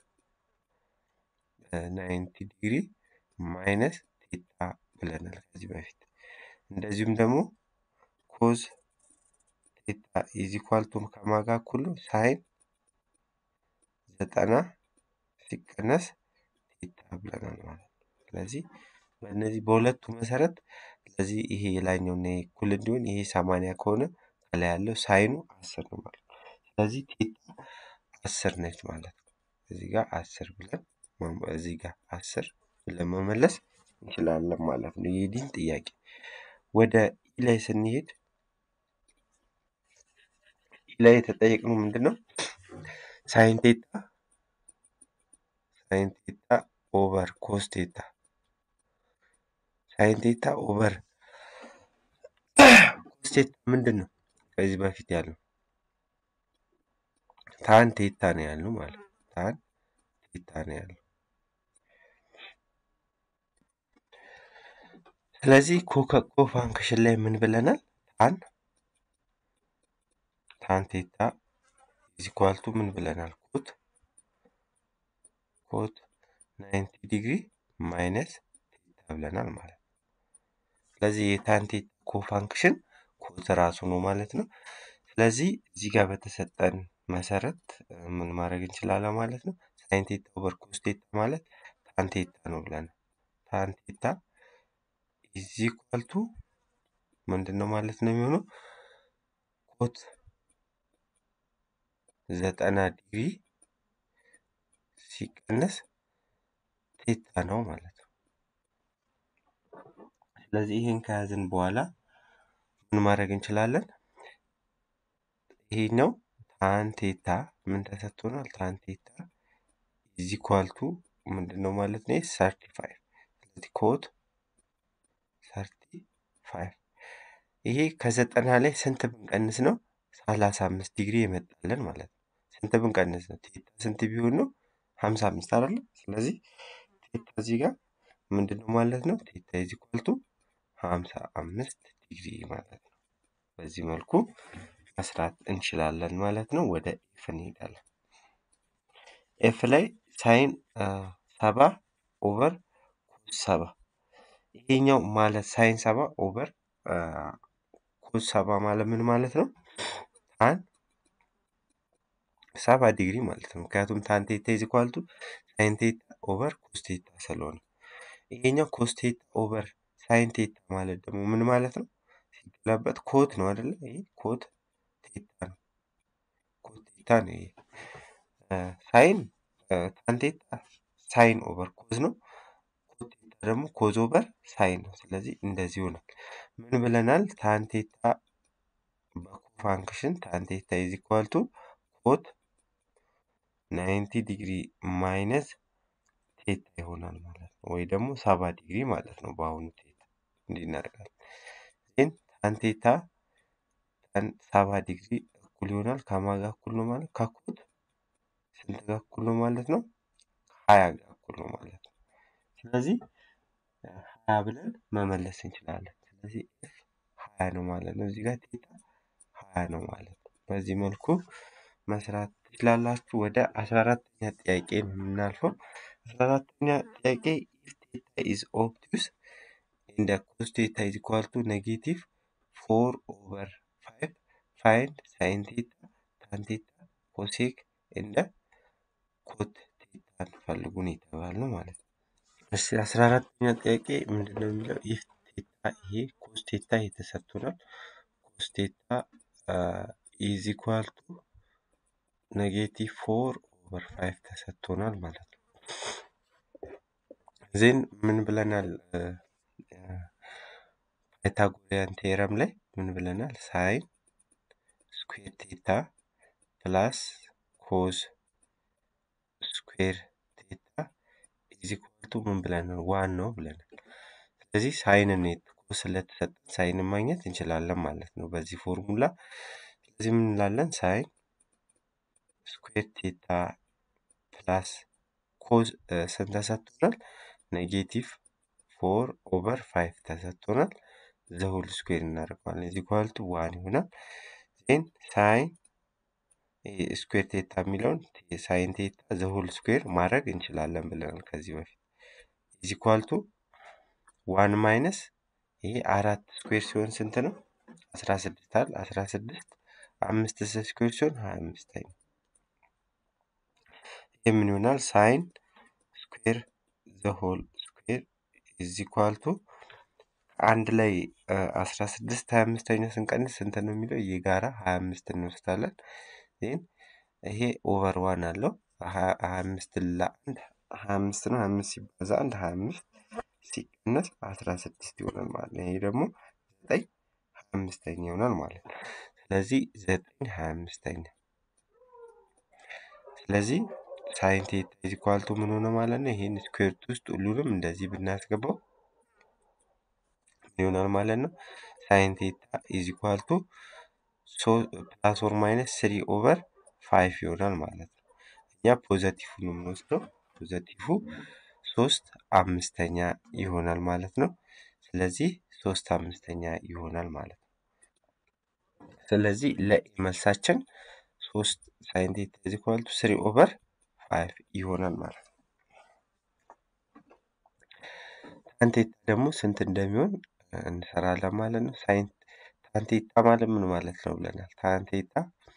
ናይንቲ ዲግሪ ማይነስ ቴታ ብለናል ከዚህ በፊት። እንደዚሁም ደግሞ ኮዝ ቴታ ኢዝ ኢኳል ቱ ከማን ጋር እኩል ነው? ሳይን ዘጠና ሲቀነስ ቴታ ብለናል ማለት ነው። ስለዚህ በእነዚህ በሁለቱ መሰረት ስለዚህ ይሄ የላይኛውና ይሄ እኩል እንዲሆን ይሄ ሰማንያ ከሆነ ከላይ ያለው ሳይኑ አስር ነው ማለት ነው። ስለዚህ ቴታ አስር ነች ማለት ነው። እዚህ ጋር አስር ብለን እዚህ ጋር አስር ብለን መመለስ እንችላለን ማለት ነው። የዲን ጥያቄ ወደ ኢ ላይ ስንሄድ ኢ ላይ የተጠየቅነው ምንድን ነው? ሳይን ቴታ ሳይን ቴታ ኦቨር ኮስ ቴታ ሳይን ቴታ ኦቨር ኮስ ቴታ ምንድን ነው? ከዚህ በፊት ያለው ታን ቴታ ነው ያለው ማለት ነው። ታን ቴታ ነው ያለው። ስለዚህ ኮከኮ ፋንክሽን ላይ ምን ብለናል? ታን ታን ቴታ ኢዝ ኢኳል ቱ ምን ብለናል? ኮት ኮት ናይንቲ ዲግሪ ማይነስ ቴታ ብለናል ማለት ነው። ስለዚህ የታን ቴታ ኮፋንክሽን ኮት ራሱ ነው ማለት ነው። ስለዚህ እዚህ ጋር በተሰጠን መሰረት ምን ማድረግ እንችላለን ማለት ነው። ሳይን ቴታ ኦቨር ኮስ ቴታ ማለት ታን ቴታ ነው ብለናል። ታን ቴታ ኢዝ ኢኳል ቱ ምንድን ነው ማለት ነው የሚሆነው ኮት ዘጠና ዲግሪ ሲቀነስ ቴታ ነው ማለት ነው። ስለዚህ ይህን ከያዝን በኋላ ምን ማድረግ እንችላለን? ይሄኛው ታን ቴታ ምን ተሰጥቶናል? ታን ቴታ ኢዝ ኢኳል ቱ ምንድን ነው ማለት ነው? ሰርቲ ፋይቭ ስለዚህ ኮት ሰርቲ ፋይቭ ይሄ ከዘጠና ላይ ስንት ብንቀንስ ነው ሰላሳ አምስት ዲግሪ የመጣለን ማለት ነው። ስንት ብንቀንስ ነው? ቴታ ስንት ቢሆን ነው? ሀምሳ አምስት አይደለ? ስለዚህ ቴታ እዚህ ጋር ምንድን ነው ማለት ነው? ቴታ ኢዝ ኢኳል ቱ ሀምሳ አምስት ዲግሪ ማለት ነው። በዚህ መልኩ መስራት እንችላለን ማለት ነው። ወደ ኤፍ እንሄዳለን። ኤፍ ላይ ሳይን ሰባ ኦቨር ኮስ ሰባ ይሄኛው ማለት ሳይን ሰባ ኦቨር ኮስ ሰባ ማለት ምን ማለት ነው? ታን ሰባ ዲግሪ ማለት ነው። ምክንያቱም ታን ቴታ ኢዝ ኢኳል ቱ ሳይን ቴታ ኦቨር ኮስ ቴታ ስለሆነ ይሄኛው ኮስ ቴታ ኦቨር ሳይን ቴታ ማለት ደግሞ ምን ማለት ነው? ሲገላበጥ ኮት ነው አይደለ? ይሄ ኮት ቴታ ነው። ኮት ቴታ ነው ይሄ ሳይን ታን ቴታ ሳይን ኦቨር ኮዝ ነው። ኮት ቴታ ደግሞ ኮዝ ኦቨር ሳይን ነው። ስለዚህ እንደዚህ ይሆናል። ምን ብለናል? ታን ቴታ በኮፋንክሽን ታን ቴታ ኢዝ ኢኳል ቱ ኮት ናይንቲ ዲግሪ ማይነስ ቴታ ይሆናል ማለት ነው። ወይ ደግሞ ሰባ ዲግሪ ማለት ነው። በአሁኑ ቴታ እንዲህ እናደርጋለን። ግን ታን ቴታ ታን ሰባ ዲግሪ እኩል ይሆናል ከማን ጋር እኩል ነው ማለት ከኮት ስንት ጋር እኩል ነው ማለት ነው? ሀያ ጋር እኩል ነው ማለት ነው። ስለዚህ ሀያ ብለን መመለስ እንችላለን። ስለዚህ ኤፍ ሀያ ነው ማለት ነው። እዚህ ጋር ቴታ ሀያ ነው ማለት ነው። በዚህ መልኩ መስራት ትችላላችሁ። ወደ አስራ አራተኛ ጥያቄ ነው የምናልፈው። አስራ አራተኛ ጥያቄ ኢፍ ቴታ ኢዝ ኦብቱስ ኤንድ ኮስ ቴታ ኢዝ ኢኳል ቱ ኔጌቲቭ ፎር ኦቨር ፋይቭ ፋይንድ ሳይን ቴታ ታን ቴታ ኮሴክ እንደ ኮት ቴታን ፈልጉን የተባልነው ማለት ነው። እሺ አስራ አራተኛ ጥያቄ ምንድን ነው የሚለው ኢፍ ቴታ ይሄ ኮስ ቴታ የተሰጥቶናል። ኮስ ቴታ ኢዝ ኢኳል ቱ ኔጌቲቭ ፎር ኦቨር ፋይቭ ተሰጥቶናል ማለት ነው። ዜን ምን ብለናል? ፓይታጎሪያን ቴረም ላይ ምን ብለናል? ሳይን ስኩዌር ቴታ ፕላስ ኮዝ ስኩዌር ቴታ ኢዝ ኢኳል ቱ ምን ብለናል? ዋን ነው ብለናል። ስለዚህ ሳይንን ኮዝ ስለተሰጠን ሳይንን ማግኘት እንችላለን ማለት ነው በዚህ ፎርሙላ። ስለዚህ ምን እንላለን? ሳይን ስኩዌር ቴታ ፕላስ ኮዝ ስንት ተሰጥቶናል? ኔጌቲቭ ፎር ኦቨር ፋይቭ ተሰጥቶናል። ዘሁል ስኩዌር እናደርገዋለን ኢዝ ኢኳል ቱ ዋን ይሆናል። ዜን ሳይን ስኩዌር ቴታ የሚለውን ሳይን ቴታ ዘሁል ስኩዌር ማድረግ እንችላለን ብለናል ከዚህ በፊት ኢዝ ኢኳል ቱ ዋን ማይነስ ይሄ አራት ስኩዌር ሲሆን ስንት ነው? አስራ ስድስት አለ አስራ ስድስት አምስት ስኩዌር ሲሆን ሀያ አምስት ነው። ይህ ምን ይሆናል? ሳይን ስኩዌር ዘሆል ስኩዌር ኢዝ ኢኳል ቱ አንድ ላይ አስራ ስድስት ሀያ አምስተኛ ስንቀንስ ስንት ነው የሚለው የጋራ ሀያ አምስት እንወስዳለን። ይህን ይሄ ኦቨር ዋን አለው ሀያ አምስት ለአንድ ሀያ አምስት ነው። ሀያ አምስት ሲባዛ አንድ ሀያ አምስት ሲቀነስ አስራ ስድስት ይሆናል ማለት ነው። ይሄ ደግሞ ዘጠኝ ሀያ አምስተኛ ይሆናል ማለት ነው። ስለዚህ ዘጠኝ ሀያ አምስተኛ ስለዚህ ሳይን ቴታ ኢዝ ኢኳል ቱ ምን ሆነ ማለት ነው። ይሄን ስኩዌርት ውስጥ ሁሉንም እንደዚህ ብናስገባው ምን ይሆናል ማለት ነው። ሳይን ቴታ ኢዝ ኢኳል ቱ ፕላስ ኦር ማይነስ ስሪ ኦቨር ፋይቭ ይሆናል ማለት ነው። እኛ ፖዘቲቭ ነው የምንወስደው። ፖዘቲቭ ሶስት አምስተኛ ይሆናል ማለት ነው። ስለዚህ ሶስት አምስተኛ ይሆናል ማለት ነው። ስለዚህ ለመልሳችን ሶስት ሳይን ቴታ ኢዝ ኢኳል ቱ ስሪ ኦቨር ፋይቭ ይሆናል ማለት ነው። ታን ቴታ ደግሞ ስንት እንደሚሆን እንሰራለን ማለት ነው። ሳይን ታን ቴታ ማለት ምን ማለት ነው ብለናል። ታን ቴታ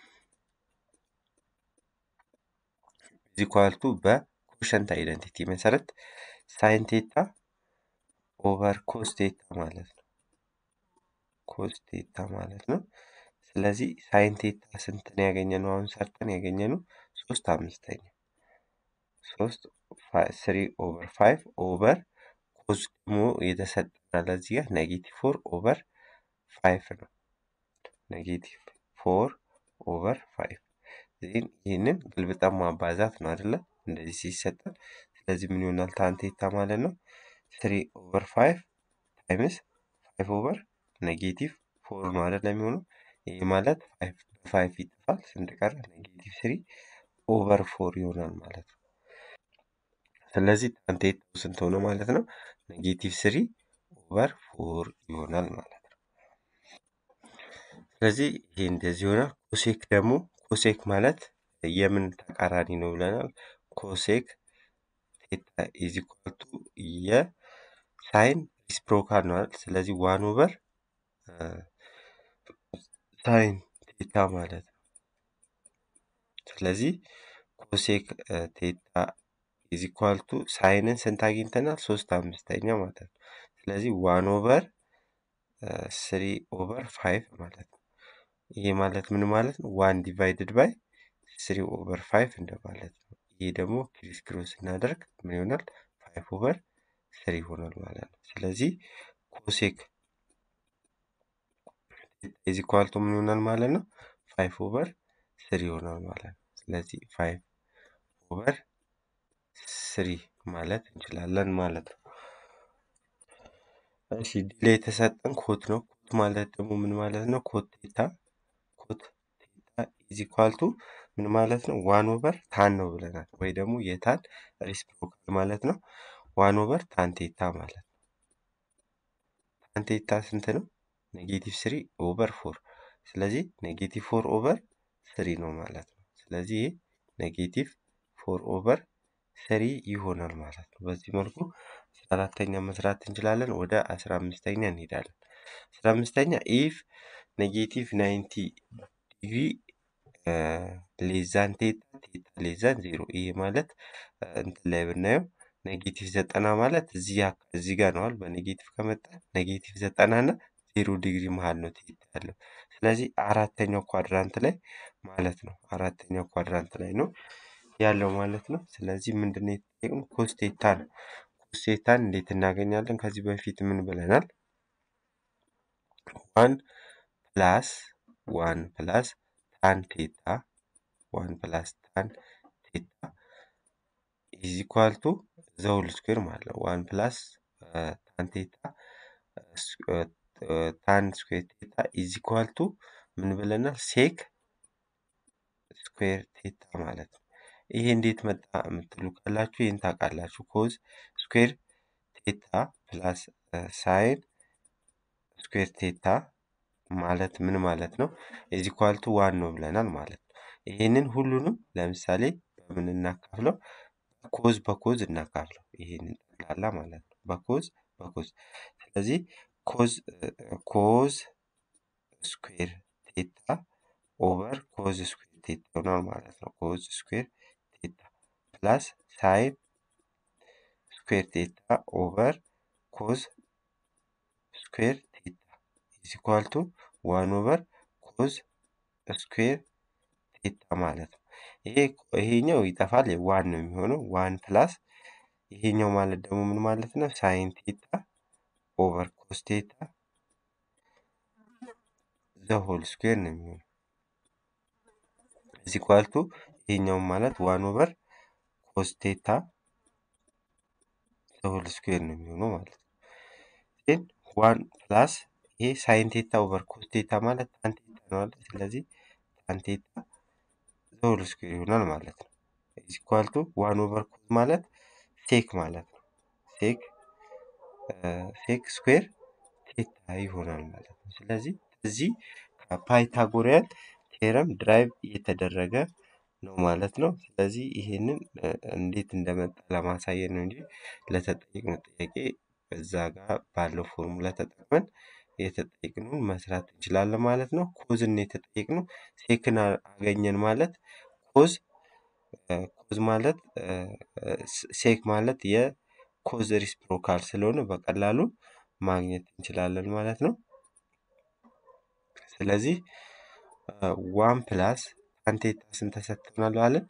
ኢዝ ኢኳል ቱ በኮሸንት አይደንቲቲ መሰረት ሳይን ቴታ ኦቨር ኮስ ቴታ ማለት ነው። ኮስ ቴታ ማለት ነው። ስለዚህ ሳይን ቴታ ስንት ነው ያገኘነው? አሁን ሰርተን ያገኘነው ሶስት አምስተኛ ሶስት ስሪ ኦቨር ፋይቭ ኦቨር ኮዝ ደግሞ የተሰጠናል እዚህ ጋር ኔጌቲቭ ፎር ኦቨር ፋይቭ ነው። ኔጌቲቭ ፎር ኦቨር ፋይቭ ይህንን ግልብጠን ማባዛት ነው አይደለ? እንደዚህ ሲሰጠን ስለዚህ ምን ይሆናል? ታን ቴታ ማለት ነው ስሪ ኦቨር ፋይቭ ታይምስ ፋይቭ ኦቨር ኔጌቲቭ ፎር ነው አይደለ የሚሆነው ይህ ማለት ፋይቭ በፋይቭ ይጠፋል። ስንት ቀረ? ኔጌቲቭ ስሪ ኦቨር ፎር ይሆናል ማለት ነው። ስለዚህ ታን ቴታው ስንት ሆነ ማለት ነው? ኔጌቲቭ ስሪ ኦቨር ፎር ይሆናል ማለት ነው። ስለዚህ ይሄ እንደዚህ ይሆናል። ኮሴክ ደግሞ ኮሴክ ማለት የምን ተቃራኒ ነው ብለናል። ኮሴክ ቴታ ኢዝ ኢኳል ቱ የሳይን ሪስፕሮካል ነው አይደል? ስለዚህ ዋን ኦቨር ሳይን ቴታ ማለት ነው። ስለዚህ ኮሴክ ቴታ ኢዝ ኢኳል ቱ ሳይንን ስንት አግኝተናል? ሶስት አምስተኛ ማለት ነው። ስለዚህ ዋን ኦቨር ስሪ ኦቨር ፋይቭ ማለት ነው። ይሄ ማለት ምን ማለት ነው? ዋን ዲቫይድድ ባይ ስሪ ኦቨር ፋይቭ እንደማለት ነው። ይሄ ደግሞ ክሪስ ክሮስ ስናደርግ ምን ይሆናል? ፋይቭ ኦቨር ስሪ ይሆናል ማለት ነው። ስለዚህ ኮሴክ ኢዝ ኢኳል ቱ ምን ይሆናል ማለት ነው? ፋይቭ ኦቨር ስሪ ይሆናል ማለት ነው። ስለዚህ ፋይቭ ኦቨር ስሪ ማለት እንችላለን ማለት ነው። እሺ ዲሌ የተሰጠን ኮት ነው። ኮት ማለት ደግሞ ምን ማለት ነው? ኮት ቴታ ኮት ቴታ ኢዝ ኢኳል ቱ ምን ማለት ነው? ዋን ኦቨር ታን ነው ብለናል። ወይ ደግሞ የታን ሪስፕሮካል ማለት ነው። ዋን ኦቨር ታን ቴታ ማለት ነው። ታን ቴታ ስንት ነው? ኔጌቲቭ ስሪ ኦቨር ፎር። ስለዚህ ኔጌቲቭ ፎር ኦቨር ስሪ ነው ማለት ነው። ስለዚህ ይህ ኔጌቲቭ ፎር ኦቨር ስሪ ይሆናል ማለት ነው። በዚህ መልኩ አስራ አራተኛ መስራት እንችላለን። ወደ አስራ አምስተኛ እንሄዳለን። አስራ አምስተኛ ኢፍ ኔጌቲቭ ናይንቲ ዲግሪ ሌዛን ቴታ ቴታ ሌዛን ዜሮ። ይሄ ማለት እንትን ላይ ብናየው ኔጌቲቭ ዘጠና ማለት እዚህ እዚህ ጋር ነዋል። በኔጌቲቭ ከመጣ ኔጌቲቭ ዘጠና እና ዜሮ ዲግሪ መሀል ነው ቴታ ያለው። ስለዚህ አራተኛው ኳድራንት ላይ ማለት ነው። አራተኛው ኳድራንት ላይ ነው ያለው ማለት ነው። ስለዚህ ምንድን ነው የተጠየቅነው? ኮስቴታ ነው። ኮስቴታን እንዴት እናገኛለን? ከዚህ በፊት ምን ብለናል? ዋን ፕላስ ዋን ፕላስ ታን ቴታ ዋን ፕላስ ታን ቴታ ኢዝ ኢኳል ቱ ዘውል ስኩዌር ማለት ነው። ዋን ፕላስ ታን ቴታ ታን ስኩዌር ቴታ ኢዝ ኢኳል ቱ ምን ብለናል? ሴክ ስኩዌር ቴታ ማለት ነው። ይሄ እንዴት መጣ የምትሉ ካላችሁ ይህን ታውቃላችሁ። ኮዝ ስኩዌር ቴታ ፕላስ ሳይን ስኩዌር ቴታ ማለት ምን ማለት ነው? ኢዝ ኢኳል ቱ ዋን ነው ብለናል ማለት ነው። ይህንን ሁሉንም ለምሳሌ በምን እናካፍለው? ኮዝ በኮዝ እናካፍለው። ይህንን ጠቅላላ ማለት ነው። በኮዝ በኮዝ ስለዚህ ኮዝ ኮዝ ስኩዌር ቴታ ኦቨር ኮዝ ስኩዌር ቴታ ይሆናል ማለት ነው። ኮዝ ስኩዌር ቴታ ፕላስ ሳይን ስኩዌር ቴታ ኦቨር ኮዝ ስኩዌር ቴታ ኢዝ ኢኳል ቱ ዋን ኦቨር ኮዝ ስኩዌር ቴታ ማለት ነው። ይሄ ይሄኛው ይጠፋል፣ ዋን ነው የሚሆነው። ዋን ፕላስ ይሄኛው ማለት ደግሞ ምን ማለት ነው? ሳይን ቴታ ኦቨር ኮስ ቴታ ዘሆል ስኩዌር ነው የሚሆነው። ኢዝ ኢኳል ቱ ይሄኛውም ማለት ዋን ኦቨር ኮስ ቴታ ዘሆል ስኩዌር ነው የሚሆነው ማለት ነው። ግን ዋን ፕላስ ይሄ ሳይን ቴታ ኦቨር ኮስ ቴታ ማለት ታን ቴታ ነው አለ። ስለዚህ ታን ቴታ ዘሆል ስኩዌር ይሆናል ማለት ነው። ኢዝ ኢኳል ቱ ዋን ኦቨር ኮስ ማለት ሴክ ማለት ነው። ሴክ ሴክ ስኩዌር ቴታ ይሆናል ማለት ነው። ስለዚህ እዚህ ከፓይታጎሪያን ቴረም ድራይቭ እየተደረገ ነው ማለት ነው። ስለዚህ ይሄንን እንዴት እንደመጣ ለማሳየት ነው እንጂ ለተጠየቅነው ጥያቄ በዛ ጋር ባለው ፎርሙላ ተጠቅመን የተጠየቅነውን መስራት እንችላለን ማለት ነው። ኮዝን የተጠየቅነው ሴክን አገኘን ማለት ኮዝ ኮዝ ማለት ሴክ ማለት የኮዝ ሪስፕሮካል ስለሆነ በቀላሉ ማግኘት እንችላለን ማለት ነው። ስለዚህ ዋን ፕላስ ታንቴታ ስንት ተሰጥቶናል አለን?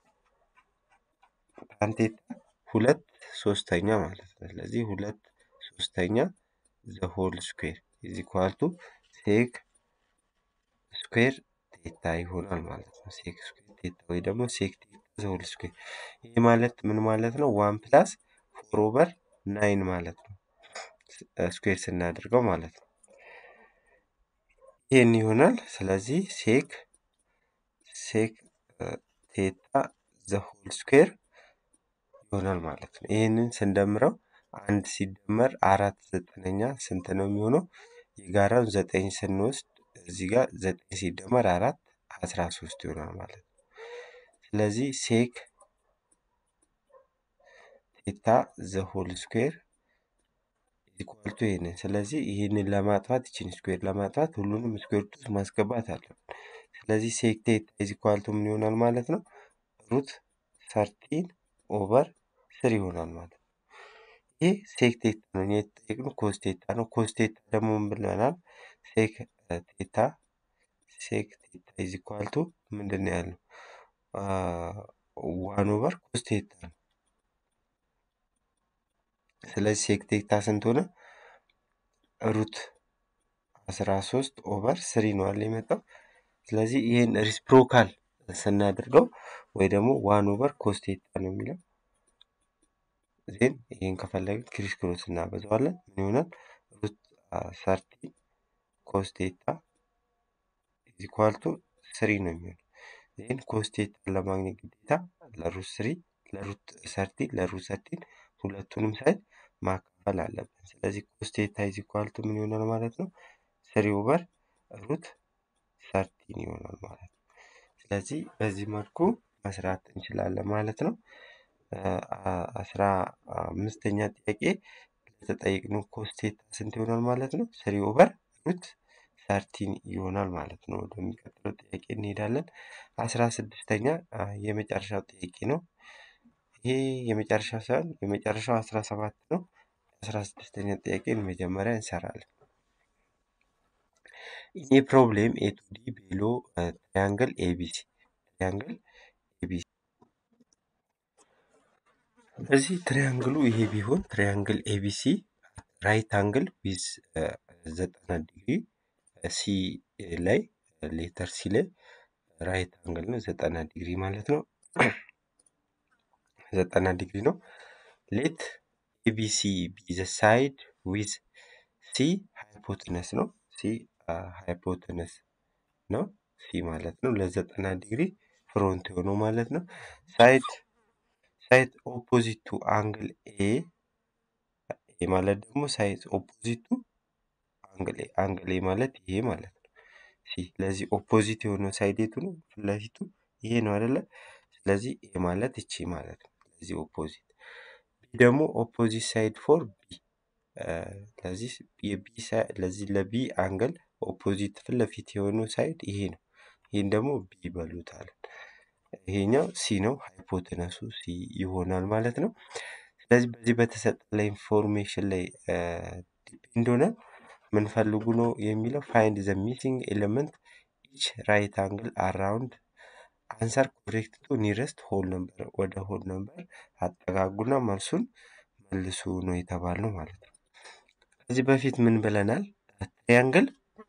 ታንቴታ ሁለት ሶስተኛ ማለት ነው። ስለዚህ ሁለት ሶስተኛ ዘሆል ስኩዌር ኢዝ ኢኳል ቱ ሴክ ስኩዌር ቴታ ይሆናል ማለት ነው። ሴክ ስኩዌር ቴታ ወይ ደግሞ ሴክ ቴታ ዘሆል ስኩዌር ይህ ማለት ምን ማለት ነው? ዋን ፕላስ ፎር ኦቨር ናይን ማለት ነው። ስኩዌር ስናደርገው ማለት ነው። ይህን ይሆናል። ስለዚህ ሴክ ሴክ ቴታ ዘሆል ስኩዌር ይሆናል ማለት ነው። ይህንን ስንደምረው አንድ ሲደመር አራት ዘጠነኛ ስንት ነው የሚሆነው? የጋራውን ዘጠኝ ስንወስድ እዚህ ጋር ዘጠኝ ሲደመር አራት አስራ ሶስት ይሆናል ማለት ነው። ስለዚህ ሴክ ቴታ ዘሆል ስኩዌር ኢኳል ቱ ይህንን። ስለዚህ ይህንን ለማጥፋት ይችን ስኩዌር ለማጥፋት ሁሉንም ስኩዌር ውስጥ ማስገባት አለብን። ስለዚህ ሴክ ቴታ ኢዝ ኢኳል ቱ ምን ይሆናል ማለት ነው? ሩት ሰርቲን ኦቨር ስር ይሆናል ማለት ነው። ይህ ሴክ ቴታ ነው። እኛ የተጠየቅነው ኮስ ቴታ ነው። ኮስ ቴታ ደግሞ ምን ብለናል? ሴክ ቴታ ሴክ ቴታ ኢዝ ኢኳል ቱ ምንድን ነው ያልነው? ዋን ኦቨር ኮስ ቴታ ነው። ስለዚህ ሴክ ቴታ ስንት ሆነ? ሩት አስራ ሶስት ኦቨር ስሪ ነው አለ የመጣው። ስለዚህ ይህን ሪስፕሮካል ስናደርገው ወይ ደግሞ ዋን ኦቨር ኮስ ቴታ ነው የሚለው ዜን ይህን ከፈለግን ክሪስ ክሮስ እናበዛዋለን። ምን ይሆናል? ሩት ሰርቲ ኮስ ቴታ ኢዝ ኢኳል ቱ ስሪ ነው የሚሆነው። ዜን ኮስ ቴታን ለማግኘት ግዴታ ለሩት ስሪ ለሩት ሰርቲ ለሩት ሰርቲን ሁለቱንም ሳይድ ማካፈል አለብን። ስለዚህ ኮስ ቴታ ኢዝ ኢኳል ቱ ምን ይሆናል ማለት ነው? ስሪ ኦቨር ሩት ሰርቲን ይሆናል ማለት ነው። ስለዚህ በዚህ መልኩ መስራት እንችላለን ማለት ነው። አስራ አምስተኛ ጥያቄ ለተጠየቅነው ኮስ ቴታ ስንት ይሆናል ማለት ነው? ስሪ ኦቨር ሩት ሰርቲን ይሆናል ማለት ነው። ወደሚቀጥለው ጥያቄ እንሄዳለን። አስራ ስድስተኛ የመጨረሻው ጥያቄ ነው። ይሄ የመጨረሻው ሳይሆን የመጨረሻው አስራ ሰባት ነው። አስራ ስድስተኛ ጥያቄን መጀመሪያ እንሰራለን። ኢን ኤ ፕሮብሌም ኤ ቱ ዲ ቤሎ ትሪያንግል ኤቢሲ ትሪያንግል ኤቢሲ እዚህ ትሪያንግሉ ይሄ ቢሆን ትሪያንግል ኤቢሲ ራይት አንግል ዊዝ ዘጠና ዲግሪ ሲ ላይ ሌተር ሲ ላይ ራይት አንግል ነው ዘጠና ዲግሪ ማለት ነው። ዘጠና ዲግሪ ነው። ሌት ኤቢሲ ቢ ዘ ሳይድ ዊዝ ሲ ሃይፖትነስ ነው። ሲ ሃይፖትነስ ነው። ሲ ማለት ነው ለዘጠና ዲግሪ ፍሮንት የሆነው ማለት ነው። ሳይድ ሳይድ ኦፖዚት ቱ አንግል ኤ ኤ ማለት ደግሞ ሳይድ ኦፖዚት ቱ አንግል ኤ አንግል ኤ ማለት ይሄ ማለት ነው። ሲ ለዚህ ኦፖዚት የሆነው ሳይድ የቱ ነው? ፊት ለፊቱ ይሄ ነው አይደለ? ስለዚህ ኤ ማለት እቺ ማለት ነው። ለዚህ ኦፖዚት ቢ ደግሞ ኦፖዚት ሳይድ ፎር ቢ ለዚህ የቢ ለዚህ ለቢ አንግል ኦፖዚት ፊት ለፊት የሆነው ሳይድ ይሄ ነው። ይህን ደግሞ ቢ ይበሉታል። ይሄኛው ሲ ነው። ሃይፖቴነሱ ሲ ይሆናል ማለት ነው። ስለዚህ በዚህ በተሰጠ ላይ ኢንፎርሜሽን ላይ ዲፔንድ ሆነ ምን ፈልጉ ነው የሚለው ፋይንድ ዘ ሚሲንግ ኤሌመንት ኢች ራይት አንግል አራውንድ አንሰር ኮሬክት ቱ ኒረስት ሆል ነምበር ወደ ሆል ነምበር አጠጋጉና መልሱን መልሱ ነው የተባልነው ማለት ነው። ከዚህ በፊት ምን ብለናል? ትሪያንግል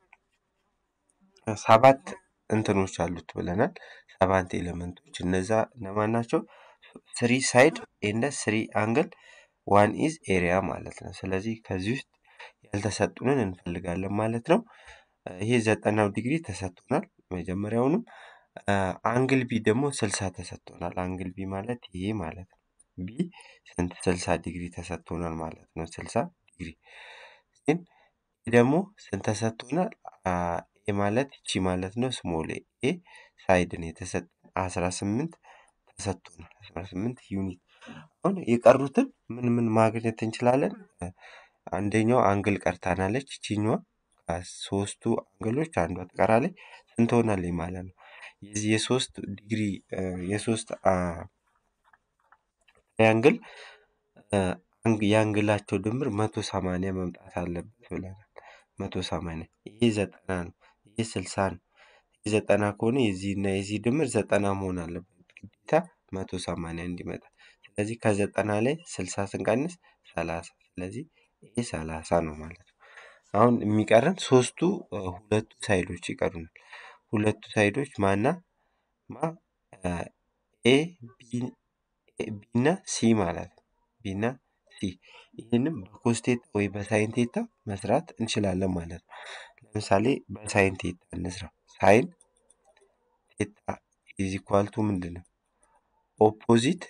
ሰባት እንትኖች አሉት ብለናል። ሰባት ኤሌመንቶች እነዛ እነማን ናቸው? ስሪ ሳይድ ኤንደ ስሪ አንግል ዋን ኢዝ ኤሪያ ማለት ነው። ስለዚህ ከዚህ ውስጥ ያልተሰጡንን እንፈልጋለን ማለት ነው። ይሄ ዘጠናው ዲግሪ ተሰጥቶናል መጀመሪያውንም። አንግል ቢ ደግሞ ስልሳ ተሰጥቶናል። አንግል ቢ ማለት ይሄ ማለት ነው። ቢ ስንት ስልሳ ዲግሪ ተሰጥቶናል ማለት ነው። ስልሳ ዲግሪ ግን ደግሞ ስንት ተሰጥቶናል? ኤ ማለት ይቺ ማለት ነው። ስሞል ኤ ሳይድን የተሰጠን አስራ ስምንት ተሰጥቶናል። አስራ ስምንት ዩኒት አሁን የቀሩትን ምን ምን ማግኘት እንችላለን? አንደኛው አንግል ቀርታናለች። ይችኛዋ ከሶስቱ አንግሎች አንዷ ትቀራለች። ስንት ሆናለች ማለት ነው? የዚህ የሶስት ዲግሪ የሶስት ትሪያንግል የአንግላቸው ድምር መቶ ሰማንያ መምጣት አለበት ብለናል። መቶ ሰማንያ ይሄ ዘጠና ነው። ይሄ ስልሳ ነው። ይህ ዘጠና ከሆነ የዚህና የዚህ ድምር ዘጠና መሆን አለበት ግዴታ መቶ ሰማንያ እንዲመጣ። ስለዚህ ከዘጠና ላይ ስልሳ ስንቀንስ ሰላሳ ስለዚህ ይሄ ሰላሳ ነው ማለት ነው። አሁን የሚቀረን ሶስቱ ሁለቱ ሳይዶች ይቀሩናል። ሁለቱ ሳይዶች ማና ማ ኤ ቢ እና ሲ ማለት ነው። ቢ እና ሲ ይህንም በኮስቴታ ወይ በሳይን ቴታ መስራት እንችላለን ማለት ነው። ለምሳሌ በሳይን ቴታ እንስራ። ሳይን ቴታ ኢዝ ኢኳል ቱ ምንድን ነው? ኦፖዚት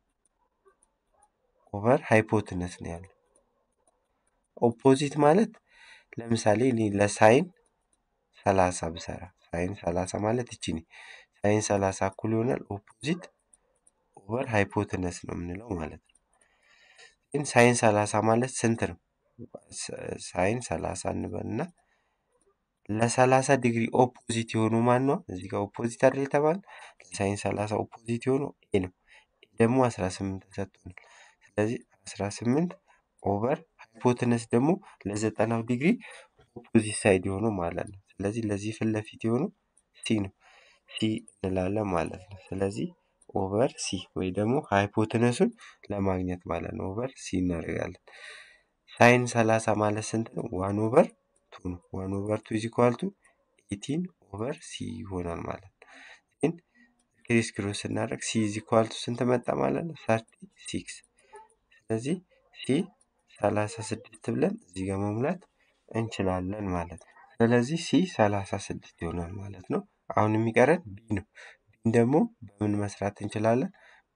ኦቨር ሃይፖትነስ ነው ያለው። ኦፖዚት ማለት ለምሳሌ እኔ ለሳይን ሰላሳ ብሰራ ሳይን ሰላሳ ማለት እቺ ነ ሳይን ሰላሳ እኩል ይሆናል ኦፖዚት ኦቨር ሃይፖትነስ ነው የምንለው ማለት ነው። ግን ሳይን ሰላሳ ማለት ስንት ነው? ሳይን ሰላሳ እንበልና ለሰላሳ ዲግሪ ኦፖዚት የሆኑ ማን ነው? እዚህ ጋር ኦፖዚት አይደል የተባለ ለሳይን ሰላሳ ኦፖዚት የሆነው ኤ ነው። ኤ ደግሞ አስራ ስምንት ተሰጥቶናል። ስለዚህ አስራ ስምንት ኦቨር ሃይፖትነስ ደግሞ ለዘጠናው ዲግሪ ኦፖዚት ሳይድ የሆነው ማለት ነው። ስለዚህ ለዚህ ፊት ለፊት የሆነው ሲ ነው። ሲ እንላለን ማለት ነው። ስለዚህ ኦቨር ሲ ወይ ደግሞ ሃይፖትነሱን ለማግኘት ማለት ነው። ኦቨር ሲ እናደርጋለን። ሳይን ሰላሳ ማለት ስንት ነው? ዋን ኦቨር ቱ ነው። ዋን ኦቨር ቱ ኢዝ ኢኳል ቱ ኤቲን ኦቨር ሲ ይሆናል ማለት ነው። ግን ክሪስ ክሮስ ስናደርግ ሲ ኢዝ ኢኳል ቱ ስንት መጣ ማለት ነው? ሰርቲ ሲክስ ስለዚህ ሲ ሰላሳ ስድስት ብለን እዚህ ጋር መሙላት እንችላለን ማለት ነው። ስለዚህ ሲ ሰላሳ ስድስት ይሆናል ማለት ነው። አሁን የሚቀረን ቢ ነው። ቢን ደግሞ በምን መስራት እንችላለን?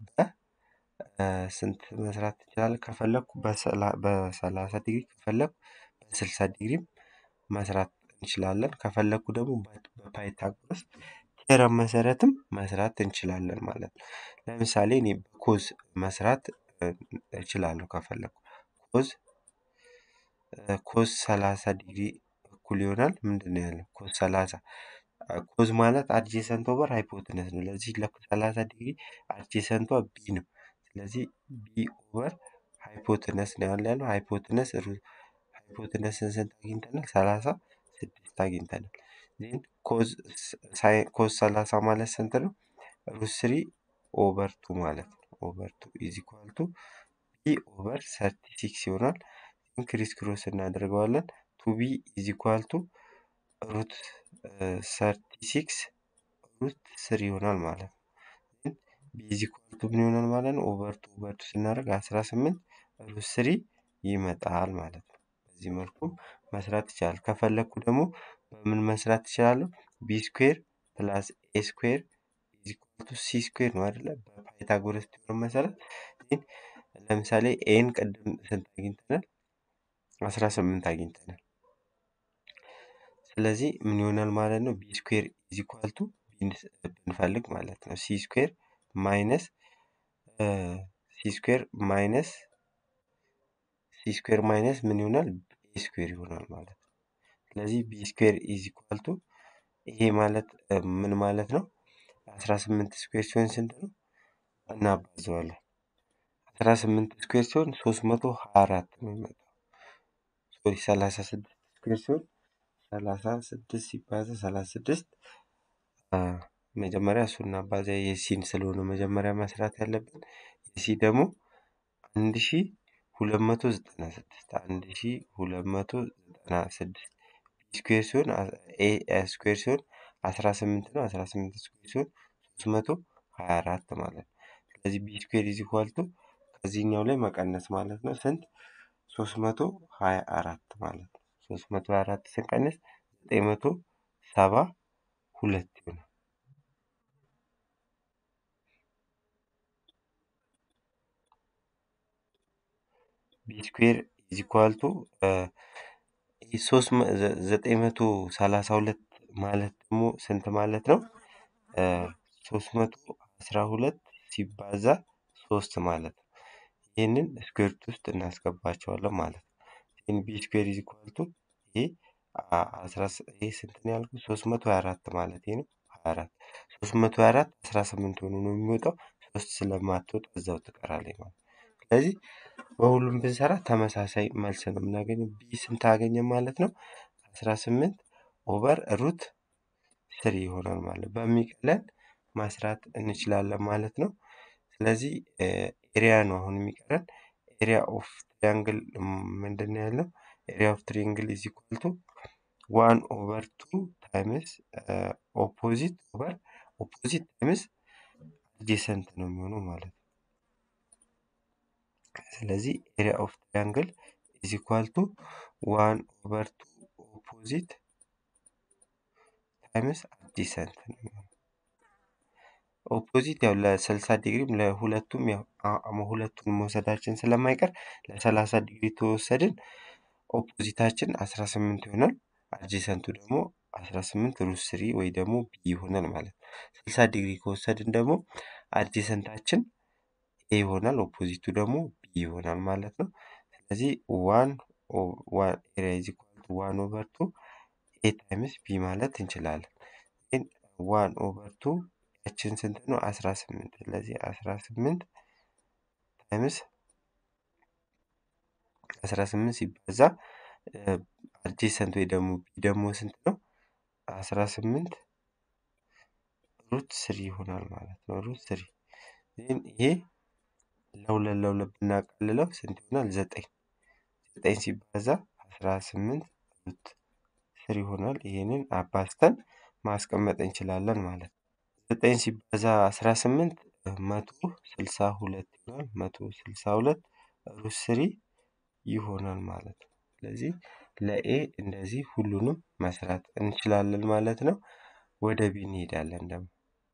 በስንት መስራት እንችላለን? ከፈለኩ በሰላሳ ዲግሪ ከፈለኩ በስልሳ ዲግሪም መስራት እንችላለን። ከፈለኩ ደግሞ በፓይታጎረስ ቴረም መሰረትም መስራት እንችላለን ማለት ነው። ለምሳሌ እኔ በኮዝ መስራት እችላለሁ ከፈለኩ ኮዝ ኮዝ ሰላሳ ዲግሪ እኩል ይሆናል ምንድን ነው ያለው? ኮዝ ሰላሳ ኮዝ ማለት አድጄሰንት ኦቨር ሃይፖትነስ ነው። ለዚህ ለሰላሳ ዲግሪ አድጄሰንቷ ቢ ነው። ስለዚህ ቢ ኦቨር ሃይፖትነስ ነው ያለ ያለው ሃይፖትነስ ሃይፖትነስን ስንት አግኝተናል? ሰላሳ ስድስት አግኝተናል። ዜን ኮዝ ሰላሳ ማለት ስንት ነው? ሩት ስሪ ኦቨር ቱ ማለት ነው። ኦቨር ቱ ኢዝ ኢኳል ቱ ቢ ኦቨር ሰርቲ ሲክስ ይሆናል። ክሪስ ክሮስ እናደርገዋለን። ቱ ቢ ኢዝ ኢኳል ቱ ሩት ሰርቲ ሲክስ ሩት ስሪ ይሆናል ማለት ነው። ቢ ኢዝ ኢኳል ቱ ምን ይሆናል ማለት ነው? ኦቨር ቱ ኦቨር ቱ ስናደርግ አስራ ስምንት ሩት ስሪ ይመጣል ማለት ነው። በዚህ መልኩም መስራት ይቻላል። ከፈለግኩ ደግሞ በምን መስራት ይችላለሁ? ቢ ስኩዌር ፕላስ ኤ ስኩዌር ኢዝ ኢኳል ቱ ሲ ስኩዌር ነው አይደለ? በፓይታጎረስ ቲዮረም መሰረት ለምሳሌ ኤን ቅድም ስንት አግኝተናል? አስራ ስምንት አግኝተናል። ስለዚህ ምን ይሆናል ማለት ነው? ቢ ስኩዌር ኢዝ ኢኳል ቱ ብንፈልግ ማለት ነው ሲ ስኩዌር ማይነስ ሲ ስኩዌር ማይነስ ሲ ስኩዌር ማይነስ ምን ይሆናል? ቢ ስኩዌር ይሆናል ማለት ነው። ስለዚህ ቢ ስኩዌር ኢዝ ኢኳል ቱ ይሄ ማለት ምን ማለት ነው? አስራ ስምንት ስኩዌር ሲሆን ስንት ነው? እናባዘዋለን። አስራ ስምንት ስኩዌር ሲሆን ሶስት መቶ ሀያ አራት ነው የሚመጣው። ሶሪ ሰላሳ ስድስት ስኩዌር ሲሆን ሰላሳ ስድስት ሲባዛ ሰላሳ ስድስት መጀመሪያ እሱ እናባዛ የሲን ስለሆነ መጀመሪያ መስራት ያለብን የሲ ደግሞ አንድ ሺ ሁለት መቶ ዘጠና ስድስት አንድ ሺ ሁለት መቶ ዘጠና ስድስት ስኩዌር ሲሆን ኤ ስኩዌር ሲሆን አስራ ስምንት ነው። አስራ ስምንት ስኩዌር ሲሆን ሶስት መቶ ሀያ አራት ማለት ነው። ስለዚህ ቢ ስኩዌር ኢዝ ኢኳል ቱ ከዚህኛው ላይ መቀነስ ማለት ነው ስንት? ሶስት መቶ ሀያ አራት ማለት ነው። ሶስት መቶ ሀያ አራት ስንቀንስ ዘጠኝ መቶ ሰባ ሁለት ይሆናል። ቢ ስኩዌር ኢዝ ኢኳል ቱ ሶስት ዘጠኝ መቶ ሰላሳ ሁለት ማለት ደግሞ ስንት ማለት ነው? ሶስት መቶ አስራ ሁለት ሲባዛ ሶስት ማለት ነው። ይህንን ስኩዌርት ውስጥ እናስገባቸዋለን ማለት ነው። ይህን ቢ ስኩዌር ኢዝ ኢኳል ቱ ይሄ ይሄ ስንት ነው ያልኩት? ሶስት መቶ ሀያ አራት ማለት ነው። ሀያ አራት ሶስት መቶ ሀያ አራት አስራ ስምንት ሆኖ ነው የሚወጣው። ሶስት ስለማትወጣ እዛው ትቀራለች ማለት ስለዚህ በሁሉም ብንሰራ ተመሳሳይ መልስ ነው የምናገኘው። ቢ ስንት አገኘን ማለት ነው? አስራ ስምንት ኦቨር ሩት ስሪ ይሆናል ማለት በሚቀለን ማስራት እንችላለን ማለት ነው። ስለዚህ ኤሪያ ነው አሁን የሚቀረን። ኤሪያ ኦፍ ትሪያንግል ምንድን ነው ያለው? ኤሪያ ኦፍ ትሪያንግል ኢዝ ኢኳል ቱ ዋን ኦቨር ቱ ታይምስ ኦፖዚት ኦቨር ኦፖዚት ታይምስ አድጀሰንት ነው የሚሆነው ማለት ነው። ስለዚህ ኤሪያ ኦፍ ትሪያንግል ኢዝ ኢኳል ቱ ዋን ኦቨር ቱ ኦፖዚት ታይምስ አድጀሰንት ነው የሚሆነው። ኦፖዚት ያው ለስልሳ ዲግሪም ለሁለቱም ያው ሁለቱን መውሰዳችን ስለማይቀር ለሰላሳ ዲግሪ ተወሰድን ኦፖዚታችን አስራ ስምንት ይሆናል። አድጀሰንቱ ደግሞ አስራ ስምንት ሩት ስሪ ወይ ደግሞ ቢ ይሆናል ማለት ነው። ስልሳ ዲግሪ ከወሰድን ደግሞ አድጀሰንታችን ኤ ይሆናል፣ ኦፖዚቱ ደግሞ ቢ ይሆናል ማለት ነው። ስለዚህ ዋን ኤሪያ ኢዝ ኢኳል ቱ ዋን ኦቨር ቱ ኤ ታይምስ ቢ ማለት እንችላለን። ግን ዋን ኦቨር ቱ ያችን ስንት ነው? አስራ ስምንት ስለዚህ አስራ ስምንት ታይምስ አስራ ስምንት ሲባዛ አድጀሰንት ወይ ደግሞ ቢ ደግሞ ስንት ነው? አስራ ስምንት ሩት ስሪ ይሆናል ማለት ነው። ሩት ስሪ ይሄ ለሁለት ለሁለት ብናቀልለው ስንት ይሆናል? ዘጠኝ ዘጠኝ ሲባዛ አስራ ስምንት ሩት ስሪ ይሆናል። ይህንን አባዝተን ማስቀመጥ እንችላለን ማለት ነው። ዘጠኝ ሲባዛ አስራ ስምንት መቶ ስልሳ ሁለት ይሆናል። መቶ ስልሳ ሁለት ሩት ስሪ ይሆናል ማለት ነው። ስለዚህ ለኤ እንደዚህ ሁሉንም መስራት እንችላለን ማለት ነው። ወደ ቢ እንሄዳለን ደግሞ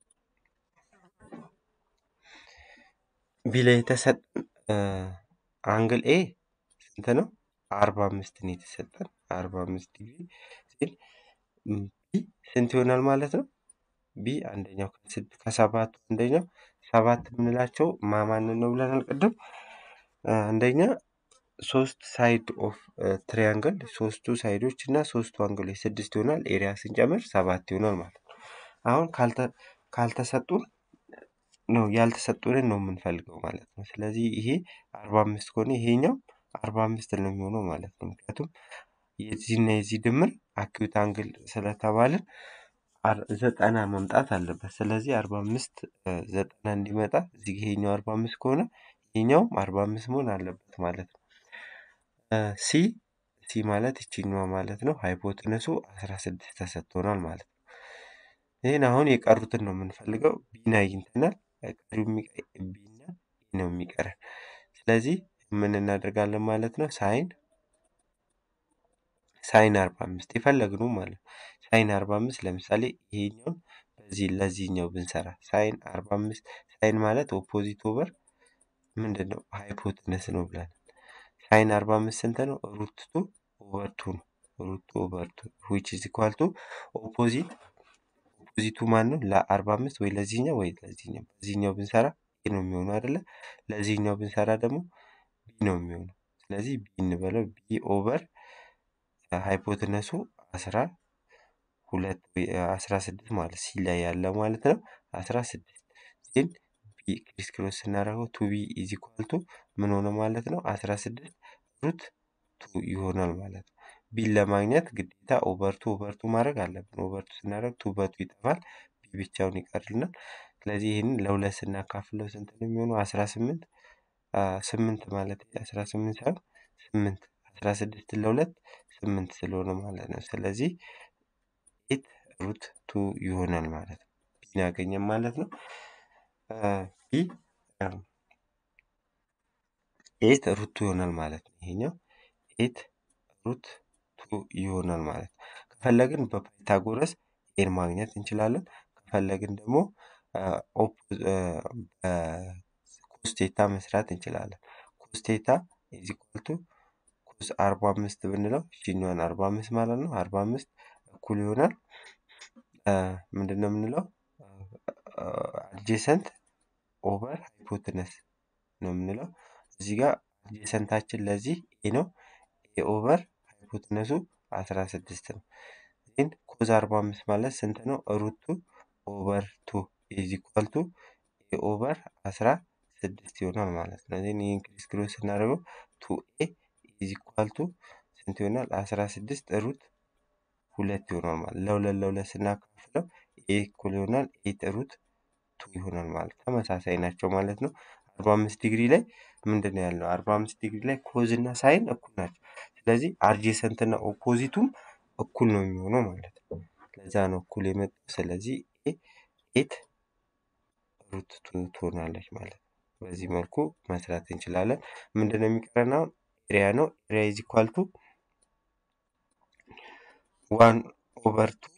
ቢ ላይ የተሰጠን አንግል ኤ ስንት ነው? አርባ አምስት ነው የተሰጠን አርባ አምስት ዲግሪ ሲል ቢ ስንት ይሆናል ማለት ነው? ቢ አንደኛው ከሰባቱ አንደኛው ሰባት የምንላቸው ማማንን ነው ብለናል ቅድም። አንደኛ ሶስት ሳይድ ኦፍ ትሪያንግል ሶስቱ ሳይዶች እና ሶስቱ አንግሎች ስድስት ይሆናል። ኤሪያ ስንጨምር ሰባት ይሆናል ማለት ነው። አሁን ካልተሰጡን ነው ያልተሰጡንን ነው የምንፈልገው ማለት ነው። ስለዚህ ይሄ አርባ አምስት ከሆነ ይሄኛው አርባ አምስት ነው የሚሆነው ማለት ነው። ምክንያቱም የዚህና የዚህ ድምር አኪዩት አንግል ስለተባልን ዘጠና መምጣት አለበት። ስለዚህ አርባ አምስት ዘጠና እንዲመጣ እዚህ ይሄኛው አርባ አምስት ከሆነ ይሄኛውም አርባ አምስት መሆን አለበት ማለት ነው። ሲ ሲ ማለት ይችኛዋ ማለት ነው። ሃይፖትነሱ አስራ ስድስት ተሰጥቶናል ማለት ነው። ይህን አሁን የቀሩትን ነው የምንፈልገው። ቢን አግኝተናል። ቀሪው ቢና ነው የሚቀረን። ስለዚህ ምን እናደርጋለን ማለት ነው ሳይን ሳይን አርባ አምስት የፈለግነው ማለት ነው። ሳይን አርባ አምስት ለምሳሌ ይሄኛውን በዚህ ለዚህኛው ብንሰራ ሳይን አርባ አምስት ሳይን ማለት ኦፖዚት ኦቨር ምንድን ነው ሃይፖትነስ ነው ብለን ሳይን አርባ አምስት ስንት ነው? ሩት ቱ ኦቨር ቱ ነው። ሩት ቱ ኦቨር ቱ ዊች ኢዝ ኢኳል ቱ ኦፖዚት ኦፖዚቱ ማን ነው? ለአርባ አምስት ወይ ለዚህኛው ወይ ለዚህኛው በዚህኛው ብንሰራ ቢ ነው የሚሆነው አይደለ? ለዚህኛው ብንሰራ ደግሞ ቢ ነው የሚሆነው። ስለዚህ ቢ እንበለው ቢ ኦቨር ሃይፖትነሱ አስራ ሁለት አስራ ስድስት ማለት ሲ ላይ ያለ ማለት ነው። አስራ ስድስት ዜን ቢ ክሪስ ክሮስ ስናደርገው ቱ ቢ ኢዝ ኢኳል ቱ ምን ሆነ ማለት ነው? አስራ ስድስት ሩት ቱ ይሆናል ማለት ነው። ቢን ለማግኘት ግዴታ ኦቨርቱ ኦቨርቱ ማድረግ አለብን። ኦቨርቱ ስናደርግ ቱ በቱ ይጠፋል፣ ቢ ብቻውን ይቀርልናል። ስለዚህ ይህንን ለሁለት ስናካፍለው ስንት ነው የሚሆነው? አስራ ስምንት ስምንት ማለት አስራ ስምንት ሳይሆን ስምንት አስራ ስድስት ለሁለት ስምንት ስለሆነ ማለት ነው። ስለዚህ ኤት ሩት ቱ ይሆናል ማለት ነው። ቢን ያገኘን ማለት ነው። ቢ ኤት ሩት ቱ ይሆናል ማለት ነው። ይሄኛው ኤት ሩት ቱ ይሆናል ማለት ነው። ከፈለግን በፓይታጎረስ ኤን ማግኘት እንችላለን። ከፈለግን ደግሞ ኮስቴታ መስራት እንችላለን። ኮስቴታ ኢዝ ኢኳል ቱ ኮስ አርባ አምስት ብንለው ይችኛዋን አርባ አምስት ማለት ነው። አርባ አምስት እኩል ይሆናል ምንድን ነው የምንለው አድጀሰንት ኦቨር ሃይፖትነስ ነው የምንለው። እዚህ ጋር አድጀሰንታችን ለዚህ ኤ ነው። ኤ ኦቨር ሃይፖትነሱ አስራ ስድስት ነው። ግን ኮዝ አርባ አምስት ማለት ስንት ነው? ሩቱ ኦቨር ቱ ኢዝ ኢኳል ቱ ኤ ኦቨር አስራ ስድስት ይሆናል ማለት ነው። ዜን ይህን ክሪስ ክሮስ ስናደርገው ቱ ኤ ኢዝ ኢኳል ቱ ስንት ይሆናል? አስራ ስድስት ሩት ሁለት ይሆናል ማለት ለሁለት ለሁለት ስናካፍለው ኤ እኩል ይሆናል ኤት ሩት ቱ ይሆናል ማለት ተመሳሳይ ናቸው ማለት ነው። አርባ አምስት ዲግሪ ላይ ምንድን ነው ያልነው? አርባ አምስት ዲግሪ ላይ ኮዝ እና ሳይን እኩል ናቸው። ስለዚህ አድጀሰንት እና ኦፖዚቱም እኩል ነው የሚሆነው ማለት ነው። ለዛ ነው እኩል የመጣው። ስለዚህ ኤ ኤት ሩት ቱ ትሆናለች ማለት ነው። በዚህ መልኩ መስራት እንችላለን። ምንድን ነው የሚቀረን አሁን? ኤሪያ ነው። ኤሪያ ኢዝ ኢኳል ቱ ዋን ኦቨር ቱ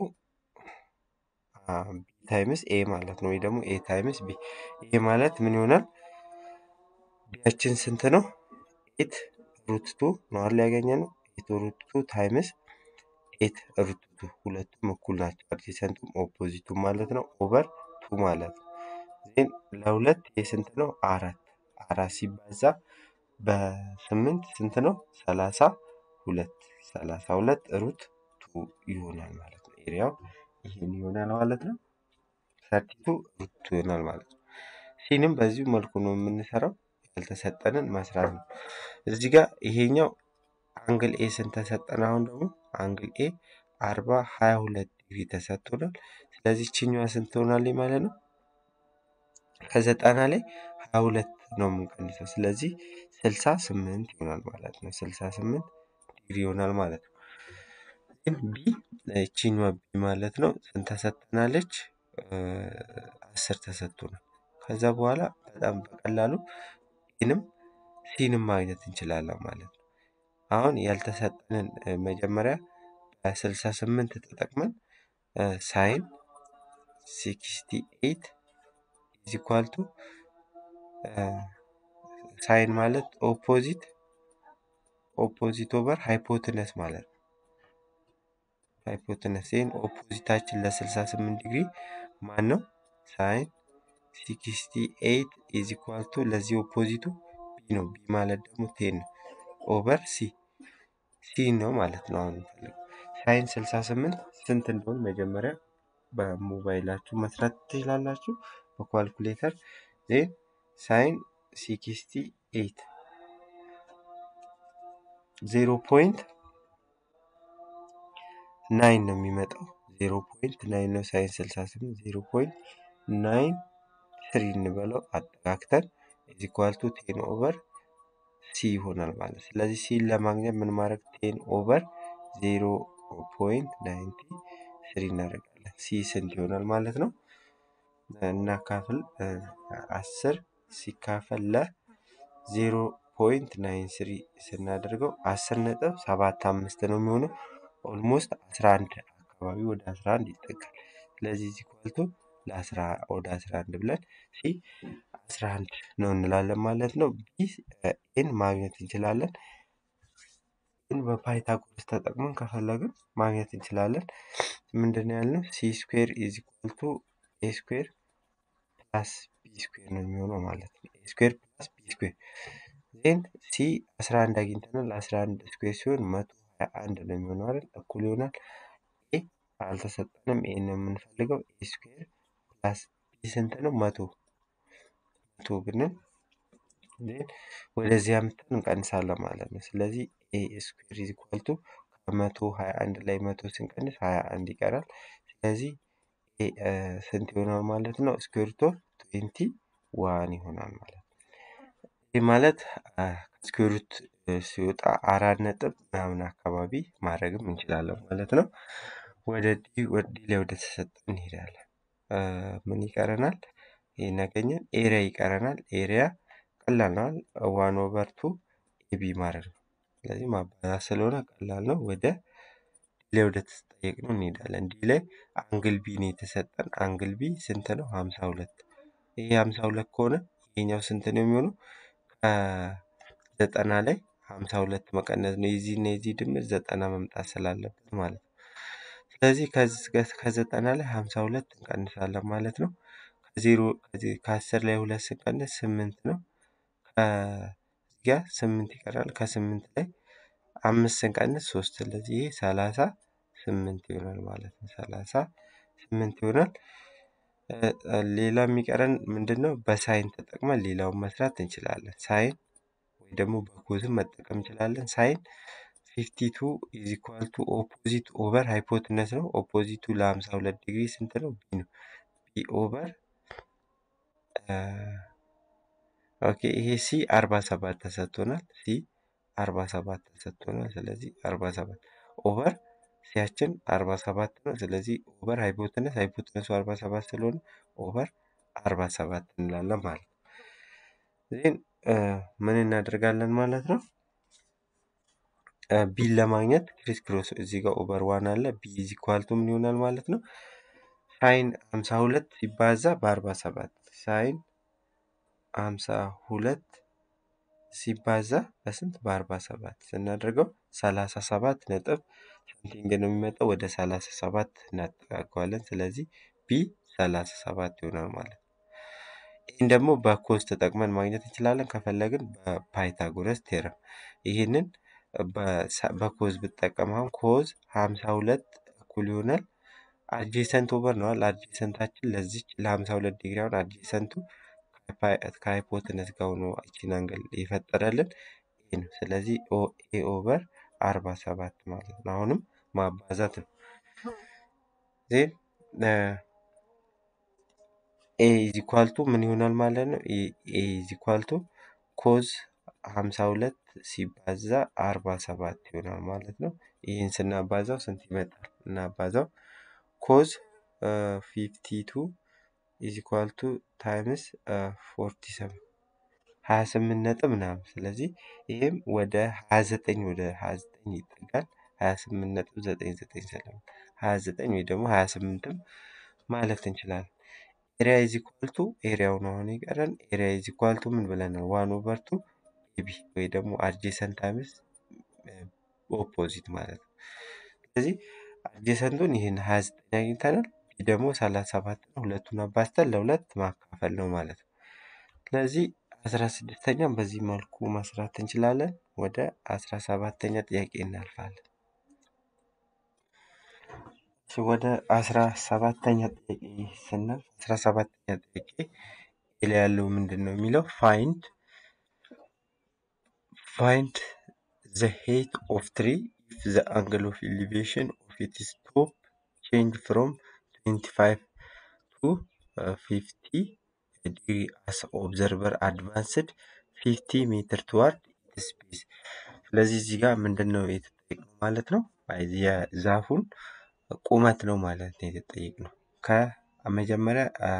ቢ ታይምስ ኤ ማለት ነው። ወይ ደግሞ ኤ ታይምስ ቢ። ይሄ ማለት ምን ይሆናል? ቢያችን ስንት ነው? ኤት ሩት ቱ ነው አይደል ያገኘነው? ኤት ሩት ቱ ታይምስ ኤት ሩት ቱ ሁለቱም እኩል ናቸው። አድጀሰንቱም ኦፖዚቱም ማለት ነው። ኦቨር ቱ ማለት ነው። ዜን ለሁለት ይሄ ስንት ነው? አራት አራት ሲባዛ በስምንት ስንት ነው? ሰላሳ ሁለት ሰላሳ ሁለት ሩት ቱ ይሆናል ማለት ነው። ኤሪያው ይህን ይሆናል ማለት ነው። ሰርቲቱ ሩት ቱ ይሆናል ማለት ነው። ሲንም በዚሁ መልኩ ነው የምንሰራው። ያልተሰጠንን መስራት ነው። እዚህ ጋር ይሄኛው አንግል ኤ ስንት ተሰጠን? አሁን ደግሞ አንግል ኤ አርባ ሀያ ሁለት ዲግሪ ተሰጥቶናል። ስለዚህ ችኛዋ ስንት ትሆናለች ማለት ነው? ከዘጠና ላይ ሀያ ሁለት ነው የምንቀንሰው። ስለዚህ ስልሳ ስምንት ይሆናል ማለት ነው። ስልሳ ስምንት ዲግሪ ይሆናል ማለት ነው። ግን ቢ ችኛዋ ቢ ማለት ነው ስንት ተሰጥተናለች? አስር ተሰጥቶናል። ከዛ በኋላ በጣም በቀላሉ ኤንም ሲንም ማግኘት እንችላለን ማለት ነው። አሁን ያልተሰጠንን መጀመሪያ በስልሳ ስምንት ተጠቅመን ሳይን ሲክስቲ ኤይት ኢዝ ኢኳል ቱ ሳይን ማለት ኦፖዚት ኦፖዚት ኦቨር ሃይፖትነስ ማለት ነው። ሃይፖትነስ ይህን ኦፖዚታችን ለስልሳ ስምንት ዲግሪ ማን ነው? ሳይን ሲክስቲ ኤይት ኢዝ ኢኳል ቱ ለዚህ ኦፖዚቱ ቢ ነው። ቢ ማለት ደግሞ ቴን ነው ኦቨር ሲ ሲ ነው ማለት ነው። አሁን እንፈልግ ሳይን ስልሳ ስምንት ስንት እንደሆን መጀመሪያ በሞባይላችሁ መስራት ትችላላችሁ። በኳልኩሌተር ዜን ሳይን ሲክስቲ ኤይት ዜሮ ፖይንት ናይን ነው የሚመጣው። ዜሮ ፖይንት ናይን ነው ሳይን ስልሳ ስምንት ዜሮ ፖይንት ናይን ስሪ እንበለው አጠጋግተን ኢዝ ኢኳል ቱ ቴን ኦቨር ሲ ይሆናል ማለት ስለዚህ ሲን ለማግኘት ምን ማድረግ ቴን ኦቨር ዜሮ ፖይንት ናይንቲ ስሪ እናደርጋለን። ሲ ስንት ይሆናል ማለት ነው? እናካፍል አስር ሲካፈል ለዜሮ ፖይንት ናይን ስሪ ስናደርገው አስር ነጥብ ሰባት አምስት ነው የሚሆነው። ኦልሞስት አስራ አንድ አካባቢ ወደ አስራ አንድ ይጠጋል። ስለዚህ እዚህ ኳልቱ ለአስራ ወደ አስራ አንድ ብለን ሲ አስራ አንድ ነው እንላለን ማለት ነው። ቢ ኤን ማግኘት እንችላለን። ግን በፓይታጎረስ ተጠቅመን ከፈለግን ማግኘት እንችላለን። ምንድን ነው ያልነው? ሲ ስኩዌር ኢዝ ኢኳል ቱ ኤ ስኩዌር ፕላስ ቢ ስኩዌር ነው የሚሆነው ማለት ነው። ኤ ስኩዌር ፕላስ ቢ ስኩዌር ዜን ሲ 11 አግኝተናል። 11 ስኩዌር ሲሆን መቶ ሀያ አንድ ነው የሚሆነው አይደል? እኩል ይሆናል። ኤ አልተሰጠንም። ኤ ነው የምንፈልገው። ኤ ስኩዌር ፕላስ ቢ ስንት ነው? መቶ መቶ ብንል ዜን ወደዚህ አምጥተን እንቀንሳለን ማለት ነው። ስለዚህ ኤ ስኩዌር ኢዝ ኢኳል ቱ ከመቶ ሀያ አንድ ላይ መቶ ስንቀንስ ሀያ አንድ ይቀራል። ስለዚህ ኤ ስንት ይሆናል ማለት ነው? ስኩዌር ሩት ኦፍ ትዌንቲ ዋን ይሆናል ማለት ነው። ይህ ማለት ከስኩዌር ሩት ሲወጣ አራት ነጥብ ምናምን አካባቢ ማድረግም እንችላለን ማለት ነው። ወደ ዲ ወደ ዲ ላይ ወደ ተሰጠን እንሄዳለን። ምን ይቀረናል? ይህን ያገኘን ኤሪያ ይቀረናል። ኤሪያ ቀላል ነው። ዋን ኦቨር ቱ ኤቢ ማድረግ ነው። ስለዚህ ማባዛት ስለሆነ ቀላል ነው። ወደ ዲ ላይ ወደ ተጠየቅ ነው እንሄዳለን። ዲ ላይ አንግል ቢ ነው የተሰጠን። አንግል ቢ ስንት ነው? ሀምሳ ሁለት ይሄ ሀምሳ ሁለት ከሆነ ይሄኛው ስንት ነው የሚሆነው? ከዘጠና ላይ ሀምሳ ሁለት መቀነስ ነው። የዚህ እና የዚህ ድምር ዘጠና መምጣት ስላለበት ማለት ነው። ስለዚህ ከዘጠና ላይ ሀምሳ ሁለት እንቀንሳለን ማለት ነው። ከዜሮ ከአስር ላይ ሁለት ስንቀንስ ስምንት ነው። ከዚህ ጋር ስምንት ይቀራል። ከስምንት ላይ አምስት ስንቀንስ ሶስት ስለዚህ ይሄ ሰላሳ ስምንት ይሆናል ማለት ነው። ሰላሳ ስምንት ይሆናል። ሌላ የሚቀረን ምንድን ነው? በሳይን ተጠቅመን ሌላውን መስራት እንችላለን። ሳይን ወይ ደግሞ በኮዝም መጠቀም እንችላለን። ሳይን ፊፍቲ ቱ ኢዝ ኢኳል ቱ ኦፖዚት ኦቨር ሃይፖትነስ ነው። ኦፖዚቱ ለሀምሳ ሁለት ዲግሪ ስንት ነው? ቢ ነው። ቢ ኦቨር ኦኬ ይሄ ሲ አርባ ሰባት ተሰጥቶናል። ሲ አርባ ሰባት ተሰጥቶናል። ስለዚህ አርባ ሰባት ኦቨር ሲያችን አርባ ሰባት ነው። ስለዚህ ኦቨር ሃይፖትነስ ሃይፖትነሱ አርባ ሰባት ስለሆነ ኦቨር አርባ ሰባት እንላለን ማለት ነው። ዜን ምን እናደርጋለን ማለት ነው? ቢን ለማግኘት ክሪስ ክሮስ እዚህ ጋር ኦቨር ዋን አለ። ቢ ኢዝ ኢኳል ቱ ምን ይሆናል ማለት ነው? ሳይን ሀምሳ ሁለት ሲባዛ በአርባ ሰባት ሳይን ሀምሳ ሁለት ሲባዛ በስንት በአርባ ሰባት ስናደርገው ሰላሳ ሰባት ነጥብ ሳምቲንግ ነው የሚመጣው። ወደ ሰላሳ ሰባት እናጠጋገዋለን። ስለዚህ ቢ ሰላሳ ሰባት ይሆናል ማለት ነው። ይህን ደግሞ በኮዝ ተጠቅመን ማግኘት እንችላለን። ከፈለግን በፓይታጎረስ ቴረም ይህንን በኮዝ ብጠቀም አሁን ኮዝ ሀምሳ ሁለት እኩል ይሆናል አድጀሰንት ኦቨር ነዋል። አድጀሰንታችን ለዚች ለሀምሳ ሁለት ዲግሪ አሁን አድጀሰንቱ ከሃይፖትነስ ጋር ሆኖ ይችን አንግል የፈጠረልን ይሄ ነው። ስለዚህ ኤ ኦቨር አርባ ሰባት ማለት ነው። አሁንም ማባዛት ነው። ዜን ኤ ኢዝ ኢኳል ቱ ምን ይሆናል ማለት ነው? ኤ ኢዝ ኢኳል ቱ ኮዝ ሀምሳ ሁለት ሲባዛ አርባ ሰባት ይሆናል ማለት ነው። ይህን ስናባዛው ስንት ይመጣል? እናባዛው ኮዝ ፊፍቲ ቱ ኢዝ ኢኳል ቱ ታይምስ ፎርቲ ሰቨን ሀያ ስምንት ነጥብ ምናምን። ስለዚህ ይህም ወደ ሀያ ዘጠኝ ወደ ሀያ ዘጠኝ ይጠጋል። ሀያ ስምንት ነጥብ ዘጠኝ ዘጠኝ ስለሆነ ሀያ ዘጠኝ ወይ ደግሞ ሀያ ስምንትም ማለት እንችላለን። ኤሪያ ኢዝ ኢኳል ቱ ኤሪያው ነው አሁን የቀረን። ኤሪያ ኢዝ ኢኳል ቱ ምን ብለናል? ዋን ኦቨር ቱ ኤቢ ወይ ደግሞ አድጀሰንት ታይምስ ኦፖዚት ማለት ነው። ስለዚህ አድጀሰንቱን ይህን ሀያ ዘጠኝ አግኝተናል። ቢ ደግሞ ሰላሳ ሰባት ነው። ሁለቱን አባዝተን ለሁለት ማካፈል ነው ማለት ነው። ስለዚህ አስራ ስድስተኛም በዚህ መልኩ መስራት እንችላለን። ወደ አስራ ሰባተኛ ጥያቄ እናልፋለን። ወደ አስራ ሰባተኛ ጥያቄ ስናልፍ አስራ ሰባተኛ ጥያቄ ላይ ያለው ምንድን ነው የሚለው ፋይንድ ፋይንድ ዘ ሄት ኦፍ ትሪ if the angle of elevation of its top change from 25 to uh, 50 degree as observer advanced 50 ሜትር toward its base ስለዚህ እዚህ ጋር ምንድን ነው የተጠየቅነው ማለት ነው የዛፉን ቁመት ነው ማለት ነው የተጠየቅነው ከመጀመሪያ አ፣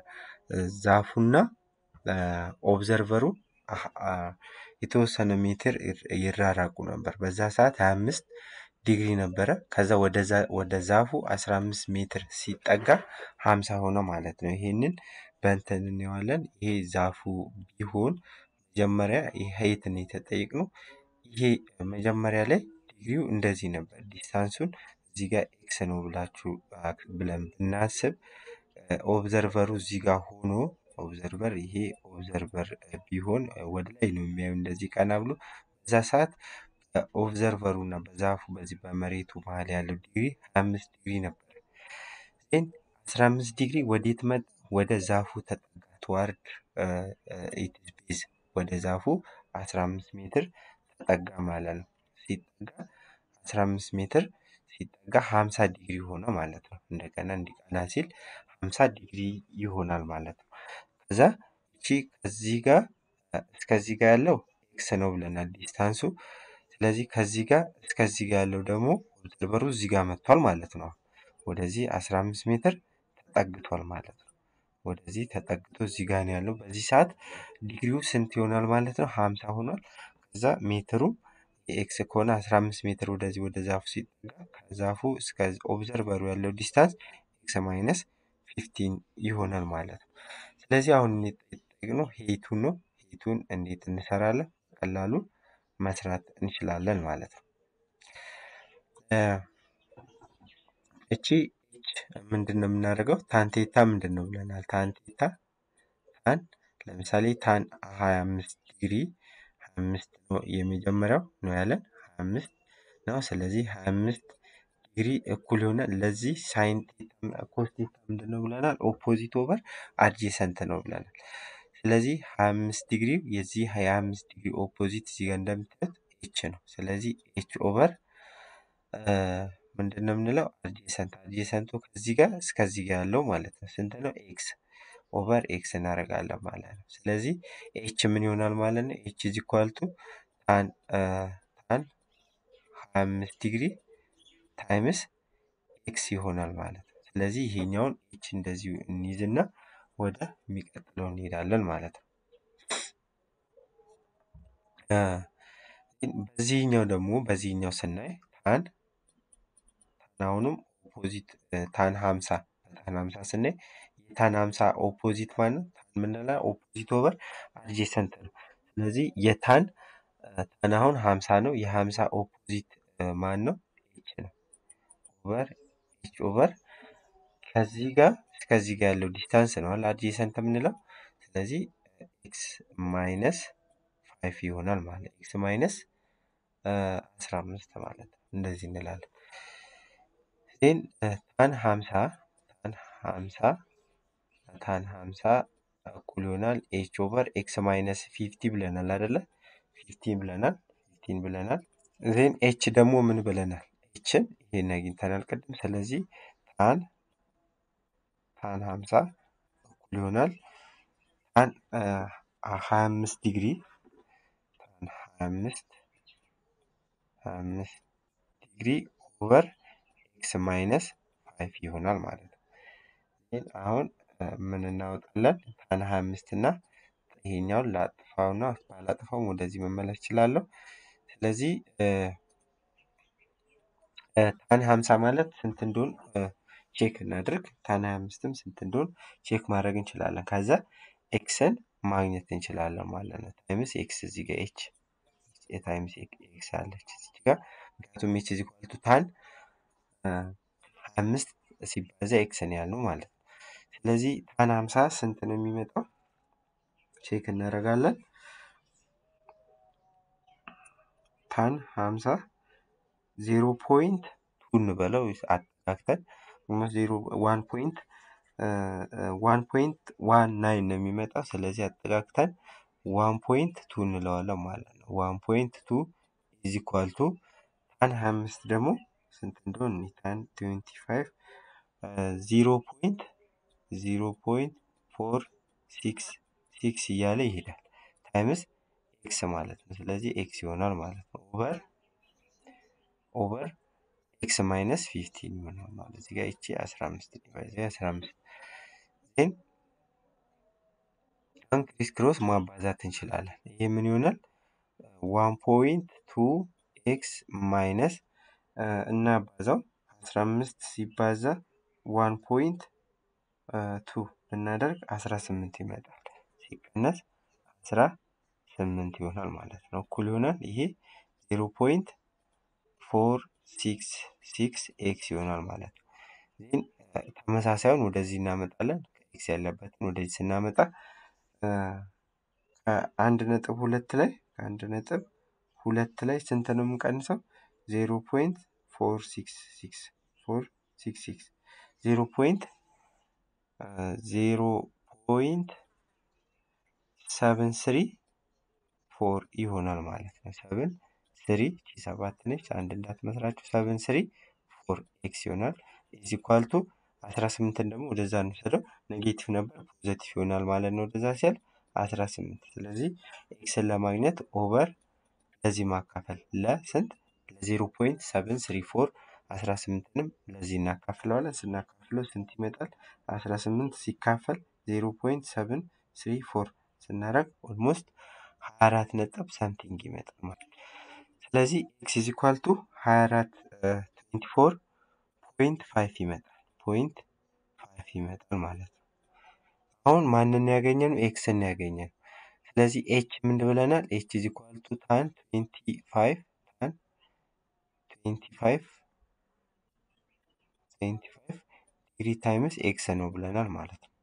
ዛፉና አ፣ ኦብዘርቨሩ አ- አ- የተወሰነ ሜትር ይር- ይራራቁ ነበር በዛ ሰዓት 25 ዲግሪ ነበረ ከዛ ወደ ዛ- ወደ ዛፉ 15 ሜትር ሲጠጋ 50 ሆነ ማለት ነው ይሄንን በእንትን እንየዋለን ይሄ ዛፉ ቢሆን መጀመሪያ ሀይትን የተጠየቅነው ይሄ መጀመሪያ ላይ ዲግሪው እንደዚህ ነበር ዲስታንሱን እዚህ ጋር ኤክስ ነው ብላችሁ አ፣ ብለን ብናስብ ኦብዘርቨሩ እዚህ ጋር ሆኖ ኦብዘርቨር ይሄ ኦብዘርቨር ቢሆን ወደ ላይ ነው የሚያዩ እንደዚህ ቀና ብሎ በዛ ሰዓት ኦብዘርቨሩ እና በዛፉ በዚህ በመሬቱ መሀል ያለው ዲግሪ 25 ዲግሪ ነበር ዜን 15 ዲግሪ ወዴት መጣ ወደ ዛፉ ተጠጋ ትዋርድ ኢትስ ቤዝ ወደ ዛፉ 15 ሜትር ተጠጋ ማለት ነው ሲጠጋ 15 ሜትር ሲጠጋ 50 ዲግሪ ሆነ ማለት ነው እንደገና እንዲቀና ሲል 50 ዲግሪ ይሆናል ማለት ነው ከዛ እቺ ከዚህ ጋር እ፣ እስከዚህ ጋር ያለው ኤክስ ነው ብለናል ዲስታንሱ ስለዚህ ከዚህ ጋር እስከዚህ ጋር ያለው ደግሞ ኦብዘርቨሩ እዚህ ጋር መጥቷል ማለት ነው ወደዚህ 15 ሜትር ተጠግቷል ማለት ነው ወደዚህ ተጠግቶ እዚህ ጋር ነው ያለው በዚህ ሰዓት ዲግሪው ስንት ይሆናል ማለት ነው 50 ሆኗል ከዛ ሜትሩ የኤክስ ከሆነ 15 ሜትር ወደዚህ ወደ ዛፉ ሲጠጋ ከዛፉ እስከ ኦብዘርቨሩ ያለው ዲስታንስ ኤክስ ማይነስ 15 ይሆናል ማለት ነው ስለዚህ አሁን የተጠየቅነው ሄቱን ነው ሄቱን እንዴት እንሰራለን ቀላሉ መስራት እንችላለን ማለት ነው እ፣ እቺ ኤች ምንድን ነው የምናደርገው ታንቴታ ምንድን ነው ብለናል ታንቴታ ታን ለምሳሌ ታን 25 ዲግሪ 25 ነው የመጀመሪያው ነው ያለን 25 ነው ስለዚህ 25 ዲግሪ እኩል የሆነ ለዚህ ሳይን ኮስ ቴታ ምንድን ነው ብለናል ኦፖዚት ኦቨር አድጀሰንት ነው ብለናል ስለዚህ 25 ዲግሪ የዚህ 25 ዲግሪ ኦፖዚት እዚህ ጋር እንደምታዩት ኤች ነው ስለዚህ ኤች ኦቨር ምንድን ነው የምንለው አድጀሰንት አድጀሰንቱ ከዚህ ጋር እስከዚህ ጋር ያለው ማለት ነው ስንት ነው ኤክስ ኦቨር ኤክስ እናደርጋለን ማለት ነው ስለዚህ ኤች ምን ይሆናል ማለት ነው ኤች ኢዝ ኢኳል ቱ ታን አ፣ ታን 25 ዲግሪ ታይምስ ኤክስ ይሆናል ማለት ነው ስለዚህ ይሄኛውን ኤች እንደዚሁ እንይዝና ወደ የሚቀጥለው እንሄዳለን ማለት ነው አ፣ በዚህኛው ደግሞ በዚህኛው ስናይ ታን ታን አሁንም ኦፖዚት ታን 50 ታን 50 ስናይ የታን 50 ኦፖዚት ማለት ነው ታን የምንለው ኦፖዚት ኦቨር አድጀሰንት ነው ስለዚህ የታን አ፣ ታን አሁን 50 ነው የ50 ኦፖዚት ማን ነው ኤች ነው ኦቨር ኤች ኦቨር ከዚህ ጋር እስከዚህ ጋር ያለው ዲስታንስ ነው አለ አድጀሰንት የምንለው ስለዚህ ኤክስ ማይነስ ፋይቭ ይሆናል ማለት ኤክስ ማይነስ አስራ አምስት ማለት ነው እንደዚህ እንላለን ዜን ታን ሀምሳ ታን ሀምሳ ታን ሀምሳ እኩል ይሆናል ኤች ኦቨር ኤክስ ማይነስ ፊፍቲ ብለናል አይደለ ፊፍቲን ብለናል ፊፍቲን ብለናል ዜን ኤች ደግሞ ምን ብለናል ኤችን ይሄን አግኝተናል ቅድም ስለዚህ ታን ታን ሀምሳ እኩል ይሆናል ታን ሀያ አምስት ዲግሪ ታን ሀያ አምስት ሀያ አምስት ዲግሪ ኦቨር ኤክስ ማይነስ ፋይቭ ይሆናል ማለት ነው ይህን አሁን እ፣ ምን እናወጣለን ታን ሀያ አምስት እና ይሄኛውን ላጥፋውና ባላጥፋውም ወደዚህ መመለስ እችላለሁ ስለዚህ እ፣ እ፣ ታን ሀምሳ ማለት ስንት እንደሆን እ፣ ቼክ እናድርግ ታን ሀያ አምስትም ስንት እንደሆን ቼክ ማድረግ እንችላለን ከዛ ኤክስን ማግኘት እንችላለን ማለት ነው ታይምስ ኤክስ እዚህ ጋር ኤች ታይምስ ኤክስ አለች እዚህ ጋር ምክንያቱም ኤች እዚህ ኳልቱ ታን እ፣ ሀያ አምስት ሲባዛ ኤክስ ነው ያልነው ማለት ነው ስለዚህ ታን ሀምሳ ስንት ነው የሚመጣው ቼክ እናደርጋለን ታን ሀምሳ ዜሮ ፖይንት ቱ እንበለው አጠጋግተን ዜሮ ዋን ፖይንት ዋን ፖይንት ዋን ናይን ነው የሚመጣው ስለዚህ አጠጋግተን ዋን ፖይንት ቱ እንለዋለን ማለት ነው ዋን ፖይንት ቱ ኢዝ ኢኳል ቱ ታን ሀያ አምስት ደግሞ ስንት እንደሆነ እኔ ታን ትዌንቲ ፋይቭ ዚሮ ፖይንት ዚሮ ፖይንት ፎር ሲክስ ሲክስ እያለ ይሄዳል ታይምስ ኤክስ ማለት ነው። ስለዚህ ኤክስ ይሆናል ማለት ነው። ኦቨር ኦቨር ኤክስ ማይነስ ፊፍቲን ይሆናል ማለት እዚህ ጋር ይቺ አስራ አምስት ዲቫይዝ አስራ አምስት ዜን ክሪስ ክሮስ ማባዛት እንችላለን። ይህ ምን ይሆናል? ዋን ፖይንት ቱ ኤክስ ማይነስ እናባዛው አስራ አምስት ሲባዛ ዋን ፖይንት ቱ ብናደርግ አስራ ስምንት ይመጣል። ሲቀነስ አስራ ስምንት ይሆናል ማለት ነው። እኩል ይሆናል ይሄ ዜሮ ፖይንት ፎር ሲክስ ሲክስ ኤክስ ይሆናል ማለት ነው። ይህን ተመሳሳዩን ወደዚህ እናመጣለን። ኤክስ ያለበትን ወደዚህ ስናመጣ ከአንድ ነጥብ ሁለት ላይ ከአንድ ነጥብ ሁለት ላይ ስንት ነው የምንቀንሰው? ዜሮ ፖይንት ፎር ሲክስ ሲክስ ፎር ሲክስ ሲክስ ዜሮ ፖይንት ዜሮ ፖይንት ሰብን ስሪ ፎር ይሆናል ማለት ነው። ሰብን ስሪ ቺ ሰባት ነች። አንድ እንዳትመስላችሁ ሰብን ስሪ ፎር ኤክስ ይሆናል። ኢዝ ኢኳል ቱ አስራ ስምንትን ደግሞ ወደዛ እንውሰደው። ኔጌቲቭ ነበር ፖዘቲቭ ይሆናል ማለት ነው። ወደዛ ሲያል አስራ ስምንት ስለዚህ ኤክስን ለማግኘት ኦቨር ለዚህ ማካፈል ለስንት ለዜሮ ፖይንት ሰብን ስሪ ፎር አስራ ስምንትንም ለዚህ እናካፍለዋለን። ስናካፍለው ስንት ይመጣል? አስራ ስምንት ሲካፈል ዜሮ ፖይንት ሰብን ስሪ ፎር ስናደርግ ኦልሞስት ሀያ አራት ነጥብ ሳምቲንግ ይመጣል ማለት ነው። ስለዚህ ኤክስ ኢዝ ኢኳል ቱ ሀያ አራት ትዌንቲ ፎር ፖይንት ፋይቭ ይመጣል ፖይንት ፋይቭ ይመጣል ማለት ነው። አሁን ማንን ያገኘ ነው? ኤክስን ያገኘ ነው። ስለዚህ ኤች ምን ብለናል? ኤች ኢዝ ኢኳል ቱ ታን ትዌንቲ ፋይቭ ታን ትዌንቲ ፋይቭ ትዌንቲ ፋይቭ ዲግሪ ታይምስ ኤክስ ነው ብለናል ማለት ነው።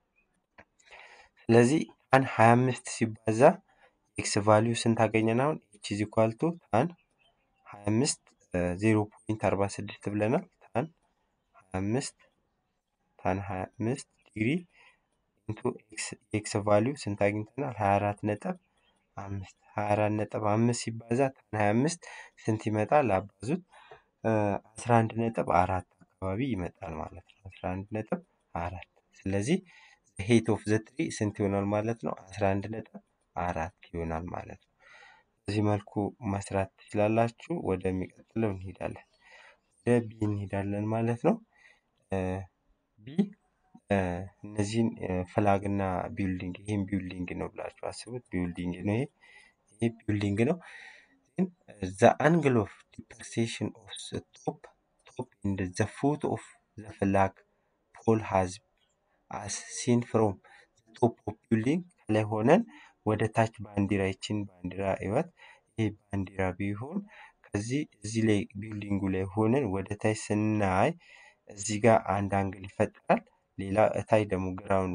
ስለዚህ ታን ሀያ አምስት ሲባዛ ኤክስ ቫሊዩ ስንት አገኘን? አሁን ኤች ኢዝ ኢኳል ቱ ታን ሀያ አምስት ዜሮ ፖይንት አርባ ስድስት ብለናል። ታን ሀያ አምስት ታን ሀያ አምስት ዲግሪ ኢንቱ ኤክስ ቫሊዩ ስንት አግኝተናል? ሀያ አራት ነጥብ አምስት ሀያ አራት ነጥብ አምስት ሲባዛ ታን ሀያ አምስት ስንት ይመጣል? አባዙት አስራ አንድ ነጥብ አራት አካባቢ ይመጣል ማለት ነው። አስራ አንድ ነጥብ አራት ስለዚህ ሄት ኦፍ ዘ ትሪ ስንት ይሆናል ማለት ነው? አስራ አንድ ነጥብ አራት ይሆናል ማለት ነው። በዚህ መልኩ መስራት ትችላላችሁ። ወደሚቀጥለው እንሄዳለን። ወደ ቢ እንሄዳለን ማለት ነው። ቢ እነዚህን ፍላግ እና ቢልዲንግ ይህም ቢልዲንግ ነው ብላችሁ አስቡት። ቢልዲንግ ነው ይሄ ይሄ ቢልዲንግ ነው። ዘ አንግል ኦፍ ዲፐርሴሽን ኦፍ ዘ ቶፕ ቶፕ ኢንድ ዘ ፉት ኦፍ ዘ ፍላግ ፖል ሃዝ አስ ሲን ፍሮም ቶፕ ኦፍ ቢልዲንግ ከላይ ሆነን ወደ ታች ባንዲራ ይችን ባንዲራ ይወት ይህ ባንዲራ ቢሆን ከዚህ እዚህ ላይ ቢልዲንጉ ላይ ሆነን ወደ ታች ስናይ እዚህ ጋር አንድ አንግል ይፈጠራል። ሌላ እታይ ደግሞ ግራውን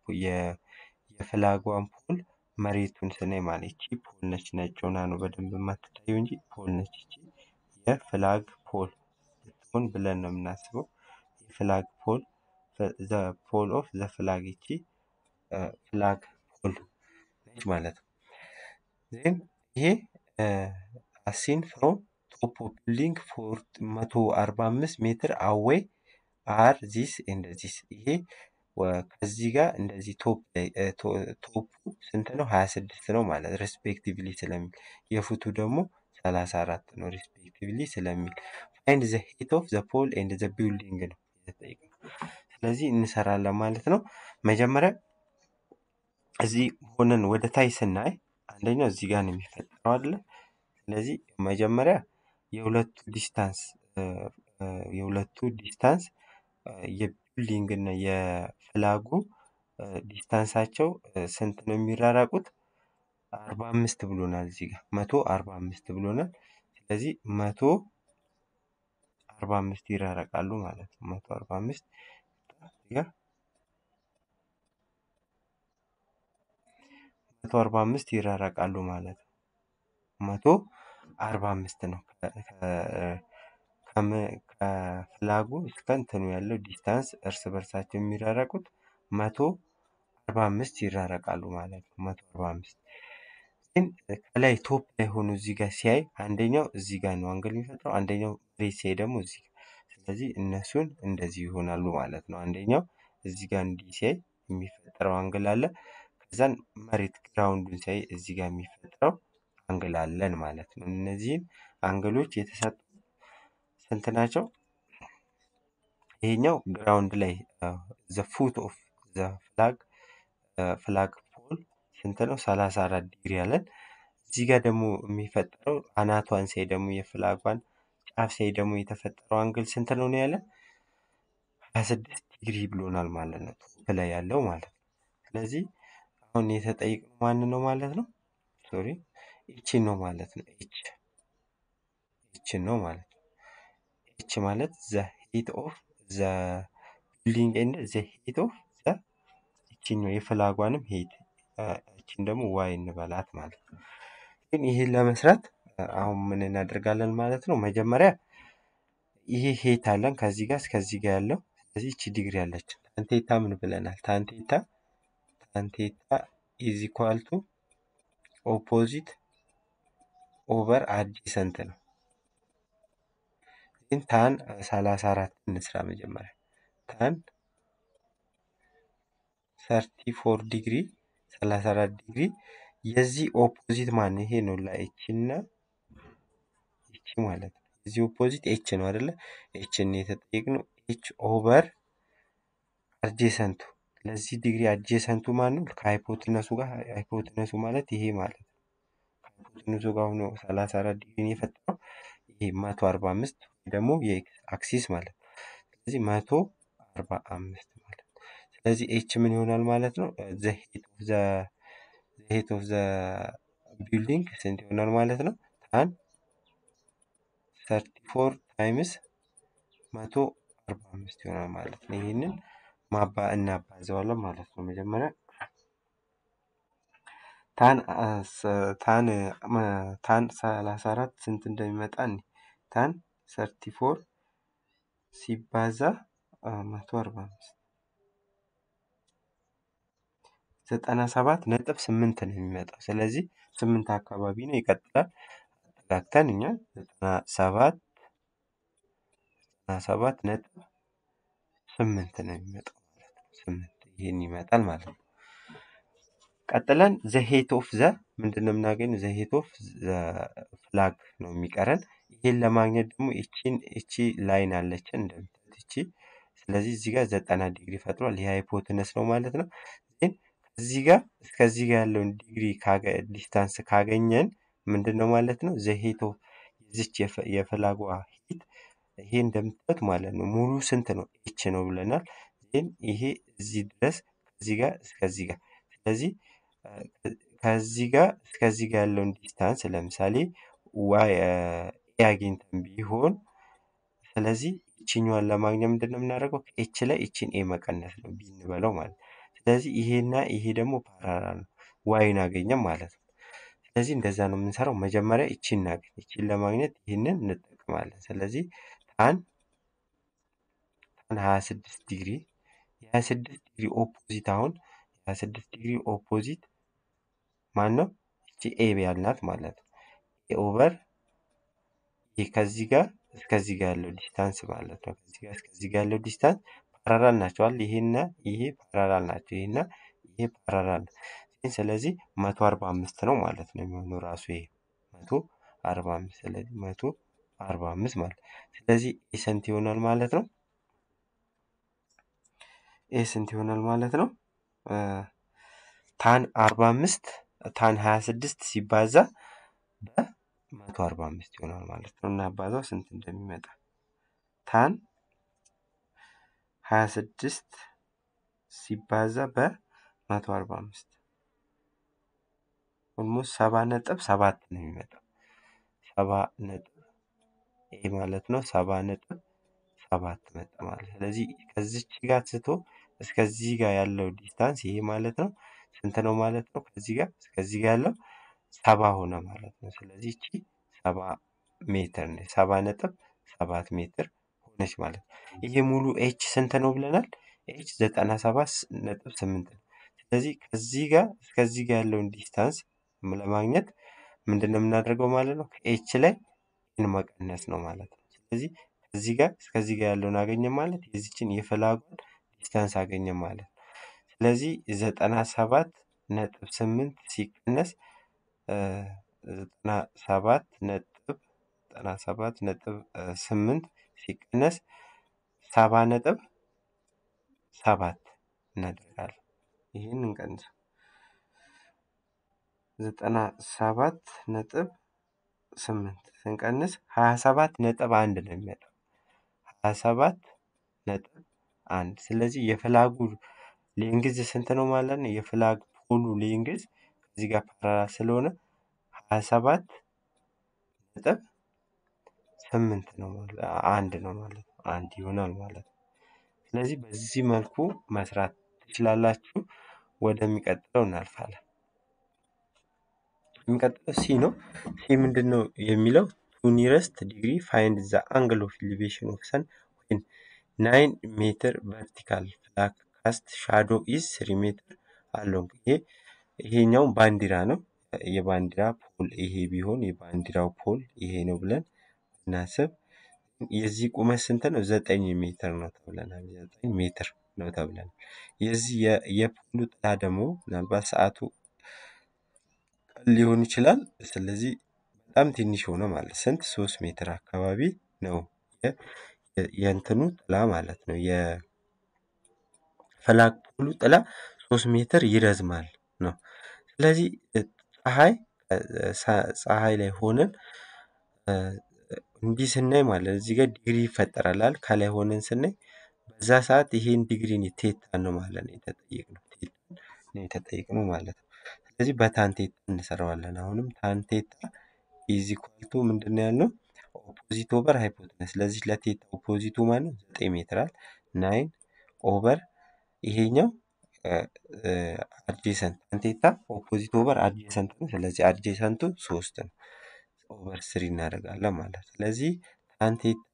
የፍላጓን ፖል መሬቱን ስናይ ማለት ይቺ ፖል ነች። ነጭ ሆና ነው በደንብ የማትታየው እንጂ ፖል ነች። ይቺ የፍላግ ፖል ብትሆን ብለን ነው የምናስበው። የፍላግ ፖል ዘ ፖል ኦፍ ዘ ፍላግ ይቺ ፍላግ ፖል ነች ማለት ነው። ዜን ይሄ አሲን ፍሮም ቶፕ ኦፍ ቢልዲንግ ፎር መቶ አርባ አምስት ሜትር አዌይ አር ዚስ ኤንድ ዚስ ይሄ ከዚህ ጋር እንደዚህ ቶፕ ላይ ቶፑ ስንት ነው? ሀያ ስድስት ነው ማለት ሬስፔክቲቭሊ ስለሚል የፉቱ ደግሞ ሰላሳ አራት ነው ሬስፔክቲቭሊ ስለሚል ፋይንድ ዘ ሄት ኦፍ ዘ ፖል ኤንድ ዘ ቢልዲንግ ነው የተጠየቀው። ስለዚህ እንሰራለን ማለት ነው። መጀመሪያ እዚህ ሆነን ወደ ታይ ስናይ አንደኛው እዚህ ጋር ነው የሚፈጠረው አይደለ? ስለዚህ መጀመሪያ የሁለቱ ዲስታንስ የሁለቱ ዲስታንስ የቢልዲንግ እና የፍላጉ ዲስታንሳቸው ስንት ነው የሚራራቁት? አርባ አምስት ብሎናል እዚህ ጋር መቶ አርባ አምስት ብሎናል። ስለዚህ መቶ አርባ አምስት ይራረቃሉ ማለት ነው። መቶ አርባ አምስት ጋር መቶ አርባ አምስት ይራረቃሉ ማለት ነው። መቶ አርባ አምስት ነው ከፍላጉ እስከ እንትኑ ያለው ዲስታንስ እርስ በርሳቸው የሚራረቁት መቶ አርባ አምስት ይራረቃሉ ማለት ነው። መቶ አርባ አምስት ግን ከላይ ቶፕ ላይ ሆኖ እዚህ ጋር ሲያይ አንደኛው እዚህ ጋር ነው አንግል የሚፈጥረው፣ አንደኛው መሬት ሲያይ ደግሞ እዚህ ጋር። ስለዚህ እነሱን እንደዚህ ይሆናሉ ማለት ነው። አንደኛው እዚህ ጋር እንዲህ ሲያይ የሚፈጠረው አንግል አለ። ከዛን መሬት ግራውንዱን ሲያይ እዚህ ጋር የሚፈጥረው አንግል አለን ማለት ነው። እነዚህን አንግሎች የተሰጡ ስንት ናቸው? ይሄኛው ግራውንድ ላይ ዘ ፉት ኦፍ ዘ ፍላግ ፍላግ ፖል ስንት ነው? ሰላሳ አራት ዲግሪ አለን። እዚህ ጋር ደግሞ የሚፈጠረው አናቷን ሲያይ ደግሞ የፍላጓን ጫፍ ሲያይ ደግሞ የተፈጠረው አንግል ስንት ነው ነው ያለን? ሀያ ስድስት ዲግሪ ብሎናል ማለት ነው። ቶፕ ላይ ያለው ማለት ነው። ስለዚህ አሁን የተጠየቅነው ማን ነው ማለት ነው? ሶሪ ኤችን ነው ማለት ነው። ኤች ኤችን ነው ማለት ነው። ኤች ማለት ዘ ሂት ኦፍ ዘ ቢልዲንግ ኤንድ ዘ ሂት ኦፍ ዘ ይችኛው የፍላጓንም ሂት እችን ደግሞ ዋይ እንበላት ማለት ነው። ግን ይህን ለመስራት አሁን ምን እናደርጋለን ማለት ነው? መጀመሪያ ይሄ ሄት አለን ከዚህ ጋር እስከዚህ ጋር ያለው ስለዚህ እቺ ዲግሪ አለች። ታንቴታ ምን ብለናል? ታንቴታ ታንቴታ ኢዝ ኢኳል ቱ ኦፖዚት ኦቨር አዲሰንት ነው። ግን ታን ሰላሳ አራት እንስራ መጀመሪያ ታን ሰርቲ ፎር ዲግሪ ሰላሳ አራት ዲግሪ የዚህ ኦፖዚት ማን ይሄ ነው ለኤች እና ኤች ማለት ነው። የዚህ ኦፖዚት ኤች ነው አይደለ? ኤችን የተጠየቅነው ኤች ኦቨር አድጀሰንቱ ለዚህ ዲግሪ አድጀሰንቱ ማን ነው? ከሃይፖትነሱ ጋር ሃይፖትነሱ ማለት ይሄ ማለት ነው። ከሃይፖትነሱ ጋር ሆኖ ሰላሳ አራት ዲግሪን የፈጠረው ይሄ መቶ አርባ አምስት ደግሞ የኤክስ አክሲስ ማለት ነው። ስለዚህ መቶ አርባ አምስት ማለት ነው። ስለዚህ ኤች ምን ይሆናል ማለት ነው? ዘ ሄት ኦፍ ዘ ሄት ኦፍ ዘ ቢልዲንግ ስንት ይሆናል ማለት ነው? ታን ሰርቲ ፎር ታይምስ መቶ አርባ አምስት ይሆናል ማለት ነው። ይህንን ማባ እናባዘዋለን ማለት ነው። መጀመሪያ ታን ታን ታን ሰላሳ አራት ስንት እንደሚመጣ እኔ ታን ሰርቲ ፎር ሲባዛ መቶ አርባ አምስት ዘጠና ሰባት ነጥብ ስምንት ነው የሚመጣው። ስለዚህ ስምንት አካባቢ ነው ይቀጥላል። አጠጋግተን እኛ ዘጠና ሰባት ዘጠና ሰባት ነጥብ ስምንት ነው የሚመጣው ማለት ነው። ስምንት ይህን ይመጣል ማለት ነው። ቀጥለን ዘ ሄት ኦፍ ዘ ምንድን ነው የምናገኝ? ዘ ሄት ኦፍ ዘ ፍላግ ነው የሚቀረን። ይህን ለማግኘት ደግሞ ይቺን እቺ ላይን አለችን እንደምታዩት እቺ። ስለዚህ እዚህ ጋር ዘጠና ዲግሪ ፈጥሯል። ይህ ሃይፖትነስ ነው ማለት ነው። ግን ከዚህ ጋር እስከዚህ ጋር ያለውን ዲግሪ ዲስታንስ ካገኘን ምንድን ነው ማለት ነው? ዘ ሄት ኦፍ የዚች የፍላጓ ሂት ይሄ እንደምታዩት ማለት ነው ሙሉ ስንት ነው? ኤች ነው ብለናል። ግን ይሄ እዚህ ድረስ ከዚህ ጋር እስከዚህ ጋር ስለዚህ ከዚህ ጋር እስከዚህ ጋር ያለውን ዲስታንስ ለምሳሌ ዋይ ኤ አግኝተን ቢሆን ስለዚህ ይችኛዋን ለማግኘት ምንድን ነው የምናደርገው? ከኤች ላይ ይችን ኤ መቀነስ ነው ቢ እንበለው ማለት ነው። ስለዚህ ይሄና ይሄ ደግሞ ፓራላል ነው ዋይን አገኘም ማለት ነው። ስለዚህ እንደዛ ነው የምንሰራው። መጀመሪያ ይችን እናገኝ። ይችን ለማግኘት ይህንን እንጠቀማለን። ስለዚህ ታን ታን 26 ዲግሪ የ26 ዲግሪ ኦፖዚት አሁን የ26 ዲግሪ ኦፖዚት ማን ነው? እቺ ኤ ያልናት ማለት ነው። ኤ ኦቨር ይህ ከዚህ ጋር እስከዚህ ጋር ያለው ዲስታንስ ማለት ነው። ከዚህ ጋር እስከዚህ ጋር ያለው ዲስታንስ ፓራላል ናቸዋል። ይሄና ይሄ ፓራላል ናቸው። ይሄና ይሄ ፓራላል ነው። ስለዚህ መቶ አርባ አምስት ነው ማለት ነው የሚሆነው ራሱ ይሄ መቶ አርባ አምስት ስለዚህ መቶ አርባ አምስት ማለት ስለዚህ ኤ ስንት ይሆናል ማለት ነው? ኤ ስንት ይሆናል ማለት ነው? ታን አርባ አምስት ታን ሀያ ስድስት ሲባዛ በመቶ አርባ አምስት ይሆናል ማለት ነው። እና አባዛው ስንት እንደሚመጣ ታን ሀያ ስድስት ሲባዛ በመቶ አርባ አምስት ኦልሞስት ሰባ ነጥብ ሰባት ነው የሚመጣው። ሰባ ነጥብ ይሄ ማለት ነው ሰባ ነጥብ ሰባት መጣ ማለት ስለዚህ ከዚች ጋር ስቶ እስከዚህ ጋር ያለው ዲስታንስ ይሄ ማለት ነው ስንት ነው ማለት ነው? ከዚህ ጋር እስከዚህ ጋር ያለው ሰባ ሆነ ማለት ነው። ስለዚህ እቺ ሰባ ሜትር ነች። ሰባ ነጥብ ሰባት ሜትር ሆነች ማለት ነው። ይሄ ሙሉ ኤች ስንት ነው ብለናል? ኤች ዘጠና ሰባት ነጥብ ስምንት ነው። ስለዚህ ከዚህ ጋር እስከዚህ ጋር ያለውን ዲስታንስ ለማግኘት ምንድን ነው የምናደርገው ማለት ነው? ከኤች ላይ ኤን መቀነስ ነው ማለት ነው። ስለዚህ ከዚህ ጋር እስከዚህ ጋር ያለውን አገኘ ማለት የዚችን የፍላጎን ዲስታንስ አገኘ ማለት ነው። ስለዚህ ዘጠና ሰባት ነጥብ ስምንት ሲቀነስ ዘጠና ሰባት ነጥብ ዘጠና ሰባት ነጥብ ስምንት ሲቀነስ ሰባ ነጥብ ሰባት እናደርጋለን። ይህን እንቀንሰው ዘጠና ሰባት ነጥብ ስምንት ስንቀንስ ሀያ ሰባት ነጥብ አንድ ነው የሚመጣው። ሀያ ሰባት ነጥብ አንድ ስለዚህ የፍላጉ ሌንግዝ ስንት ነው ማለት ነው? የፍላግ ፖሉ ሌንግዝ እዚህ ጋር ፓራላል ስለሆነ ሀያ ሰባት ነጥብ ስምንት ነው ማለት አንድ ነው ማለት ነው። አንድ ይሆናል ማለት ነው። ስለዚህ በዚህ መልኩ መስራት ትችላላችሁ። ወደሚቀጥለው እናልፋለን። የሚቀጥለው ሲ ነው። ሲ ምንድን ነው የሚለው ቱ ኒረስት ዲግሪ ፋይንድ ዘ አንግል ኦፍ ኢሊቬሽን ኦፍ ሰን ዌን ናይን ሜትር ቨርቲካል ፍላግ ካስት ሻዶ ኢዝ ስሪ ሜትር አሎንግ። ይሄ ይሄኛው ባንዲራ ነው። የባንዲራ ፖል ይሄ ቢሆን የባንዲራው ፖል ይሄ ነው ብለን እናስብ። የዚህ ቁመት ስንት ነው? ዘጠኝ ሜትር ነው ተብለናል። ዘጠኝ ሜትር ነው ተብለናል። የዚህ የፖሉ ጥላ ደግሞ ምናልባት ሰዓቱ ሊሆን ይችላል። ስለዚህ በጣም ትንሽ ሆነ ማለት ስንት ሶስት ሜትር አካባቢ ነው የእንትኑ ጥላ ማለት ነው። የፍላግ ፖሉ ጥላ ሶስት ሜትር ይረዝማል ነው። ስለዚህ ፀሐይ ፀሐይ ላይ ሆነን እንዲህ ስናይ ማለት እዚህ ጋር ዲግሪ ይፈጠራል። ከላይ ሆነን ስናይ በዛ ሰዓት ይሄን ዲግሪን ቴታ ነው ማለት ነው የተጠየቅነው ቴታን ነው የተጠየቅነው ማለት ነው። ስለዚህ በታንቴታ እንሰራዋለን። አሁንም ታንቴታ ኢዝ ኢኳል ቱ ምንድን ነው ያልነው? ኦፖዚት ኦቨር ሃይፖትነስ። ስለዚህ ለቴታ ኦፖዚቱ ማለት ነው ዘጠኝ ሜትራል ናይን ኦቨር ይሄኛው አድጄሰንት ታንቴታ ኦፖዚት ኦቨር አድጄሰንት ነው። ስለዚህ አድጄሰንቱ ሶስት ነው ኦቨር ስሪ እናደርጋለን ማለት ነው። ስለዚህ ታንቴታ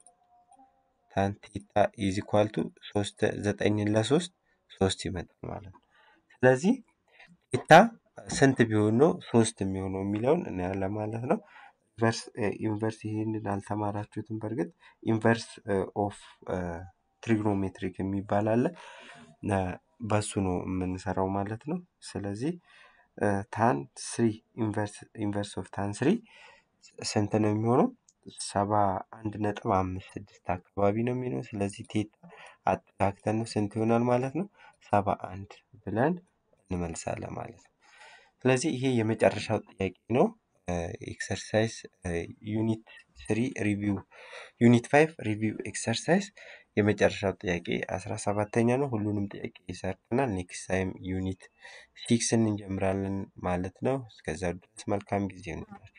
ታንቴታ ኢዝ ኢኳል ቱ ሶስት ዘጠኝን ለሶስት ሶስት ይመጣል ማለት ነው። ስለዚህ ቴታ ስንት ቢሆን ነው ሶስት የሚሆነው የሚለውን እናያለን ማለት ነው። ኢንቨርስ ይሄንን አልተማራችሁትም። በእርግጥ ኢንቨርስ ኦፍ ትሪግኖሜትሪክ የሚባል አለ። በሱ ነው የምንሰራው ማለት ነው። ስለዚህ ታን ስሪ ኢንቨርስ ኦፍ ታን ስሪ ስንት ነው የሚሆነው? ሰባ አንድ ነጥብ አምስት ስድስት አካባቢ ነው የሚሆነው። ስለዚህ ቴታ አጠጋግተን ነው ስንት ይሆናል ማለት ነው? ሰባ አንድ ብለን እንመልሳለን ማለት ነው። ስለዚህ ይሄ የመጨረሻው ጥያቄ ነው። ኤክሰርሳይዝ ዩኒት ስሪ ሪቪው ዩኒት ፋይቭ ሪቪው ኤክሰርሳይዝ የመጨረሻው ጥያቄ አስራ ሰባተኛ ነው። ሁሉንም ጥያቄ ሰርተናል። ኔክስት ታይም ዩኒት ሲክስን እንጀምራለን ማለት ነው። እስከዛ ድረስ መልካም ጊዜ ይሁንላችሁ።